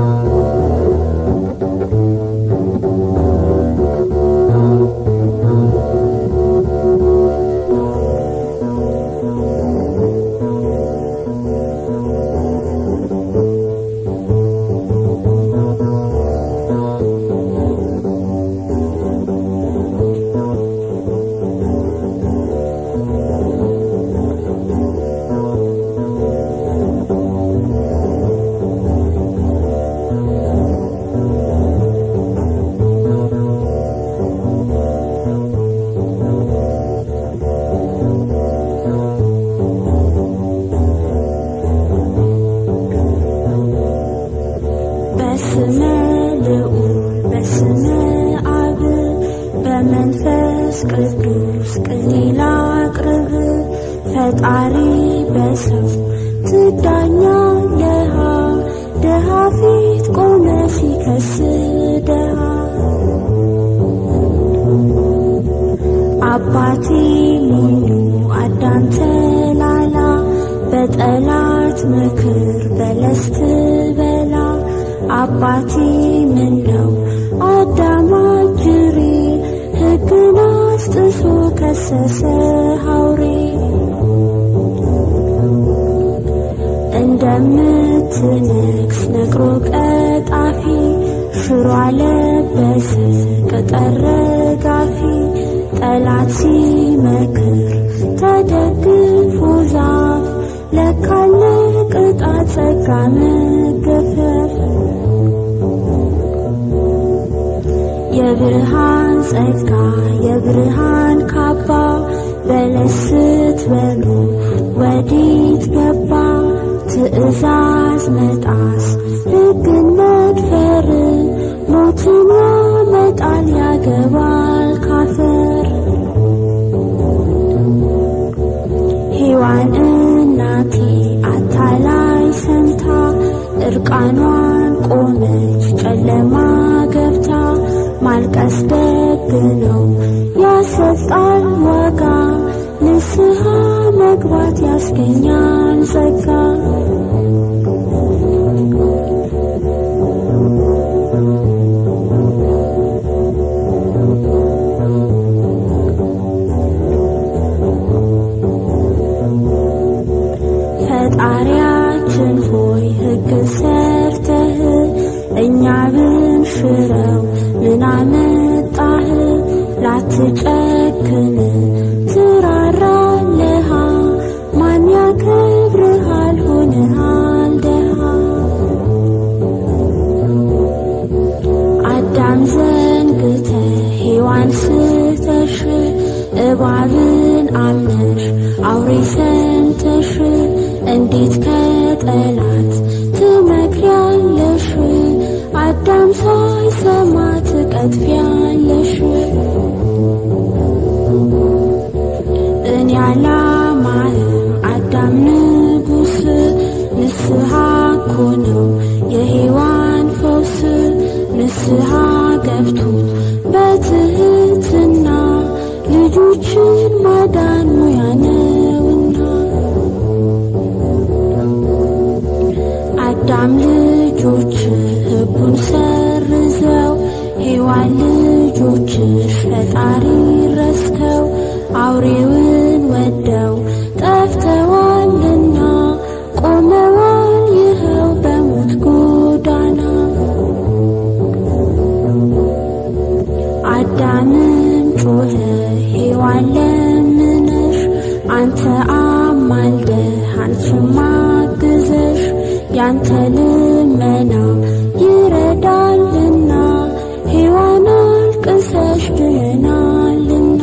በስመ ልዑል በስመ አብ በመንፈስ ቅዱስ ቅሊላ አቅርብ ፈጣሪ በሰው ትዳኛለሃ ድሃ ፊት ቆመ ሲከስ ድሃ አባቴ ሞኙ አዳም ተላላ በጠላት ምክር በለስ ትበላ አባቴ ምን ነው አዳም አጅሬ ሕግን አስጥሶ ከሰሰ ሐውሬ እንደምትነግስ ነግሮ ቀጣፊ ሽሮ አለበሰ ቅጠር ረጋፊ ጠላት ሲመክር ተደግፎ ዛፍ ለካለ ቅጣት ጸጋ መገፈፍ የብርሃን ጸጋ የብርሃን ካባ በለስ ስትበሉ ወዴት ገባ ትእዛዝ መጣስ ሕግን መድፈር ሞትን ያመጣል ያገባል ካፈር ሔዋን እናቴ አታላይ ሰምታ እርቃኗን ቆመች ጨለማ ገብታ ማልቀስ ደግ ነው ያሰጣል ዋጋ ንስሐ መግባት ያስገኛል ጸጋ እኛ ብንሽረው ምን አመጣህ ላትጨክን ትራራለሃ ማን ያከብርሃል ሆነሃል ደሃ አዳም ዘንግተ ሔዋን ስተሽ እባብን አምነሽ አውሬ ሰምተሽ እንዴት ከጠላት ትመክሪያለሽ አዳም ሳይሰማ ትቀጥፊያለሽ እኔ አላማህም አዳም ንጉስ ንስሐ እኮ ነው የሔዋን ፈውስ ንስሐ ገብቶ በትህትና ልጆችን ማዳን ሙያ ነውና አዳም ልጆች ሕጉን ሰርዘው ሔዋን ልጆችሽ ፈጣሪ ረስተው አውሬውን ወደው ጠፍተዋልና ቆመዋል ይኸው በሞት ጎዳና አዳምም ጮኸ ሔዋን ለምነሽ አንተ አማልደህ አንቺም አግዘሽ ያንተ ልመና ይረዳልና ሔዋን አልቅሰሽ ድነናልና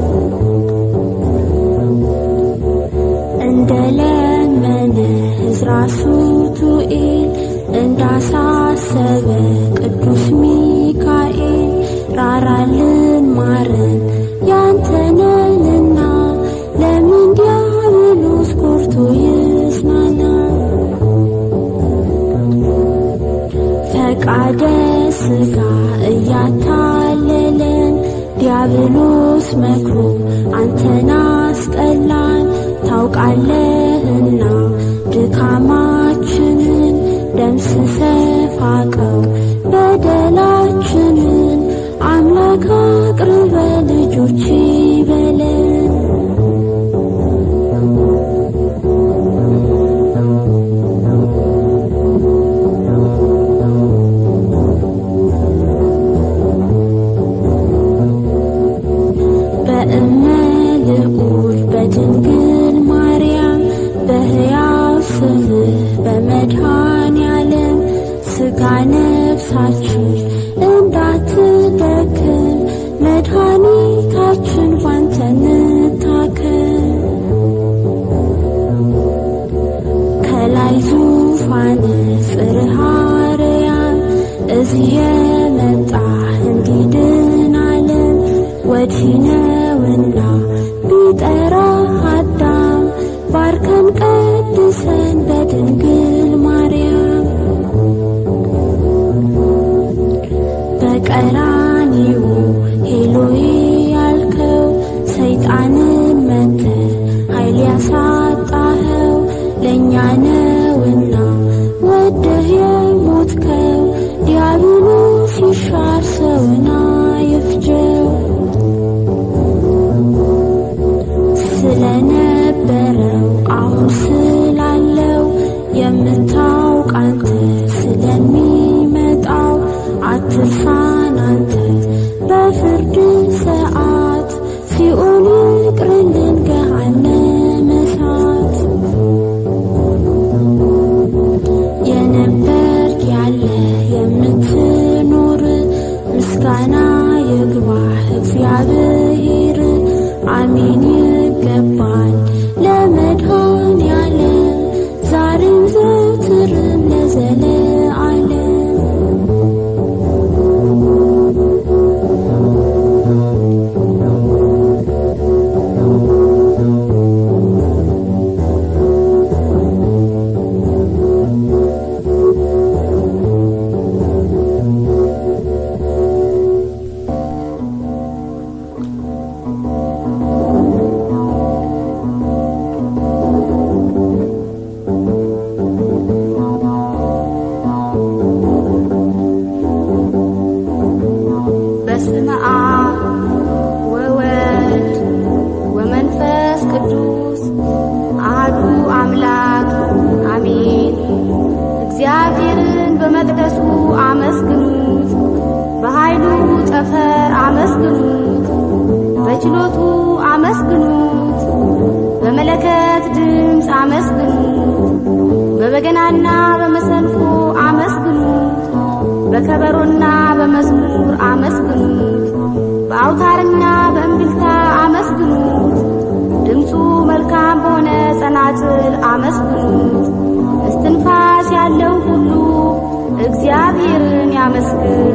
እንደ ለመነ ዕዝራ ሱቱኤል እንዳሳሰበ ቅዱስ ሚካኤል ራራልን ማረን ያንተነንና ለምን ዲያብሎስ ኮርቶ ይጽናና ፈቃደ ሥጋ እያታለለን ዲያብሎስ መክሮ አንተን አስጠላን ታውቃለህና ድካማችንን ደምስሰ ፋቀው በደላችንን አምላክ አቅርበ ልጆች በለን በእመ ልዑል በድንግል ማርያም በሕያው ስምህ በመድኃኔ ዓለም ሥጋ ነፍሳችን እንዳትደክም መድኃኒታችን ባንተ እንታከም። ከላይ ዙፋን ጽርሐ አርያም እዚህ የመጣ እንዲድን ዓለም ወዲህ ነውና ቢጠራ አዳም ባርከን ቀድሰን በድንግል ማርያም በቀራኒው ሄሎይ ያልከው ሰይጣንን መተ ኃይል ያሳጣኸው ለእኛ ነውና ወደህ የሞትከው ዲያብሎስ ይሻር ሰውና ይፍጀው በችሎቱ አመስግኑት፣ በመለከት ድምፅ አመስግኑት፣ በበገናና በመሰንቆ አመስግኑት፣ በከበሮና በመዝሙር አመስግኑት፣ በአውታርና በእምቢልታ አመስግኑት፣ ድምፁ መልካም በሆነ ጸናጽል አመስግኑት። እስትንፋስ ያለው ሁሉ እግዚአብሔርን ያመስግን።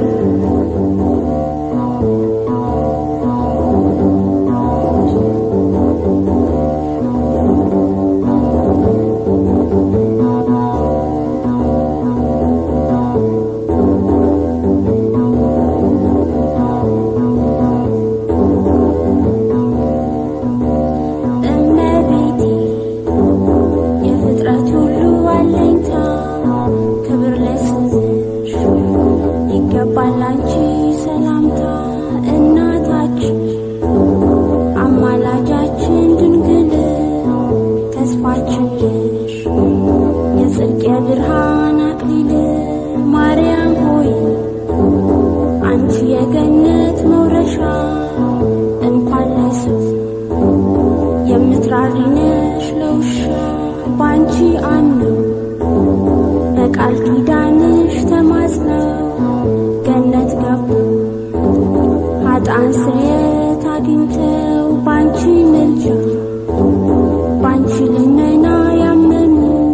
እመቤቴ የፍጥረት ሁሉ አለኝታ ክብር ለስምሽ ይገባል አንቺ ሰላምታ እናታችን አማላጃችን ድንግል ተስፋችን ነሽ የጽድቅ የብርሃን አክሊል ማርያም ሆይ አንቺ የገነት መውረሻ እንኳን ለሰው የምትራሪ ነሽ ለውሻ ባንቺ አምነው በቃል ኪዳንሽ ተማጽነው ገነት ገቡ ኃጥአን ስርየት አግኝተው ባንቺ ምልጃ ባንቺ ልመና ያመኑ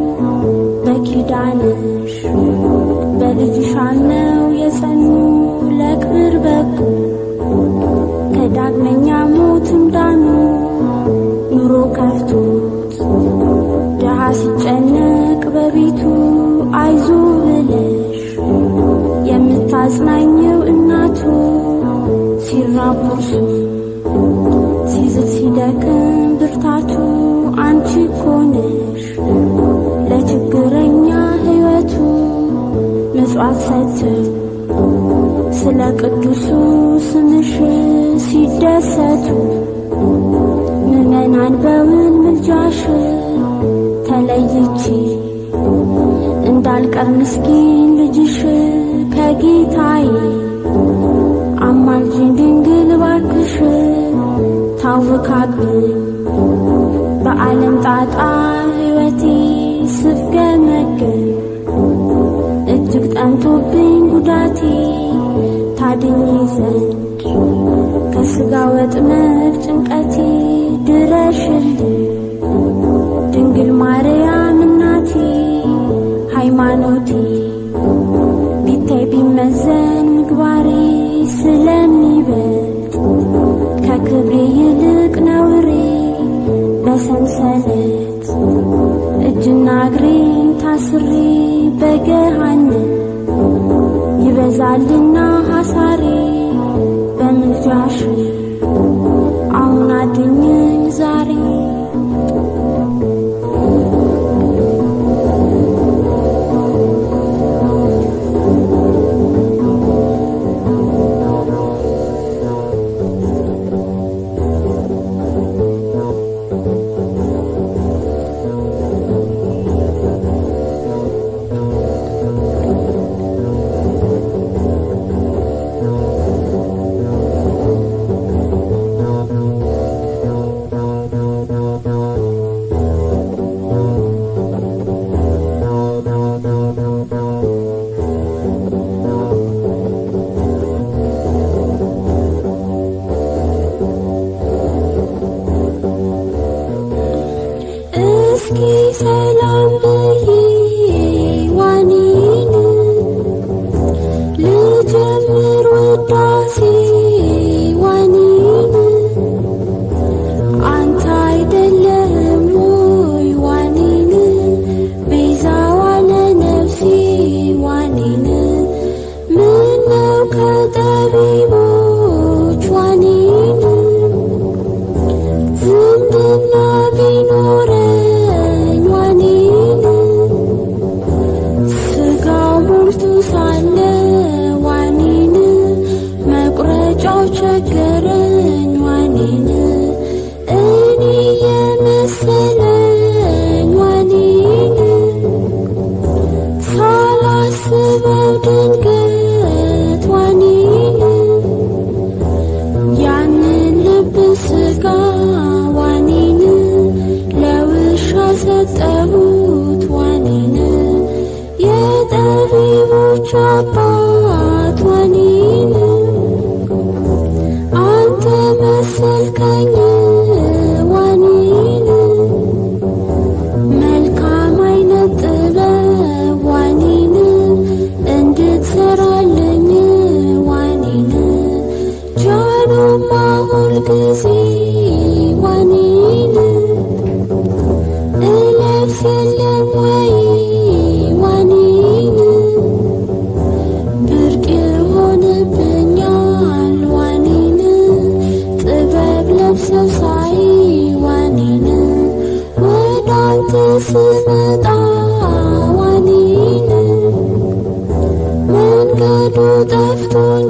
በኪዳንሽ በልጅሽ አምነው የጸኑ ለክብር በቁ ከዳግመኛ ሞትም ዳኑ ኑሮ ከፍቶት ድሃ ሲጨነቅ በቤቱ አይዞ ብለሽ የምታጽናኘው እናቱ ሲራብ እርሱ ሲዝል ሲደክም ብርታቱ አንቺ እኮ ነሽ ለችግረኛ ሕይወቱ ምጽዋት ሰጥተው ስለ ቅዱሱ ስምሽ ሲደሰቱ ምዕመናን በውን ምልጃሽ ተለይቼ እንዳልቀር ምስኪን ልጅሽ ከጌታዬ አማልጅኝ ድንግል ባክሽ ታውካብኝ በዓለም ጣጣ ሕይወቴ ስፍገመገም እጅግ ጠንቶብኝ ጉዳቴ ታድኝ ዘንድ ከሥጋ ወጥመድ ጭንቀቴ ድረሽልኝ ድንግል ማርያም እናቴ ሃይማኖቴ ቢታይ ቢመዘን ምግባሬ ስለሚበልጥ ከክብሬ ይልቅ ነውሬ በሰንሰለት እጅና እግሬን ታስሬ በገሃነም ይበዛልና ሐሳሬ በምልጃሽ አሁን አድኝኝ ዛሬ እስኪ ሰላም ብዬ ዋኔን ልጀምር ውዳሴ ዋኔን አንተ አይደለህም ወይ ዋኔን ቤዛዋ ለነፍሴ ዋኔን ምነው ከጠቢቦች ዋኔን ዝምድና ቢኖረኝ ዋኔን ስጋው ሞልቶ ሳለ ዋኔን መቁረጫው ቸገረኝ ዋኔን እኔ የመሰለኝ ዋኔን ሳላስበው ድንገት ዋኔን ያንን ልብ መንገዱ ጠፍቶኝ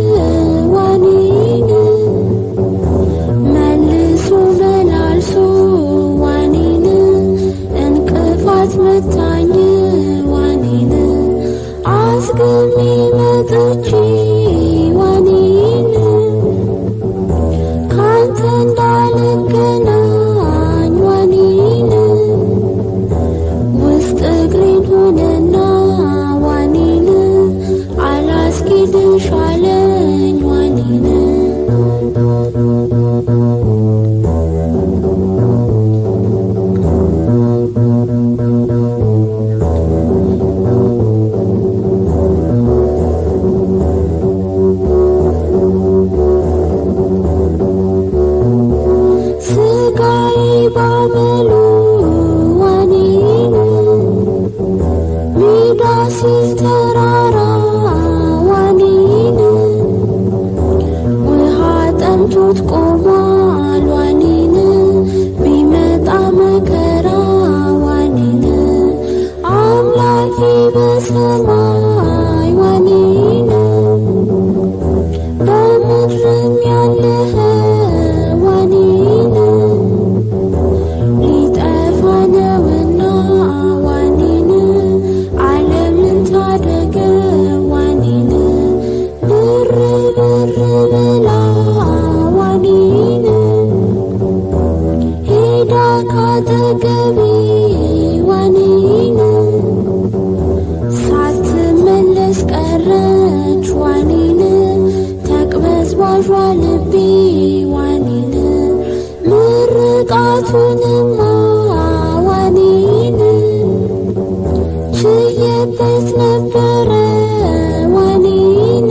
ዋኔን መልሶ መላልሶ ዋኔን እንቅፋት መታኝ ዋኔን አስገሚ መጥቼ ዋኔን ካንተ እንዳልገናኝ ዋኔን ውስጥ እግሬን ሆነና ዋኔን አላስኬድሽ አለኝ ዋኔን ስጋዬ ባመሉ ዋኔን ሜዳ ሲል ተራራ ዋኔን ውሃ ጠምቶት ቆሟል ዋኔን ቢመጣ መከራ ዋኔን አምላኬ በሰማይ ዋኔን በምድርም ያለህ ዋኔን ሊጠፋ ነውና ዋኔን ዓለምን ታደገ ዋኔን ብር ብር ብላ ዋኔን ሄዳ ካጠገቤ ዋኔን ሳትመለስ ቀረች ዋኔን ተቅበዝባዧ ልቤ ዋኔን ምርቃቱንማ ዋኔን ችዬበት ነበረ ዋኔን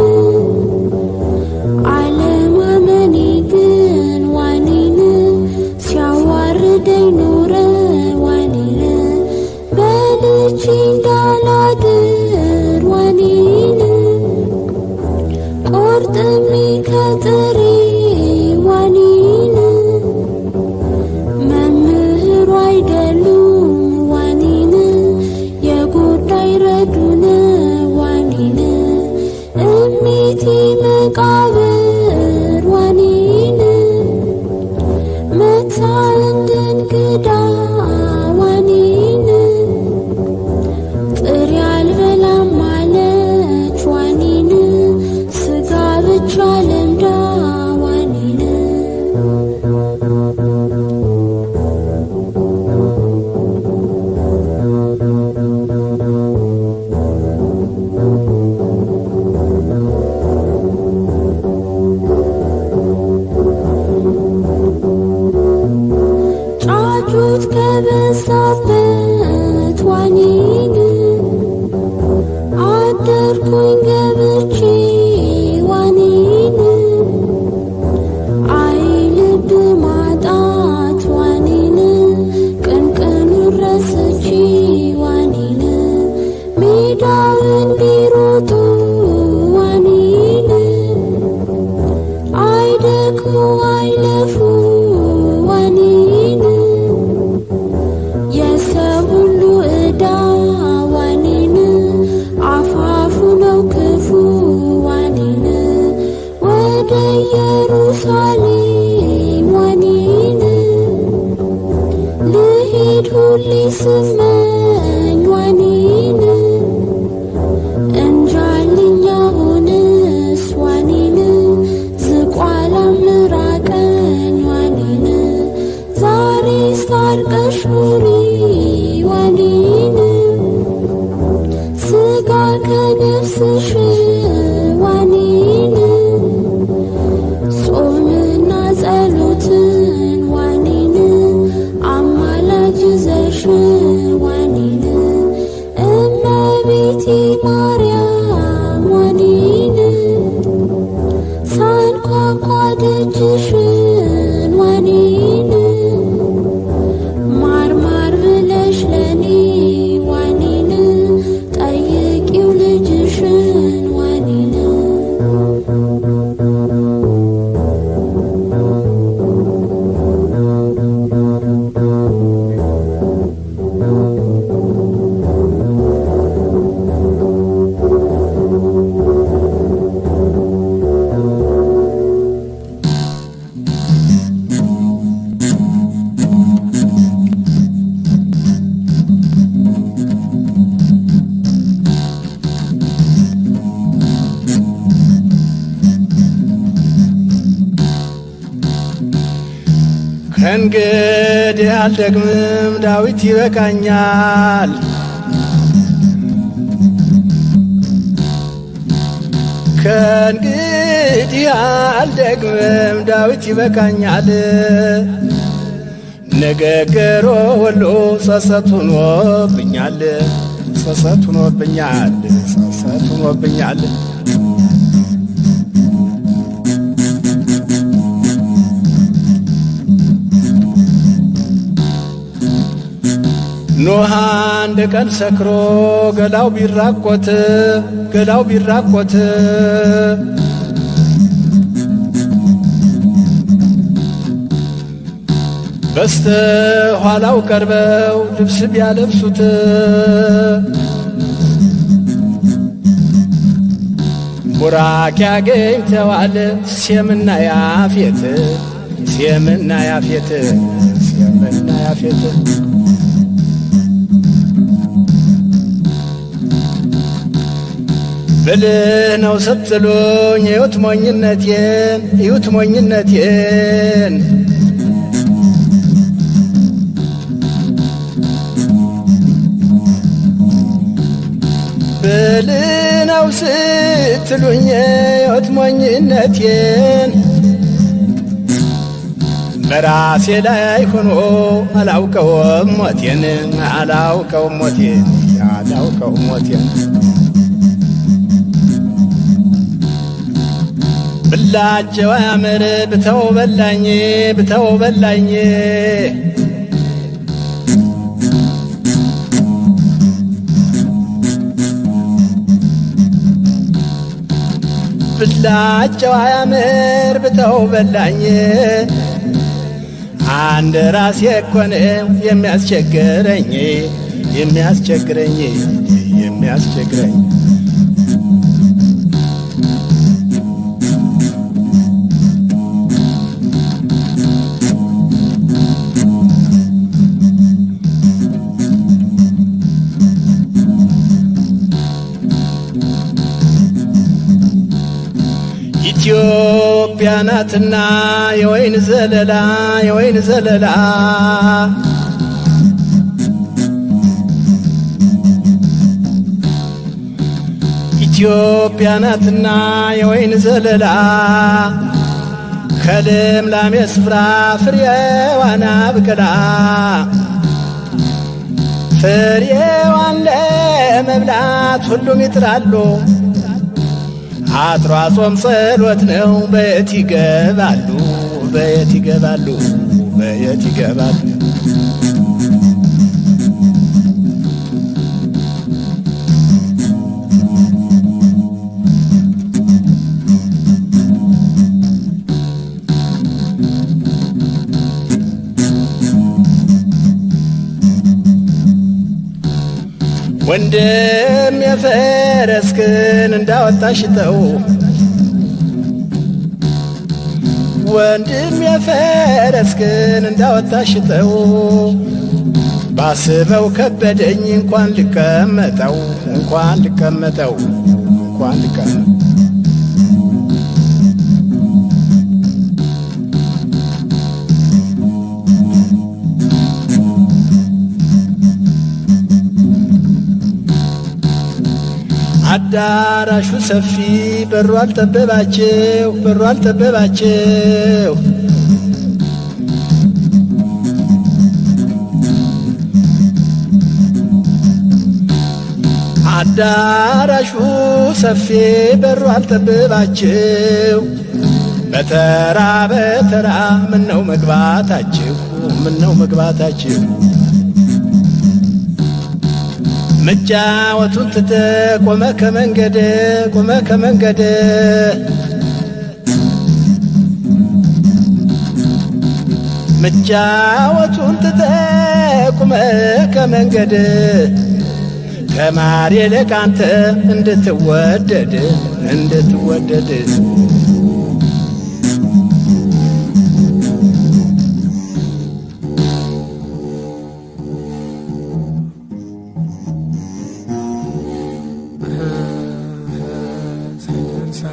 አለማመኔ ግን ዋኔን ሲያዋርደኝ ኖረ ዋኔን በልቼ እንዳላድር ዋኔን ቆርጥሜ ከጥሬ ዋኔን መምህሩ አይደሉም ዋኔን የጎዳይ ረዱን ዋኔን እሜቴ መቃብር ዋኔን መታ እንደ እንግዳ ዋኔን ጥሬ አልበላም አለች ዋኔን ስጋ ብቻ ለምዳ ዋኔን ጫጩት ከበዛበት ዋኔን አደርኩኝ ገብቼ ዋኔን አይ ልብ ማጣት ዋኔን ቅንቅኑ ረስቼ ዋኔን ሜዳውን ቢሮጡ ዋኔን አይደክሙ አይለፉ ዋኔን የሰው ሁሉ ዕዳ ዋኔን አፋፉ ነው ክፉ ዋኔን ወደ ኢየሩሳሌም ዋኔን ልሄድ ሁሌ ስመኝ ዋኔን እንጃልኛ ሆንስ ዋኔን ዝቋላ ምራቀኝ ዋኔን ዛሬ ስታርቀሽ ኑሪ ዋኔን ስጋ ከነፍስሽ ዋኔን ጾምና ጸሎትን ዋኔን አማላጅ ዘሽ ዋኔን እመቤቴ ማርያም ዋኔን ሳንኳኳ ደጅሽን ዋኔን ማር ማር ብለሽ ለኔ ዋኔን ጠይቂው ልጅሽን ከእንግዲህ አልደግምም ዳዊት ይበቃኛል ከእንግዲህ አልደግምም ዳዊት ይበቃኛል ንግግሩ ሁሉ ጸጸት ሆኖብኛል ጸጸት ሆኖብኛል ጸጸት ሆኖብኛል ኖህ አንድ ቀን ሰክሮ ገላው ቢራቆት ገላው ቢራቆት በስተ ኋላው ቀርበው ልብስ ቢያለብሱት ቡራክ ያገኝተዋል ሴምና ያፌት ሴምና ያፌት ሴምና ያፌት ብልህ ነው ስትሉኝ እዩት ሞኝነቴን እዩት ሞኝነቴን ብልህ ነው ስትሉኝ እዩት ሞኝነቴን በራሴ ላይ ሆኖ አላውቀውም ሞቴን አላውቀውም ሞቴን አላውቀውም ሞቴን ብላቸው አያምር ብተው በላኝ ብተው በላኝ ብላቸው አያምር ብተው በላኝ አንድ ራሴ እኮ ነው የሚያስቸግረኝ የሚያስቸግረኝ የሚያስቸግረኝ ኢትዮጵያ ናትና የወይን ዘለላ የወይን ዘለላ ኢትዮጵያ ናትና የወይን ዘለላ ከልምላሜ ስፍራ ፍሬዋን አብቅላ ፍሬዋን ለመብላት ሁሉም ይጥራሉ። አጥሯ ጾም ጸሎት ነው። በየት ይገባሉ? በየት ይገባሉ? በየት ይገባሉ? ወንድም የፈረስክን እንዳወጣሽተው ወንድም የፈረስክን እንዳወጣሽተው ባስበው ከበደኝ እንኳን ልቀመጠው እንኳን ልቀመጠው እንኳን ልቀመጠው አዳራሹ ሰፊ በሩ አልጠበባቸው በሩ አልጠበባቸው አዳራሹ ሰፊ በሩ አልጠበባቸው በተራ በተራ ምነው መግባታችሁ ምነው መግባታችሁ መጫወቱን ትተ ቆመ ከመንገድ ቆመ ከመንገድ መጫወቱን ትተ ቆመ ከመንገድ ተማሪ ለቃንተ እንድትወደድ እንድትወደድ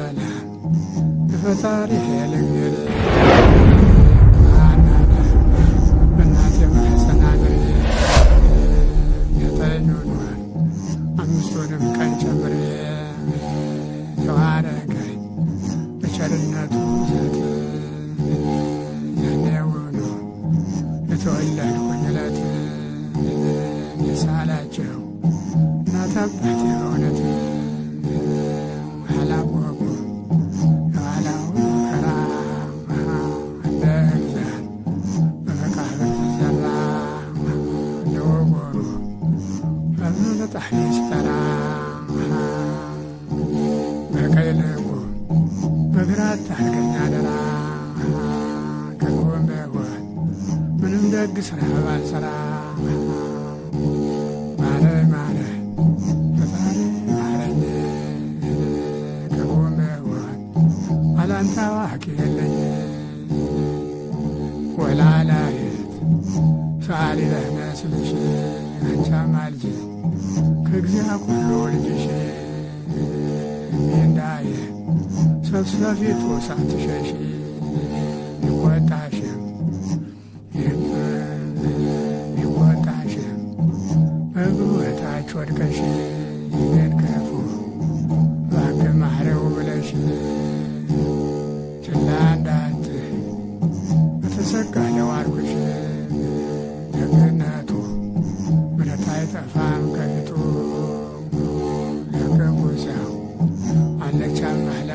ፈጣሪ ልንገር የተወለድኩኝ ዕለት የሳላቸው እናት አባቴ በእውነት አላወቁ የኋላው መከራ እንደ ግዛት በመቃብር ዘራ እንደ ወጎሩ ፈጥኖ ለጣፊ ሲጠራ በቀኝ ልቡ በግራ አታርገኝ አደራ ከጎን በጎን ምንም ደግ ስራ ባልሰራ ማረኝ ማረኝ ፈጣሪ ማረኝ ከጎን በጎን አላንተ አዋቂ የለኝ ወላላየት ሰአሊ ለነ ስልሽ አንቻ ማልጅ ከግዚያ ኩሎ ልጅሽ እንዳየ ሰብሰፊቱ ሳትሸሽ ይቆጣሽም ይቆጣሽም እግሩ እታች ወድቀሽ ይህን ክፉ እባክህ ማረው ብለሽ ችላ እንዳትይ በተሰቀለው አርጎሽ ደግነቱ ምሕረት አይጠፋም ከፊቱ ለክፉ ሰው አለች አማላጅ